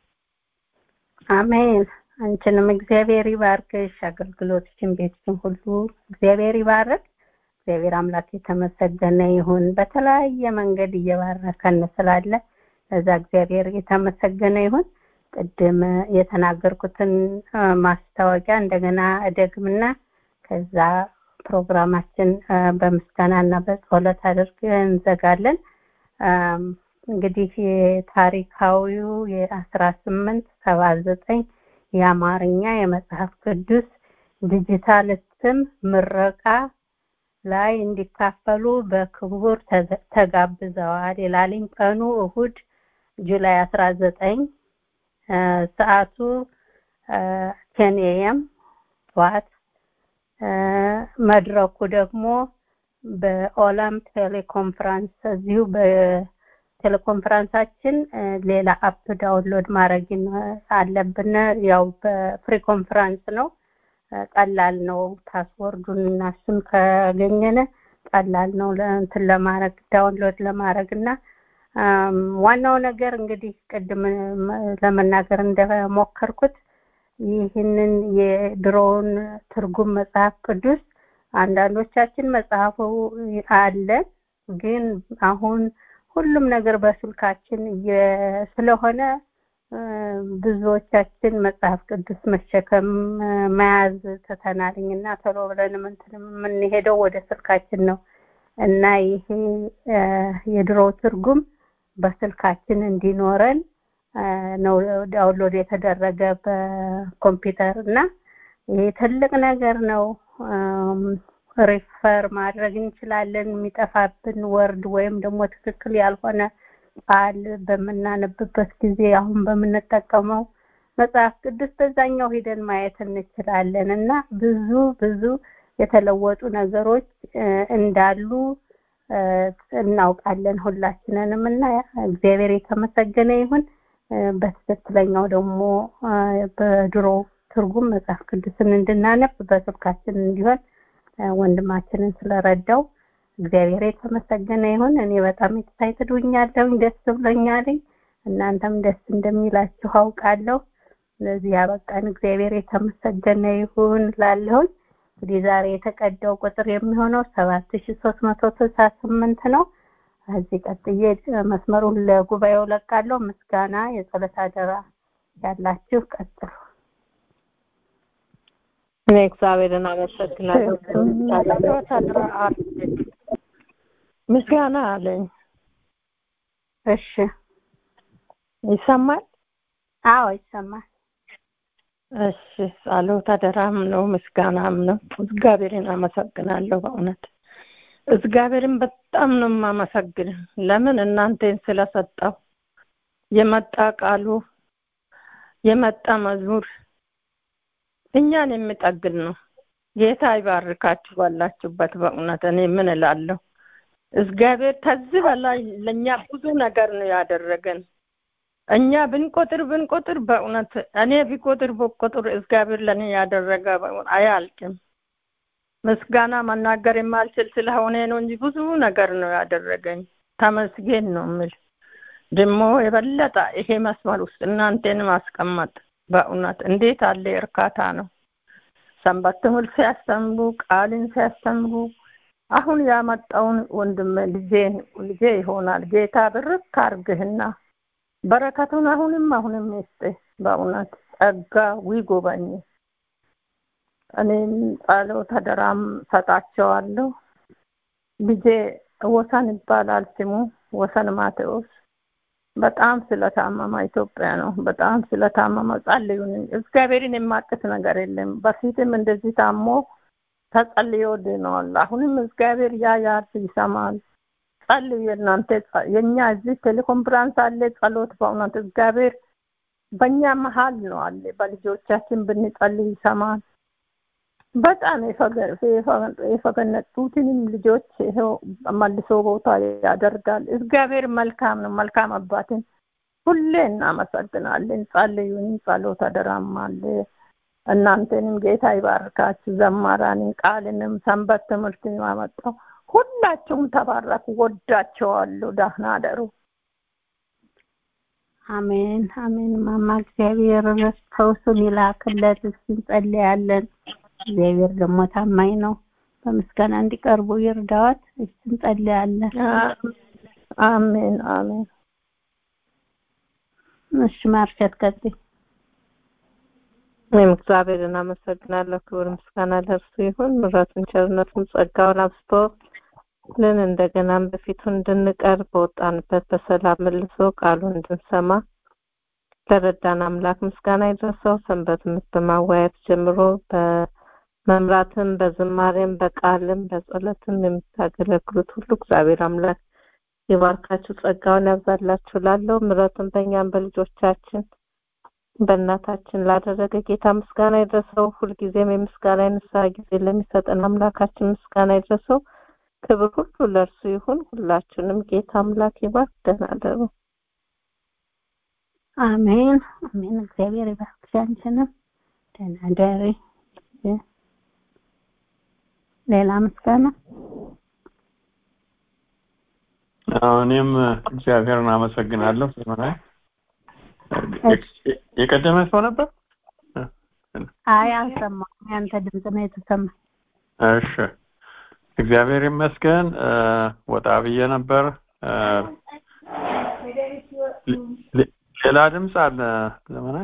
አሜን። አንቺንም እግዚአብሔር ይባርክሽ፣ አገልግሎትሽን፣ ቤትሽን ሁሉ እግዚአብሔር ይባርክ። እግዚአብሔር አምላክ የተመሰገነ ይሁን። በተለያየ መንገድ እየባረከን ስላለ ለዛ እግዚአብሔር የተመሰገነ ይሁን። ቅድም የተናገርኩትን አ፣ ማስታወቂያ እንደገና እደግምና ከዛ ፕሮግራማችን አ፣ በምስጋናና በጸሎት አድርገን እንዘጋለን። አም፣ እንግዲህ የታሪካዊው የአስራ ስምንት ሰባ ዘጠኝ የአማርኛ የመጽሐፍ ቅዱስ ዲጂታል እትም ምረቃ ላይ እንዲካፈሉ በክቡር ተገ- ተጋብዘዋል ይላልኝ ቀኑ እሁድ ጁላይ አስራ ዘጠኝ ሰዓቱ ቴን ኤም ጠዋት አ፣ መድረኩ ደግሞ በኦላም ቴሌኮንፈረንስ እዚሁ በቴሌኮንፈረንሳችን እ፣ ሌላ አፕ ዳውንሎድ ማድረግ ይኖ- አለብን። ያው በፍሪ ኮንፈረንስ ነው እ፣ ቀላል ነው። ፓስወርዱን እና እሱን ካገኘነ ቀላል ነው ለእንትን ለማድረግ ዳውንሎድ ለማድረግ እና አም፣ ዋናው ነገር እንግዲህ ቅድም ም- ለመናገር እንደሞከርኩት ይህንን የድሮውን ትርጉም መጽሐፍ ቅዱስ አንዳንዶቻችን መጽሐፉ አለ ግን አሁን ሁሉም ነገር በስልካችን እየ- ስለሆነ እ፣ ብዙዎቻችን መጽሐፍ ቅዱስ መሸከም እ፣ መያዝ ትተናልኝ እና ቶሎ ብለን እንትን የምንሄደው ወደ ስልካችን ነው እና ይሄ እ፣ የድሮ ትርጉም በስልካችን እንዲኖረን እ፣ ነው ዳውንሎድ የተደረገ በኮምፒውተር እና ይሄ ትልቅ ነገር ነው። እም፣ ሪፈር ማድረግ እንችላለን። የሚጠፋብን ወርድ ወይም ደግሞ ትክክል ያልሆነ ቃል በምናነብበት ጊዜ አሁን በምንጠቀመው መጽሐፍ ቅዱስ በዛኛው ሂደን ማየት እንችላለን እና ብዙ ብዙ የተለወጡ ነገሮች እ፣ እንዳሉ እ፣ እናውቃለን ሁላችንንም እና እግዚአብሔር የተመሰገነ ይሁን። እ፣ በትክክለኛው ደግሞ እ፣ በድሮ ትርጉም መጽሐፍ ቅዱስን እንድናነብ በስልካችን እንዲሆን እ፣ ወንድማችንን ስለረዳው እግዚአብሔር የተመሰገነ ይሁን። እኔ በጣም ኤክሳይትድ ሆኛለሁኝ፣ ደስ ብሎኛልኝ። እናንተም ደስ እንደሚላችሁ አውቃለሁ። ለዚህ ያበቃን እግዚአብሔር የተመሰገነ ይሁን ላለሁኝ። እንግዲህ ዛሬ የተቀዳው ቁጥር የሚሆነው ሰባት ሺ ሶስት መቶ ስልሳ ስምንት ነው። ከዚህ ቀጥዬ እ፣ መስመሩን ለጉባኤው ለቃለሁ። ምስጋና የጸሎት አደራ ያላችሁ ቀጥሉ። እኔ እግዚአብሔርን አመሰግናለሁ። ወታደራ ምስጋና አለኝ። እሺ፣ ይሰማል? አዎ ይሰማል። እሺ፣ ጸሎት አደራም ነው ምስጋናም ነው። እግዚአብሔርን አመሰግናለሁ በእውነት እግዚአብሔርን በጣም ነው የማመሰግን። ለምን እናንተን ስለሰጠው የመጣ ቃሉ የመጣ መዝሙር እኛን የሚጠግን ነው። ጌታ ይባርካችሁ ባላችሁበት። በእውነት እኔ ምን እላለሁ? እግዚአብሔር ከዚህ በላይ ለእኛ ብዙ ነገር ነው ያደረገን። እኛ ብንቆጥር ብንቆጥር በእውነት እኔ ቢቆጥር በቆጥር እግዚአብሔር ለእኔ ያደረገ በእውነት አያልቅም። ምስጋና መናገር የማልችል ስለሆነ ነው እንጂ ብዙ ነገር ነው ያደረገኝ። ተመስገን ነው የምል። ደግሞ የበለጠ ይሄ መስመር ውስጥ እናንተን ማስቀመጥ በእውነት እንዴት አለ እርካታ ነው። ሰንበት ትምህርት ሲያስተምሩ ቃልን ሲያስተምሩ አሁን ያመጣውን ወንድም ልጄን ልጄ ይሆናል ጌታ ብርክ አርግህና በረከቱን አሁንም አሁንም ይስጥ። በእውነት ጸጋ ይጎበኝ። እኔም ጸሎት አደራም ሰጣቸዋለሁ። ልጄ ወሰን ይባላል ስሙ ወሰን ማቴዎስ በጣም ስለታመመ ኢትዮጵያ ነው። በጣም ስለታመመ ጸልዩልኝ። እግዚአብሔርን የማቅት ነገር የለም። በፊትም እንደዚህ ታሞ ተጸልዮ ድነዋል። አሁንም እግዚአብሔር ያያል፣ ይሰማል። ጸልዩ የእናንተ ጸ- የእኛ እዚህ ቴሌኮንፈረንስ አለ። ጸሎት በእውነት እግዚአብሔር በእኛ መሀል ነው አለ። በልጆቻችን ብንጸልይ ይሰማል። በጣም የፈገ- የፈ- የፈገነጡትንም ልጆች ይኸው መልሶ ቦታ ያደርጋል። እግዚአብሔር መልካም ነው። መልካም አባትን ሁሌ እናመሰግናለን። ጸልዩን፣ ጸሎት አደራም አለ። እናንተንም ጌታ ይባርካችሁ። ዘማራንን፣ ቃልንም፣ ሰንበት ትምህርትን ያመጣው ሁላችሁም ተባረኩ። ወዳቸዋለሁ። ደህና አደሩ። አሜን አሜን። ማማ እግዚአብሔር ፈውሱን ይላክለት። እስኪ እንጸልያለን። እግዚአብሔር ደግሞ ታማኝ ነው። በምስጋና እንዲቀርቡ ይርዳዎት። እስኪ እንጸልያለን። አሜን አሜን። እሺ ማርሸት ቀጥይ። እኔም እግዚአብሔርን አመሰግናለሁ። ክብር ምስጋና ለእርሱ ይሁን። ምሕረቱን ቸርነቱን ጸጋውን አብዝቶ ልን እንደገናም በፊቱ እንድንቀርብ በወጣንበት በሰላም መልሶ ቃሉን እንድንሰማ ለረዳን አምላክ ምስጋና ይድረሰው። ሰንበት ትምህርት በማወያየት ጀምሮ በመምራትም በዝማሬም በቃልም በጸሎትም የምታገለግሉት ሁሉ እግዚአብሔር አምላክ ይባርካችሁ፣ ጸጋውን ያብዛላችሁ። ላለው ምሕረቱን በእኛም በልጆቻችን በእናታችን ላደረገ ጌታ ምስጋና ይድረሰው። ሁልጊዜም የምስጋና የንስሐ ጊዜ ለሚሰጠን አምላካችን ምስጋና ይድረሰው። ክብር ሁሉ ለእርሱ ይሁን። ሁላችንም ጌታ አምላክ ይባርክ። ደህና እደሩ። አሜን አሜን። እግዚአብሔር ይባርክሽ አንቺንም። ደህና እደሪ። ሌላ ምስጋና እኔም እግዚአብሔርን አመሰግናለሁ። ዘመናዊ የቀደመ ሰው ነበር። አይ አልሰማሁም። ያንተ ድምፅ ነው የተሰማ። እሺ እግዚአብሔር ይመስገን። ወጣ ብዬ ነበር። ሌላ ድምፅ አለ ዘመናዊ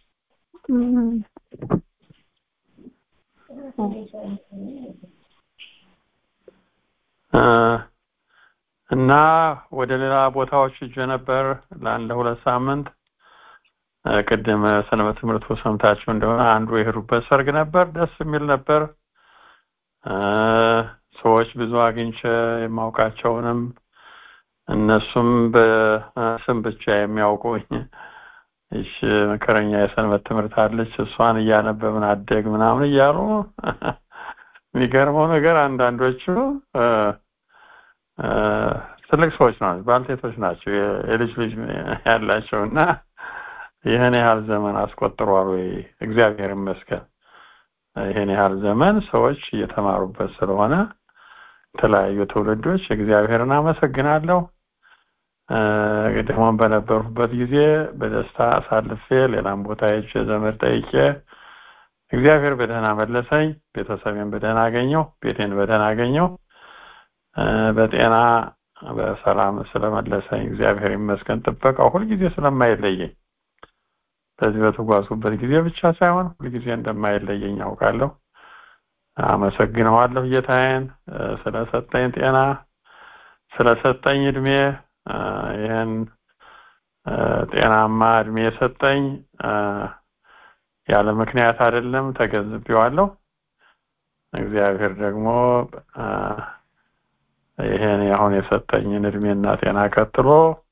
እና ወደ ሌላ ቦታዎች ሄጄ ነበር ለአንድ ሁለት ሳምንት። ቅድም ሰንበት ትምህርቱ ሰምታችሁ እንደሆነ አንዱ የሄዱበት ሰርግ ነበር። ደስ የሚል ነበር። ሰዎች ብዙ አግኝቼ የማውቃቸውንም እነሱም በስም ብቻ የሚያውቁኝ እሺ መከረኛ የሰንበት ትምህርት አለች እሷን እያነበብን አደግ ምናምን እያሉ የሚገርመው ነገር አንዳንዶቹ ትልቅ ሰዎች ናቸው፣ ባልቴቶች ናቸው፣ የልጅ ልጅ ያላቸው እና ይህን ያህል ዘመን አስቆጥሯል ወይ? እግዚአብሔር ይመስገን። ይህን ያህል ዘመን ሰዎች እየተማሩበት ስለሆነ የተለያዩ ትውልዶች እግዚአብሔርን አመሰግናለሁ። ደግሞ በነበሩበት ጊዜ በደስታ አሳልፌ ሌላም ቦታ ሄጄ ዘመድ ጠይቄ እግዚአብሔር በደህና መለሰኝ። ቤተሰቤን በደህና አገኘው። ቤቴን በደህና አገኘው። በጤና በሰላም ስለመለሰኝ እግዚአብሔር ይመስገን። ጥበቃው ሁልጊዜ ስለማይለየኝ በዚህ በተጓዝኩበት ጊዜ ብቻ ሳይሆን ሁልጊዜ እንደማይለየኝ ያውቃለሁ። አመሰግነዋለሁ ጌታዬን ስለሰጠኝ ጤና፣ ስለሰጠኝ እድሜ ይህን ጤናማ እድሜ የሰጠኝ ያለ ምክንያት አይደለም፣ ተገንዝቤዋለሁ። እግዚአብሔር ደግሞ ይሄን አሁን የሰጠኝን እድሜና ጤና ቀጥሎ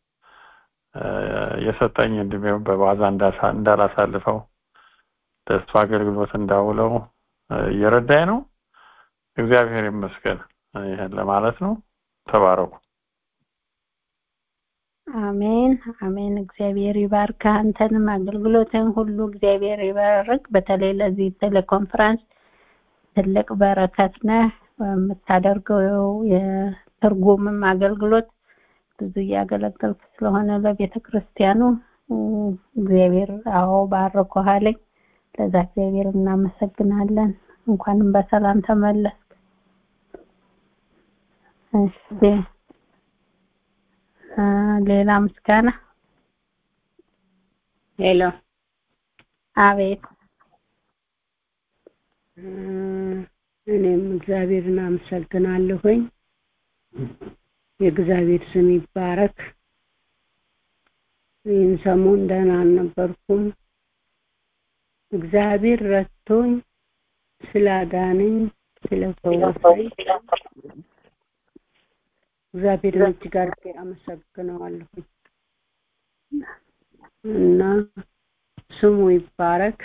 የሰጠኝ እድሜ በዋዛ እንዳላሳልፈው ለእሱ አገልግሎት እንዳውለው እየረዳኝ ነው። እግዚአብሔር ይመስገን። ይሄን ለማለት ነው። ተባረኩ። አሜን አሜን። እግዚአብሔር ይባርክ አንተንም አገልግሎትን ሁሉ እግዚአብሔር ይባርክ። በተለይ ለዚህ ቴሌኮንፈረንስ ትልቅ በረከት ነህ። የምታደርገው የትርጉምም አገልግሎት ብዙ እያገለገልክ ስለሆነ ለቤተ ክርስቲያኑ እግዚአብሔር አዎ ባርኮሃለኝ። ለዛ እግዚአብሔር እናመሰግናለን። እንኳንም በሰላም ተመለስክ። እሺ ሌላ ምስጋና ሄሎ አቤት እኔም እግዚአብሔርን አመሰግናለሁኝ የእግዚአብሔር ስም ይባረክ ይህን ሰሞን ደህና አልነበርኩም እግዚአብሔር ረድቶኝ ስላዳነኝ ስለፈወሰኝ እግዚአብሔርን እጅግ አድርጌ አመሰግነዋለሁ እና ስሙ ይባረክ።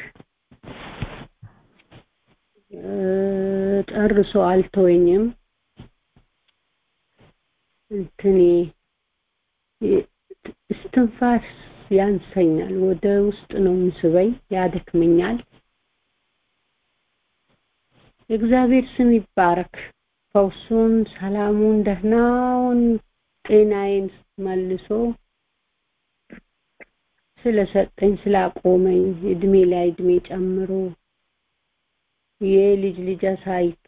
ጨርሶ አልተወኝም። እንትኔ እስትንፋስ ያንሰኛል፣ ወደ ውስጥ ነው የሚስበኝ፣ ያደክመኛል። የእግዚአብሔር ስም ይባረክ። ፈውሱን፣ ሰላሙን፣ ደህናውን ጤናዬን መልሶ ስለሰጠኝ ስላቆመኝ እድሜ ላይ እድሜ ጨምሮ የልጅ ልጅ አሳይቶ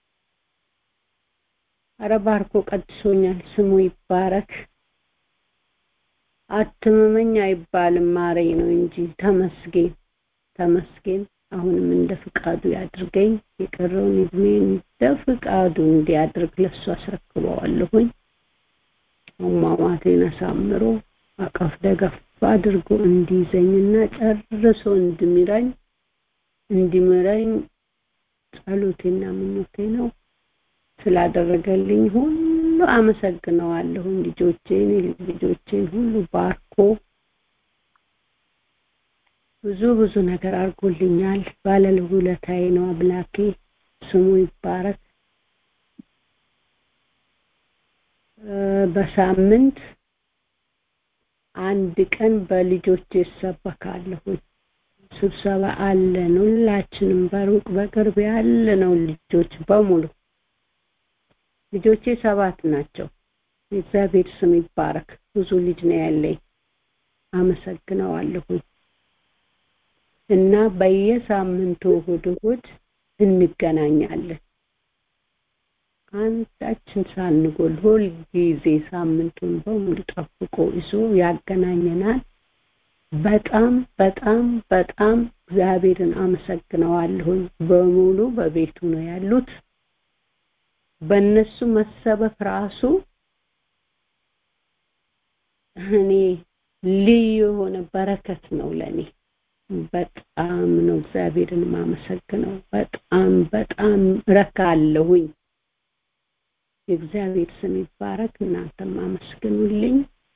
አረ ባርኮ ቀድሶኛል። ስሙ ይባረክ። አትመመኝ አይባልም ማረኝ ነው እንጂ ተመስገን ተመስገን። አሁንም እንደ ፍቃዱ ያድርገኝ። የቀረውን እድሜን እንደ ፍቃዱ እንዲያድርግ ለሱ አስረክበዋለሁኝ። አሟሟቴን አሳምሮ አቀፍ ደገፍ አድርጎ እንዲይዘኝና ጨርሶ እንድሚራኝ እንዲምረኝ ጸሎቴና ምኞቴ ነው። ስላደረገልኝ ሁሉ አመሰግነዋለሁ። ልጆቼን ልጆቼን ሁሉ ባርኮ ብዙ ብዙ ነገር አድርጎልኛል። ባለውለታዬ ነው አምላኬ። ስሙ ይባረክ። በሳምንት አንድ ቀን በልጆች ይሰበካለሁ። ስብሰባ አለን። ሁላችንም በሩቅ በቅርብ ያለነው ልጆች በሙሉ ልጆቼ ሰባት ናቸው። የእግዚአብሔር ስም ይባረክ። ብዙ ልጅ ነው ያለኝ። አመሰግነዋለሁ። እና በየሳምንቱ እሑድ እሑድ እንገናኛለን። አንዳችን ሳንጎል ሁል ጊዜ ሳምንቱን በሙሉ ጠብቆ ይዞ ያገናኘናል። በጣም በጣም በጣም እግዚአብሔርን አመሰግነዋለሁኝ። በሙሉ በቤቱ ነው ያሉት። በእነሱ መሰበክ ራሱ እኔ ልዩ የሆነ በረከት ነው ለኔ። በጣም ነው እግዚአብሔርን የማመሰግነው። በጣም በጣም ረካለሁኝ። የእግዚአብሔር ስም ይባረክ። እናንተም አመስግኑልኝ።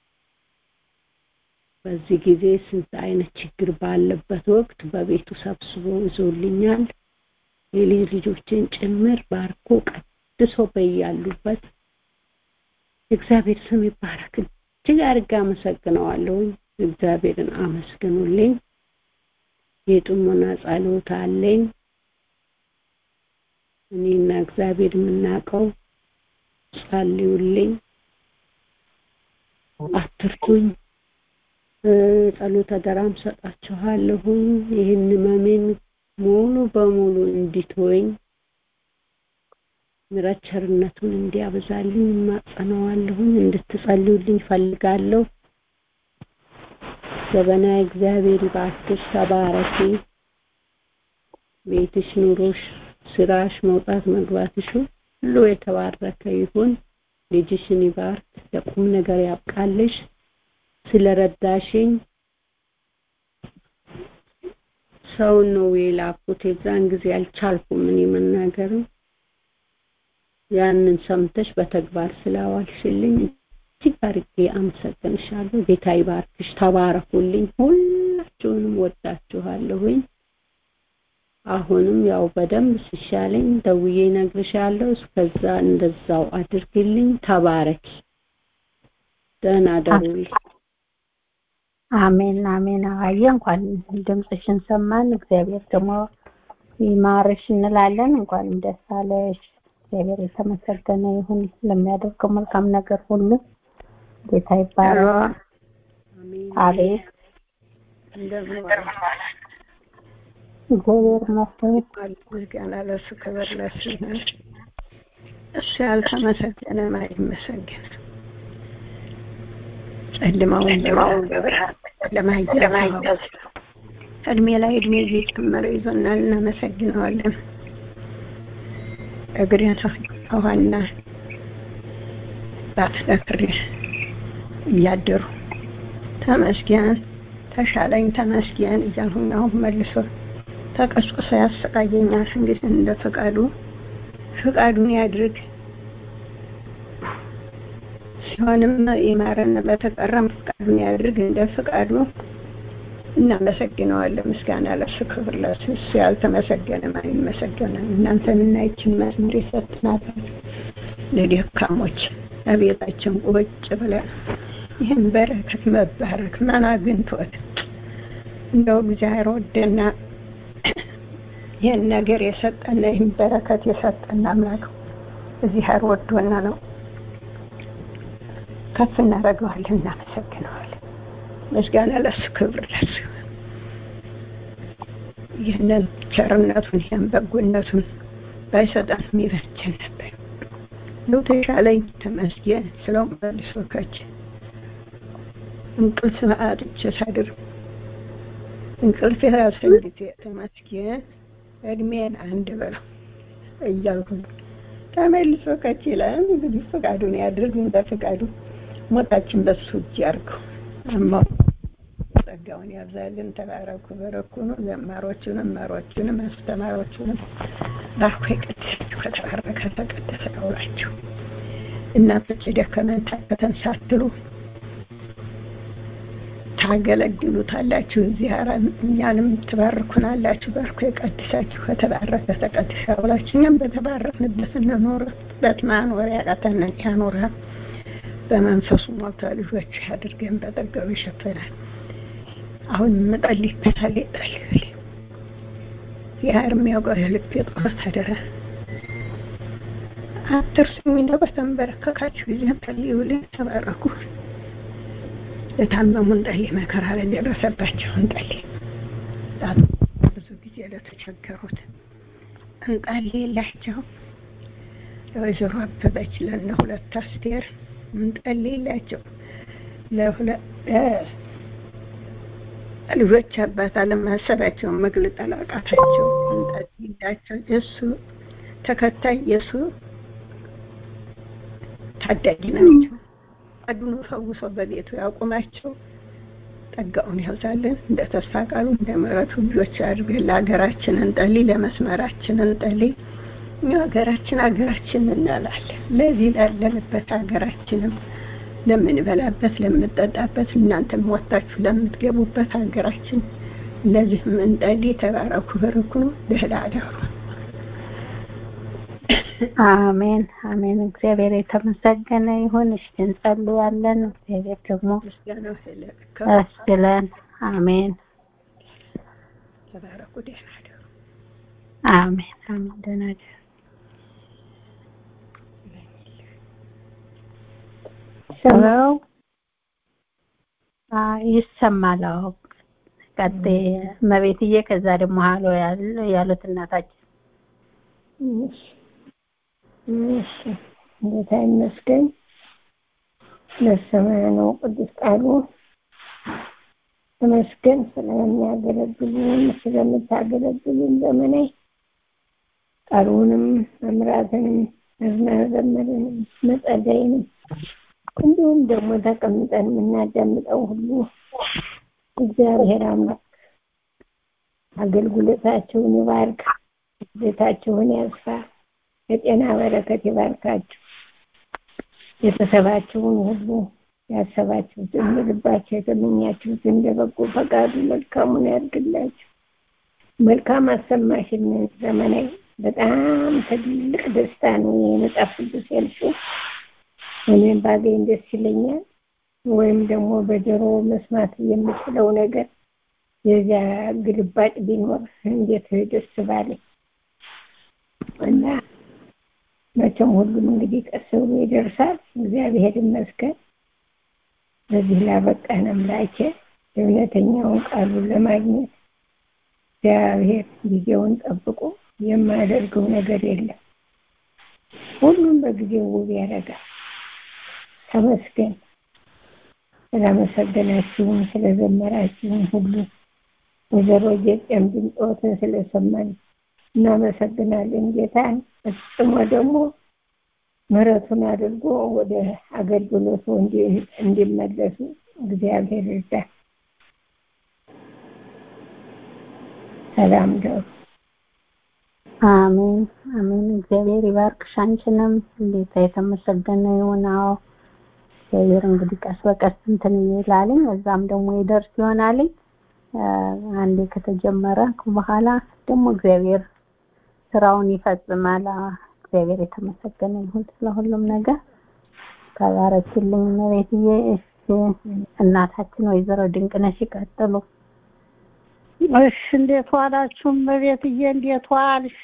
በዚህ ጊዜ ስንት አይነት ችግር ባለበት ወቅት በቤቱ ሰብስቦ ይዞልኛል። የልጅ ልጆችን ጭምር ባርኮ ቀድሶ በያሉበት የእግዚአብሔር ስም ይባረክ። እጅግ አድርጌ አመሰግነዋለሁ። እግዚአብሔርን አመስግኑልኝ። የጥሞና ጸሎት አለኝ። እኔና እግዚአብሔር የምናውቀው ጸልዩልኝ፣ አትርቱኝ። ጸሎት አደራም ሰጣችኋለሁኝ። ይህን ህመሜን ሙሉ በሙሉ እንዲትወኝ ምሕረት ቸርነቱን እንዲያበዛልኝ እማጸነዋለሁኝ። እንድትጸልዩልኝ ፈልጋለሁ። ዘበና እግዚአብሔር ይባርክሽ፣ ተባረኪ። ቤትሽ፣ ኑሮሽ፣ ስራሽ፣ መውጣት መግባትሽ ሁሉ የተባረከ ይሁን። ልጅሽን ይባርክ፣ ለቁም ነገር ያብቃልሽ። ስለረዳሽኝ ሰውን ነው የላኩት። የዛን ጊዜ አልቻልኩም እኔ መናገርም ያንን ሰምተሽ በተግባር ስላዋልሽልኝ እጅግ አድርጌ አመሰግንሻለሁ። ጌታ ይባርክሽ። ተባረኩልኝ። ሁላችሁንም ወዳችኋለሁኝ። አሁንም ያው በደንብ ሲሻለኝ ደውዬ እነግርሻለሁ። እስከዛ እንደዛው አድርግልኝ። ተባረኪ። ደህና ደሩልኝ። አሜን አሜን። አዋየ እንኳን ድምፅሽን ሰማን። እግዚአብሔር ደግሞ ይማርሽ እንላለን። እንኳንም ደስ አለሽ። እግዚአብሔር የተመሰገነ ይሁን ለሚያደርገው መልካም ነገር ሁሉ ጌታ ይባረክ። አቤት እንደምን እግዚአብሔር ይመስገን። ምስጋና ለእሱ ክብር ለእሱ ይሁን። እሱ ያልተመሰገነ አይመሰገን። ጨለማውን በብርሃን ለማየት እድሜ ላይ እድሜ እየጨመረ ይዞናል። እናመሰግነዋለን። እግሬን ውሃና ባትደፍሬ እያደሩ ተመስገን ተሻለኝ ተመስገን እያልሁኝ አሁን መልሶ ተቀስቅሶ ያሰቃየኛል። እንግዲህ እንደ ፈቃዱ ፈቃዱን ያድርግ። ሲሆንም ይማረን፣ በተቀረም ፈቃዱን ያድርግ እንደ ፈቃዱ። እናመሰግነዋለን። ምስጋና ለሱ ክብር ለሱ። እሱ ያልተመሰገነ ማን ይመሰገናል? እናንተንና ይችን መዝሙር የሰጥናል ለደካሞች ለቤታችን ቁጭ ብለን ይህን በረከት መባረክ ማን አግኝቶት እንደው እግዚአብሔር ወደና ይህን ነገር የሰጠና ይህን በረከት የሰጠን አምላክ እግዚአብሔር ወዶና ነው። ከፍ እናደርገዋለን፣ እናመሰግነዋለን። ምስጋና ለሱ ክብር ለሱ። ይህንን ቸርነቱን ይህን በጎነቱን ባይሰጠን ይበጀን ነበር። ነው ተሻለኝ፣ ተመስገን ስለው መልሶ ከች እንቅልፍ አጥቼ ሳድር እንቅልፍ የራሰኝ ጊዜ ተመስገን እድሜን አንድ በለው እያልኩ ተመልሶ ከች ይላል። እንግዲህ ፈቃዱን ያድርግ እንደ ፈቃዱ ሞታችን በሱ እጅ ያርገው። አማው ጸጋውን ያብዛልን። ተባረኩ፣ በረኩኑ ዘማሮቹንም መሮቹንም አስተማሮቹንም ባርኮ የቀደሳችሁ ከተባረከ ተቀደሰ ያውላችሁ። እናቶች የደከመን ታከተን ሳትሉ ታገለግሉታላችሁ። እዚህ እኛንም ትባርኩናላችሁ። ባርኮ የቀድሳችሁ ከተባረከ ተቀድሳ ያውላችሁ። እኛም በተባረክንበት እንኖርበት ማኖር ያቃተንን ያኖራ በመንፈሱ ሞልቶ ልጆች አድርገን በጠገቡ ይሸፈናል። አሁን ምጠልይበታል ይጠልል ያር የሚያውቀው የልብ የጦር አደራ አትርሱኝ እንደው በተንበረከካችሁ ጊዜ ጸልዩልኝ፣ ተባረኩ። ለታመሙ እንጸልይ፣ መከራ ለደረሰባቸው እንጸልይ፣ ብዙ ጊዜ ለተቸገሩት እንጸልይላቸው። ለወይዘሮ አበበች ለእነ ሁለት አስቴር እንጸልይላቸው። ልጆች አባት አለማሰባቸውን መግለጥ አላቃታቸው እንጸልይላቸው። የእሱ ተከታይ የእሱ ታዳጊ ናቸው። አድኖ ፈውሶ በቤቱ ያቁማቸው። ጸጋውን ያብዛልን። እንደ ተስፋ ቃሉ እንደ ምሕረቱ ልጆች አድርገን ለሀገራችን እንጸልይ፣ ለመስመራችን እንጸልይ። እኛ ሀገራችን ሀገራችን እንላለን። ለዚህ ላለንበት ሀገራችንም ለምንበላበት፣ ለምንጠጣበት እናንተም ወጥታችሁ ለምትገቡበት ሀገራችን ለዚህም እንጸልይ። ተባረኩ፣ በርኩ ነው ደህና አደሩ። አሜን አሜን። እግዚአብሔር የተመሰገነ ይሁን። እሺ እንጸልያለን። እግዚአብሔር ደግሞ ያስችለን። አሜን። ተባረኩ፣ ደህና አደሩ። አሜን አሜን። ደህና አደሩ። ሰው ይሰማል። አዎ ቀጤ እመቤትዬ፣ ከዛ ደግሞ ሀሎ ያሉት እናታችን እሺ ጌታ ይመስገን። ለሰማያ ነው ቅዱስ ቃሉ ተመስገን። ስለሚያገለግሉን ስለምታገለግሉን ዘመናዊ ቃሉንም መምራትንም መዘመርንም መጸለይንም እንዲሁም ደግሞ ተቀምጠን የምናዳምጠው ሁሉ እግዚአብሔር አምላክ አገልግሎታቸውን ይባርክ፣ ቤታቸውን ያስፋ፣ የጤና በረከት ይባርካችሁ። ቤተሰባችሁን ሁሉ ያሰባችሁትን ልባቸው የተመኛችሁትን እንደ በጎ ፈቃዱ መልካሙን ያድርግላችሁ። መልካም አሰማሽን ዘመናዊ በጣም ትልቅ ደስታ ነው የመጽሐፍ ቅዱስ ያልሽው። እኔም ባገኝ ደስ ይለኛል። ወይም ደግሞ በጆሮ መስማት የምችለው ነገር የዚያ ግልባጭ ቢኖር እንዴት ደስ ባለኝ እና መቼም ሁሉም እንግዲህ ቀስ ብሎ ይደርሳል። እግዚአብሔር ይመስገን። በዚህ ላበቃን አምላኬ እውነተኛውን ቃሉን ለማግኘት እግዚአብሔር ጊዜውን ጠብቆ የማያደርገው ነገር የለም። ሁሉም በጊዜው ውብ ያደርጋል። ተመስገን። ስላመሰገናችሁን ስለዘመራችሁን ሁሉ ወይዘሮ ጌጤም ድምፆትን ስለሰማን እናመሰግናለን። ጌታን ፈጽሞ ደግሞ ምሕረቱን አድርጎ ወደ አገልግሎቱ እንዲመለሱ እግዚአብሔር ይርዳል። ሰላም ደሩ። አሜን አሜን። እግዚአብሔር ይባርክሽ አንቺንም። ጌታ የተመሰገነ ይሁን። አዎ እግዚአብሔር እንግዲህ ቀስ በቀስ እንትን ይላልኝ እዛም ደግሞ ይደርስ ይሆናልኝ። አንዴ ከተጀመረ በኋላ ደግሞ እግዚአብሔር ስራውን ይፈጽማል። እግዚአብሔር የተመሰገነ ይሁን ስለሁሉም ነገር። ተባረክልኝ እመቤትዬ። እሺ እናታችን ወይዘሮ ድንቅነሽ ይቀጥሉ። እሺ እንዴት ዋላችሁ እመቤትዬ? እንዴት ዋልሽ?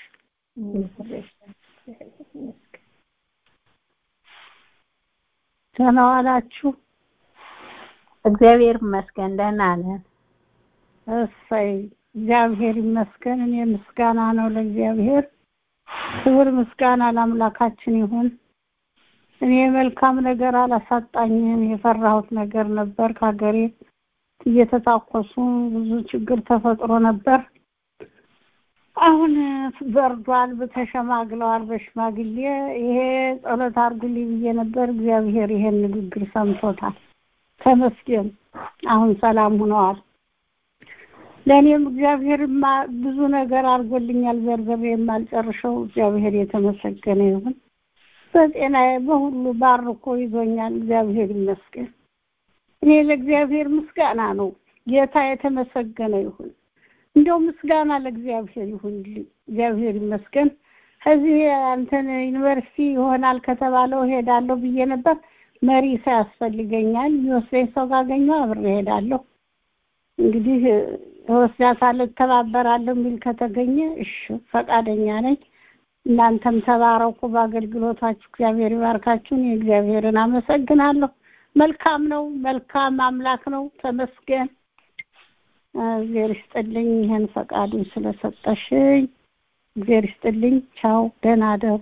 ደህና ዋላችሁ? እግዚአብሔር ይመስገን ደህና ነን። እሰይ እግዚአብሔር ይመስገን። እኔ ምስጋና ነው ለእግዚአብሔር፣ ክብር ምስጋና ለአምላካችን ይሁን። እኔ መልካም ነገር አላሳጣኝም። የፈራሁት ነገር ነበር። ከሀገሬ እየተታኮሱ ብዙ ችግር ተፈጥሮ ነበር። አሁን በርዷል፣ ተሸማግለዋል በሽማግሌ። ይሄ ጸሎት አድርጉልኝ ብዬ ነበር። እግዚአብሔር ይሄን ንግግር ሰምቶታል። ተመስገን። አሁን ሰላም ሆነዋል። ለእኔም እግዚአብሔር ብዙ ነገር አድርጎልኛል። ዘርዘር የማልጨርሰው እግዚአብሔር የተመሰገነ ይሁን። በጤናዬ በሁሉ ባርኮ ይዞኛል። እግዚአብሔር ይመስገን። እኔ ለእግዚአብሔር ምስጋና ነው። ጌታ የተመሰገነ ይሁን። እንደው ምስጋና ለእግዚአብሔር ይሁን። እግዚአብሔር ይመስገን። ከዚህ አንተን ዩኒቨርሲቲ ይሆናል ከተባለው ሄዳለሁ ብዬ ነበር። መሪ ሰው ያስፈልገኛል። የሚወስደኝ ሰው ካገኘሁ አብሬ እሄዳለሁ። እንግዲህ እወስዳታለሁ፣ እተባበራለሁ የሚል ከተገኘ እሺ ፈቃደኛ ነኝ። እናንተም ተባረኩ በአገልግሎታችሁ። እግዚአብሔር ይባርካችሁ። እኔ እግዚአብሔርን አመሰግናለሁ። መልካም ነው፣ መልካም አምላክ ነው። ተመስገን። እግዚአብሔር ይስጥልኝ ይህን ፈቃዱን ስለሰጠሽኝ። እግዚአብሔር ይስጥልኝ። ቻው፣ ደህና ደሩ።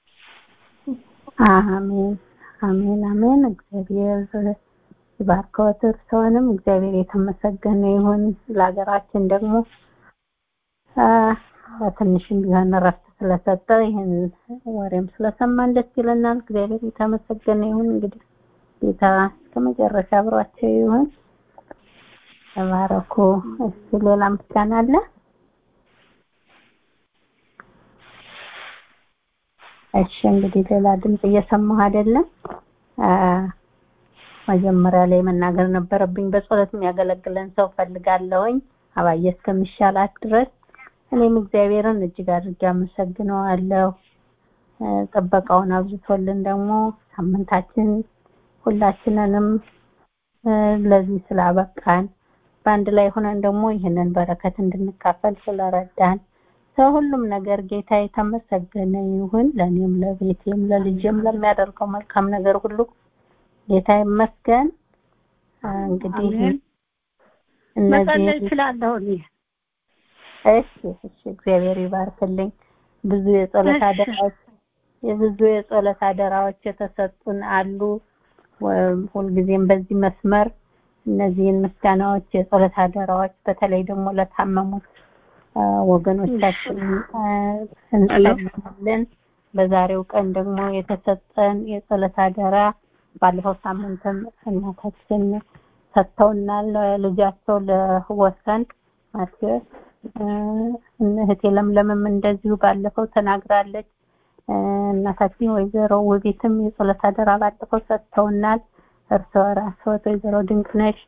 አሜን አሜን አሜን። እግዚአብሔር ይባርከዎት። እርስዎንም እግዚአብሔር የተመሰገነ ይሁን። ለሀገራችን ደግሞ በትንሽም ቢሆን እረፍት ስለሰጠ ይህን ወሬም ስለሰማን ደስ ይለናል። እግዚአብሔር የተመሰገነ ይሁን። እንግዲህ ጌታ እስከ መጨረሻ አብሯቸው ይሁን። ተባረኩ። እሺ ሌላ ምስጋና አለ? እሺ እንግዲህ ሌላ ድምጽ እየሰማሁ አይደለም። መጀመሪያ ላይ መናገር ነበረብኝ። በጸሎት የሚያገለግለን ሰው ፈልጋለሁኝ አባዬ እስከሚሻላት ድረስ እኔም እግዚአብሔርን እጅግ አድርጌ አመሰግነዋለሁ። ጥበቃውን አብዝቶልን ደግሞ ሳምንታችን ሁላችንንም ለዚህ ስላበቃን በአንድ ላይ ሆነን ደግሞ ይህንን በረከት እንድንካፈል ስለረዳን ሰው ሁሉም ነገር ጌታ የተመሰገነ ይሁን። ለእኔም ለቤቴም ለልጄም ለሚያደርገው መልካም ነገር ሁሉ ጌታ ይመስገን። እንግዲህ መጸለይ እችላለሁ እኔ። እሺ እሺ፣ እግዚአብሔር ይባርክልኝ። ብዙ የጸሎት አደራዎች የብዙ የጸሎት አደራዎች የተሰጡን አሉ። ሁልጊዜም በዚህ መስመር እነዚህን ምስጋናዎች፣ የጸሎት አደራዎች በተለይ ደግሞ ለታመሙት ወገኖቻችን እንጸልያለን። በዛሬው ቀን ደግሞ የተሰጠን የጸሎት አደራ ባለፈው ሳምንትም እናታችን ሰጥተውናል። ልጃቸው ለወሰን ማቴዎስ እህቴ ለምለምም እንደዚሁ ባለፈው ተናግራለች። እናታችን ወይዘሮ ውቢትም የጸሎት አደራ ባለፈው ሰጥተውናል። እርስዎ ራስዎት ወይዘሮ ድንቅነሽ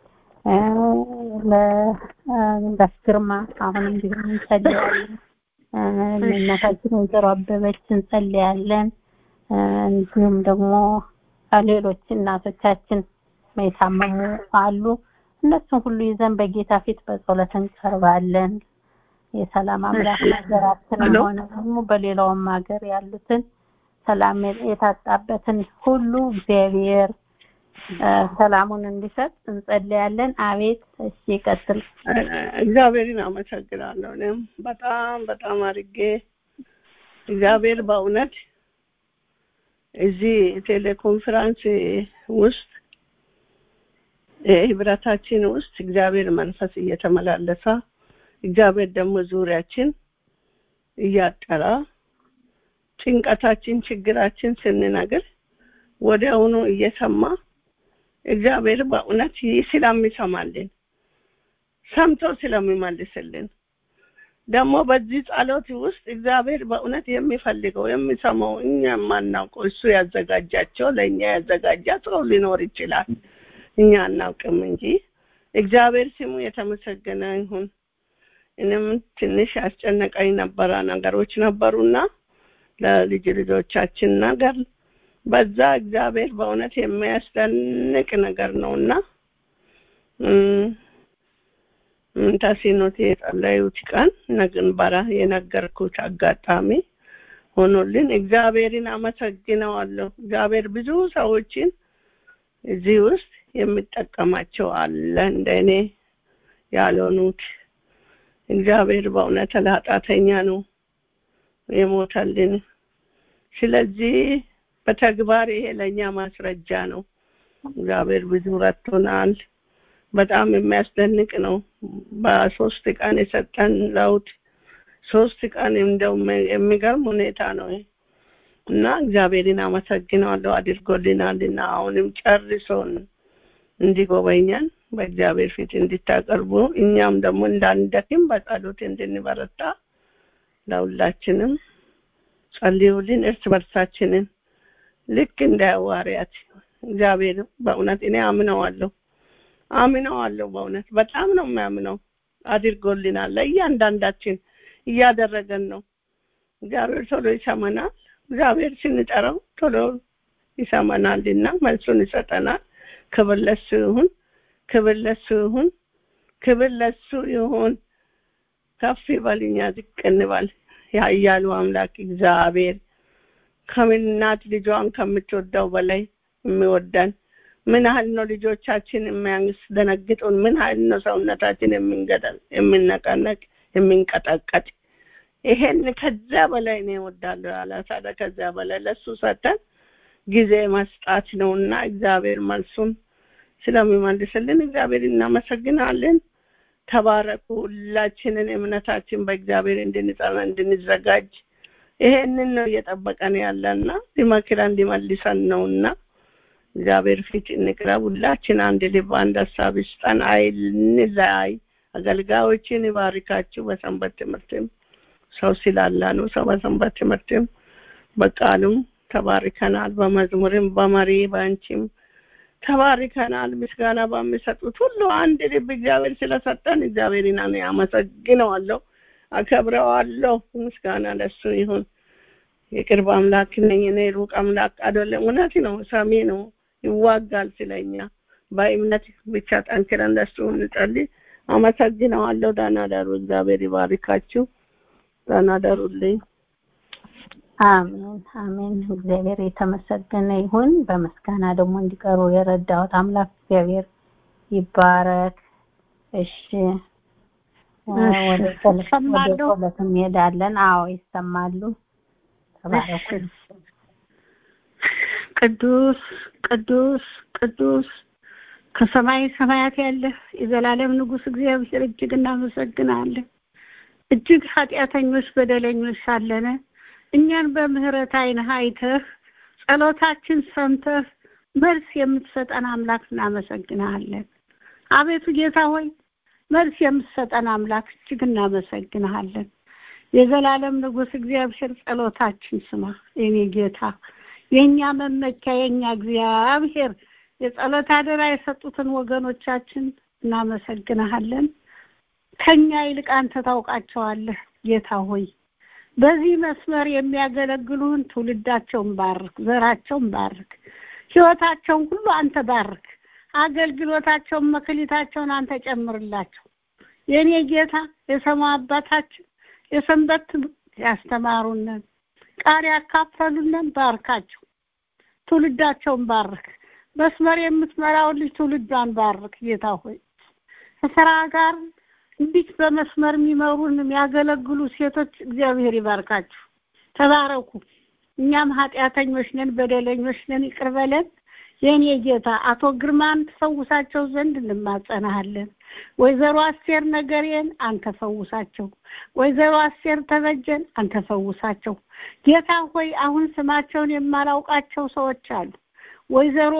ለጋሽ ግርማ አሁንም ቢሆን እንጸልያለን። እናታችን ወይዘሮ አበበች እንጸልያለን። እንዲሁም ደግሞ ሌሎች እናቶቻችን የታመሙ አሉ። እነሱን ሁሉ ይዘን በጌታ ፊት በጸሎት እንቀርባለን። የሰላም አምላክ ሀገራችንም ሆነ ደግሞ በሌላውም ሀገር ያሉትን ሰላም የታጣበትን ሁሉ እግዚአብሔር ሰላሙን እንዲሰጥ እንጸልያለን። አቤት። እሺ ይቀጥል። እግዚአብሔርን አመሰግናለሁ። እኔም በጣም በጣም አድርጌ እግዚአብሔር በእውነት እዚህ ቴሌኮንፈረንስ ውስጥ ህብረታችን ውስጥ እግዚአብሔር መንፈስ እየተመላለሰ እግዚአብሔር ደግሞ ዙሪያችን እያጠራ ጭንቀታችን፣ ችግራችን ስንነግር ወዲያውኑ እየሰማ እግዚአብሔር በእውነት ስለሚሰማልን ሰምቶ ስለሚመልስልን ደግሞ በዚህ ጸሎት ውስጥ እግዚአብሔር በእውነት የሚፈልገው የሚሰማው እኛ የማናውቀው እሱ ያዘጋጃቸው ለእኛ ያዘጋጃ ሰው ሊኖር ይችላል። እኛ አናውቅም እንጂ እግዚአብሔር ስሙ የተመሰገነ ይሁን። እኔም ትንሽ ያስጨነቀኝ ነበረ ነገሮች ነበሩና ለልጅ ልጆቻችን ነገር በዛ እግዚአብሔር በእውነት የሚያስደንቅ ነገር ነውና ተሲኖት የጸለዩት ቀን ነግንበራ የነገርኩት አጋጣሚ ሆኖልን እግዚአብሔርን አመሰግነዋለሁ። እግዚአብሔር ብዙ ሰዎችን እዚህ ውስጥ የሚጠቀማቸው አለ እንደ እኔ ያልሆኑት። እግዚአብሔር በእውነት ለኃጢአተኛ ነው የሞተልን። ስለዚህ በተግባር ይሄ ለእኛ ማስረጃ ነው። እግዚአብሔር ብዙ ረድቶናል። በጣም የሚያስደንቅ ነው። በሶስት ቀን የሰጠን ለውጥ ሶስት ቀን እንደው የሚገርም ሁኔታ ነው እና እግዚአብሔርን አመሰግነዋለሁ አድርጎልናልና አሁንም ጨርሶን እንዲጎበኘን በእግዚአብሔር ፊት እንድታቀርቡ እኛም ደግሞ እንዳንደክም በጸሎት እንድንበረታ ለሁላችንም ጸልዩልን እርስ በርሳችንን ልክ እንደ ሐዋርያት እግዚአብሔር በእውነት እኔ አምነዋለሁ አምነዋለሁ በእውነት በጣም ነው የሚያምነው አድርጎልናል ለእያንዳንዳችን እያደረገን ነው እግዚአብሔር ቶሎ ይሰማናል እግዚአብሔር ስንጠራው ቶሎ ይሰማናልና መልሱን ይሰጠናል። ክብር ለሱ ይሁን፣ ክብር ለሱ ይሁን፣ ክብር ለሱ ይሁን። ከፍ ይበል፣ እኛ ዝቅ እንበል። ያያሉ አምላክ እግዚአብሔር ከምናት ልጇን ከምትወደው በላይ የሚወደን ምን ያህል ነው ልጆቻችን የሚያስደነግጡን? ምን ያህል ነው ሰውነታችን የሚነቀነቅ የሚንቀጠቀጥ? ይሄን ከዚያ በላይ እኔ እወዳለሁ ያለ ታዲያ ከዚያ በላይ ለሱ ሰጠን ጊዜ መስጣት ነውና እግዚአብሔር መልሱን ስለሚመልስልን እግዚአብሔር እናመሰግናለን። ተባረኩ። ሁላችንን እምነታችን በእግዚአብሔር እንድንጸና እንድንዘጋጅ ይሄንን ነው እየጠበቀን ያለና ሊመክረን ሊመልሰን ነውና እግዚአብሔር ፊት እንቅረብ። ሁላችን አንድ ልብ፣ አንድ ሀሳብ ይስጠን። አይንለያይ። አገልጋዮችን ይባርካችሁ። በሰንበት ትምህርትም ሰው ስላላ ነው። ሰው በሰንበት ትምህርትም በቃሉም ተባርከናል። በመዝሙርም በመሪ በአንቺም ተባርከናል። ምስጋና በሚሰጡት ሁሉ አንድ ልብ እግዚአብሔር ስለሰጠን እግዚአብሔርን እኔ አመሰግነዋለሁ፣ አከብረዋለሁ። ምስጋና ለሱ ይሁን። የቅርብ አምላክ ነኝ እኔ ሩቅ አምላክ አይደለም። እውነት ነው፣ ሰሚ ነው፣ ይዋጋል ስለኛ። በእምነት ብቻ ጠንክረን ለሱ እንጸልይ። አመሰግነዋለሁ። ደህና ደሩ። እግዚአብሔር ይባርካችሁ። ደህና ደሩልኝ። አሜን አሜን። እግዚአብሔር የተመሰገነ ይሁን። በምስጋና ደግሞ እንዲቀሩ የረዳሁት አምላክ እግዚአብሔር ይባረክ። እሺ ወደ ጸሎት እንሄዳለን። አዎ ይሰማሉ። ተባረኩ። ቅዱስ ቅዱስ ቅዱስ ከሰማይ ሰማያት ያለህ የዘላለም ንጉሥ እግዚአብሔር እጅግ እናመሰግናለን። እጅግ ኃጢአተኞች በደለኞች ሳለነ እኛን በምህረት ዓይንህ አይተህ ጸሎታችን ሰምተህ መልስ የምትሰጠን አምላክ እናመሰግንሃለን። አቤቱ ጌታ ሆይ መልስ የምትሰጠን አምላክ እጅግ እናመሰግንሃለን። የዘላለም ንጉሥ እግዚአብሔር ጸሎታችን ስማ የኔ ጌታ፣ የእኛ መመኪያ፣ የእኛ እግዚአብሔር የጸሎት አደራ የሰጡትን ወገኖቻችን እናመሰግንሃለን። ከኛ ይልቅ አንተ ታውቃቸዋለህ ጌታ ሆይ በዚህ መስመር የሚያገለግሉን ትውልዳቸውን ባርክ፣ ዘራቸውን ባርክ፣ ህይወታቸውን ሁሉ አንተ ባርክ፣ አገልግሎታቸውን መክሊታቸውን አንተ ጨምርላቸው። የእኔ ጌታ የሰማው አባታችን የሰንበት ያስተማሩንን ቃል ያካፈሉንን ባርካቸው፣ ትውልዳቸውን ባርክ። መስመር የምትመራውን ልጅ ትውልዷን ባርክ ጌታ ሆይ ከስራ ጋር እንዲህ በመስመር የሚመሩን የሚያገለግሉ ሴቶች እግዚአብሔር ይባርካችሁ፣ ተባረኩ። እኛም ኃጢአተኞች ነን፣ በደለኞች ነን፣ ይቅር በለን የእኔ ጌታ። አቶ ግርማን ትፈውሳቸው ዘንድ እንማጸናሃለን። ወይዘሮ አስቴር ነገሬን አንተ ፈውሳቸው። ወይዘሮ አስቴር ተበጀን አንተ ፈውሳቸው። ጌታ ሆይ አሁን ስማቸውን የማላውቃቸው ሰዎች አሉ። ወይዘሮ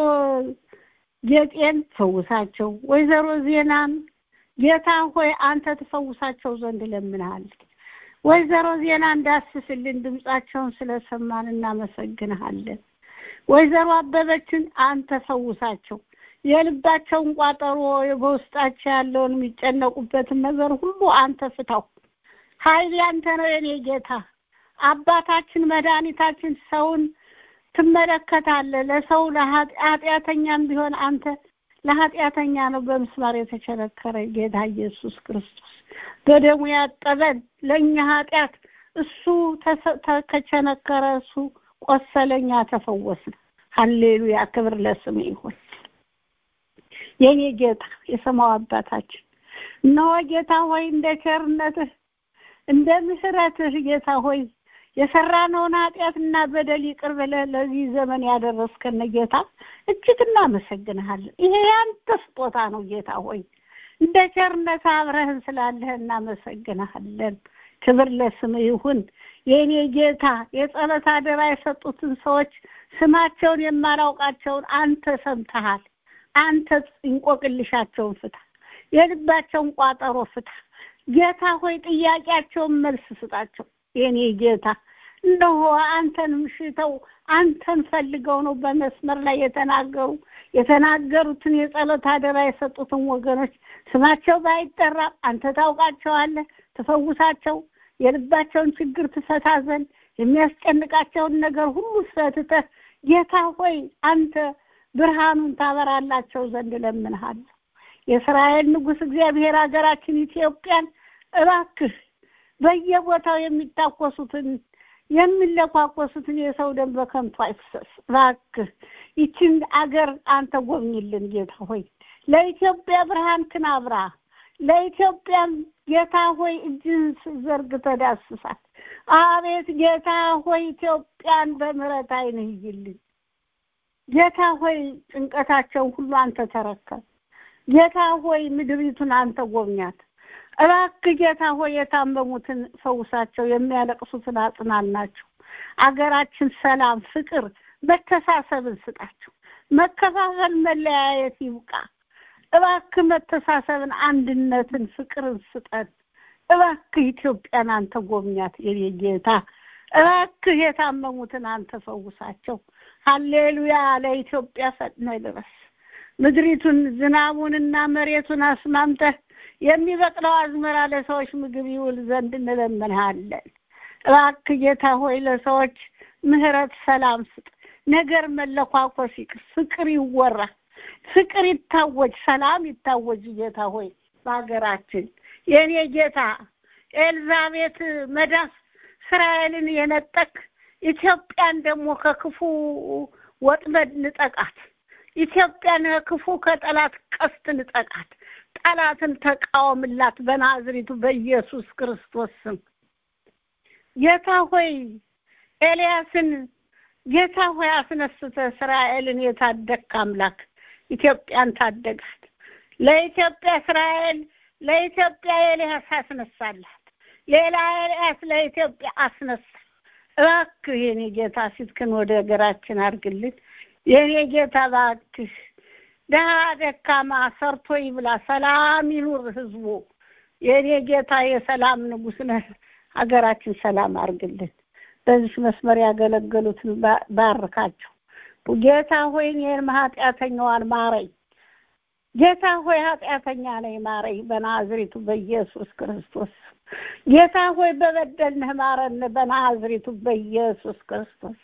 ጌጤን ፈውሳቸው። ወይዘሮ ዜናን ጌታ ሆይ አንተ ትፈውሳቸው ዘንድ ለምንሃል። ወይዘሮ ዜና እንዳስስልን ድምጻቸውን ስለሰማን እናመሰግንሃለን። ወይዘሮ አበበችን አንተ ፈውሳቸው። የልባቸውን ቋጠሮ በውስጣቸው ያለውን የሚጨነቁበትን ነገር ሁሉ አንተ ፍታው። ኃይል ያንተ ነው የኔ ጌታ አባታችን መድኃኒታችን። ሰውን ትመለከታለህ። ለሰው ለኃጢአተኛም ቢሆን አንተ ለኃጢአተኛ ነው በምስማር የተቸነከረ ጌታ ኢየሱስ ክርስቶስ በደሙ ያጠበን ለእኛ ኃጢአት እሱ ከቸነከረ እሱ ቆሰለኛ ተፈወስን። ሀሌሉያ ክብር ለስም ይሁን። የኔ ጌታ የሰማው አባታችን እነሆ ጌታ ሆይ እንደ ቸርነትህ እንደ ምሕረትህ ጌታ ሆይ የሰራነውን ኃጢአትና በደል ይቅር ብለህ ለዚህ ዘመን ያደረስከን ጌታ እጅግ እናመሰግንሃለን። ይሄ ያንተ ስጦታ ነው ጌታ ሆይ እንደ ቸርነት አብረህን ስላለህ እናመሰግንሃለን። ክብር ለስም ይሁን። የእኔ ጌታ የጸሎት አደራ የሰጡትን ሰዎች ስማቸውን የማላውቃቸውን አንተ ሰምተሃል። አንተ እንቆቅልሻቸውን ፍታ፣ የልባቸውን ቋጠሮ ፍታ። ጌታ ሆይ ጥያቄያቸውን መልስ ስጣቸው። የኔ ጌታ እነሆ አንተንም ሽተው አንተን ፈልገው ነው በመስመር ላይ የተናገሩ የተናገሩትን የጸሎት አደራ የሰጡትን ወገኖች ስማቸው ባይጠራም አንተ ታውቃቸዋለህ። ትፈውሳቸው፣ የልባቸውን ችግር ትፈታ ዘንድ የሚያስጨንቃቸውን ነገር ሁሉ ፈትተህ ጌታ ሆይ አንተ ብርሃኑን ታበራላቸው ዘንድ እለምንሃለሁ። የእስራኤል ንጉሥ እግዚአብሔር ሀገራችን ኢትዮጵያን እባክህ በየቦታው የሚታኮሱትን የሚለኳኮሱትን የሰው ደም በከንቱ አይፍሰስ። እባክህ ይችን አገር አንተ ጎብኝልን ጌታ ሆይ። ለኢትዮጵያ ብርሃንክን አብራ። ለኢትዮጵያም ጌታ ሆይ እጅህን ዘርግተህ ዳስሳት። አቤት ጌታ ሆይ ኢትዮጵያን በምሕረት ዓይንህ እይልን። ጌታ ሆይ ጭንቀታቸውን ሁሉ አንተ ተረከብ። ጌታ ሆይ ምድሪቱን አንተ ጎብኛት። እባክህ ጌታ ሆይ የታመሙትን ፈውሳቸው፣ የሚያለቅሱትን አጽናናቸው። አገራችን ሰላም፣ ፍቅር፣ መተሳሰብን ስጣቸው። መከፋፈል፣ መለያየት ይብቃ። እባክህ መተሳሰብን፣ አንድነትን፣ ፍቅርን ስጠን። እባክህ ኢትዮጵያን አንተ ጎብኛት የኔ ጌታ። እባክህ የታመሙትን አንተ ፈውሳቸው። ሀሌሉያ! ለኢትዮጵያ ፈጥነህ ድረስ። ምድሪቱን ዝናቡንና መሬቱን አስማምተህ የሚበቅለው አዝመራ ለሰዎች ምግብ ይውል ዘንድ እንለምንሃለን። እባክህ ጌታ ሆይ ለሰዎች ምሕረት፣ ሰላም ስጥ። ነገር መለኳኮስ ይቅር፣ ፍቅር ይወራ፣ ፍቅር ይታወጅ፣ ሰላም ይታወጅ። ጌታ ሆይ በሀገራችን የእኔ ጌታ ኤልዛቤት መዳፍ እስራኤልን የነጠቅ ኢትዮጵያን ደግሞ ከክፉ ወጥመድ ንጠቃት። ኢትዮጵያን ከክፉ ከጠላት ቀስት ንጠቃት። ጠላትን ተቃወምላት በናዝሪቱ በኢየሱስ ክርስቶስ ስም። ጌታ ሆይ ኤልያስን ጌታ ሆይ አስነስተ እስራኤልን የታደግክ አምላክ ኢትዮጵያን ታደጋት። ለኢትዮጵያ እስራኤል ለኢትዮጵያ ኤልያስ አስነሳላት። ሌላ ኤልያስ ለኢትዮጵያ አስነሳ። እባክህ የኔ ጌታ ፊትክን ወደ ሀገራችን አድርግልን። የኔ ጌታ እባክህ ደሃ ደካማ ሰርቶ ይብላ፣ ሰላም ይኑር ህዝቡ። የኔ ጌታ የሰላም ንጉሥ ነህ። ሀገራችን ሰላም አድርግልን። በዚህ መስመር ያገለገሉትን ባርካቸው። ጌታ ሆይ እኔንም ኃጢአተኛዋን ማረኝ። ጌታ ሆይ ኃጢአተኛ ነኝ ማረኝ፣ በናዝሬቱ በኢየሱስ ክርስቶስ። ጌታ ሆይ በበደልንህ ማረን፣ በናዝሬቱ በኢየሱስ ክርስቶስ።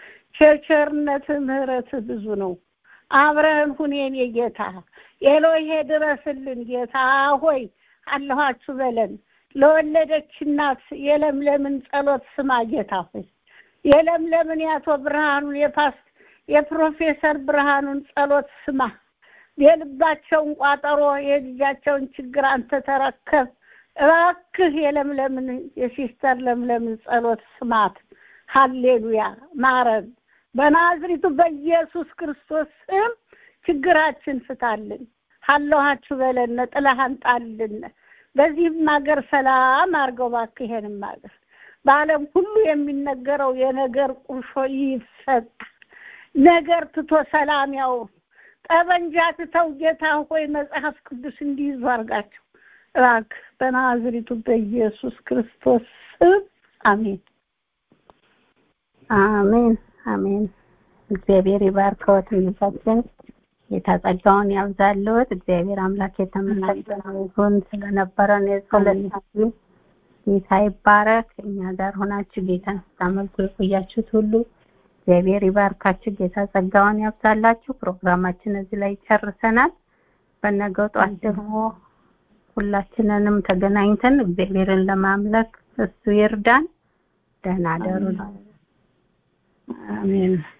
ቸርነትህ ምሕረትህ ብዙ ነው። አብረህን ሁን የኔ ጌታ። ኤሎሄ ድረስልን ጌታ ሆይ አለኋችሁ በለን። ለወለደች እናት የለምለምን ጸሎት ስማ ጌታ ሆይ የለምለምን የአቶ ብርሃኑን የፓስ የፕሮፌሰር ብርሃኑን ጸሎት ስማ። የልባቸውን ቋጠሮ የልጃቸውን ችግር አንተ ተረከብ። እባክህ የለምለምን የሲስተር ለምለምን ጸሎት ስማት። ሀሌሉያ ማረን። በናዝሪቱ በኢየሱስ ክርስቶስ ስም ችግራችን ፍታልን። ሀለኋችሁ በለን፣ ጥላህን ጣልን። በዚህም ሀገር ሰላም አድርገው እባክህ። ይሄንም ሀገር በዓለም ሁሉ የሚነገረው የነገር ቁርሾ ይፈታ። ነገር ትቶ ሰላም ያውሩ። ጠበንጃ ትተው ጌታ ሆይ መጽሐፍ ቅዱስ እንዲይዙ አድርጋቸው እባክህ በናዝሪቱ በኢየሱስ ክርስቶስ ስም አሜን። አሜን አሜን። እግዚአብሔር ይባርከዎት ልጃችን ጌታ ጸጋውን ያብዛልዎት። እግዚአብሔር አምላክ የተመሰገነ ይሁን። ስለነበረን የጸሎት ጊዜ ጌታ ይባረክ። እኛ ጋር ሆናችሁ ጌታን ስታመልኩ የቆያችሁት ሁሉ እግዚአብሔር ይባርካችሁ። ጌታ ጸጋውን ያብዛላችሁ። ፕሮግራማችን እዚህ ላይ ጨርሰናል። በነገው ጧት ደግሞ ሁላችንንም ተገናኝተን እግዚአብሔርን ለማምለክ እሱ ይርዳን። ደህና ደሩ። አሜን።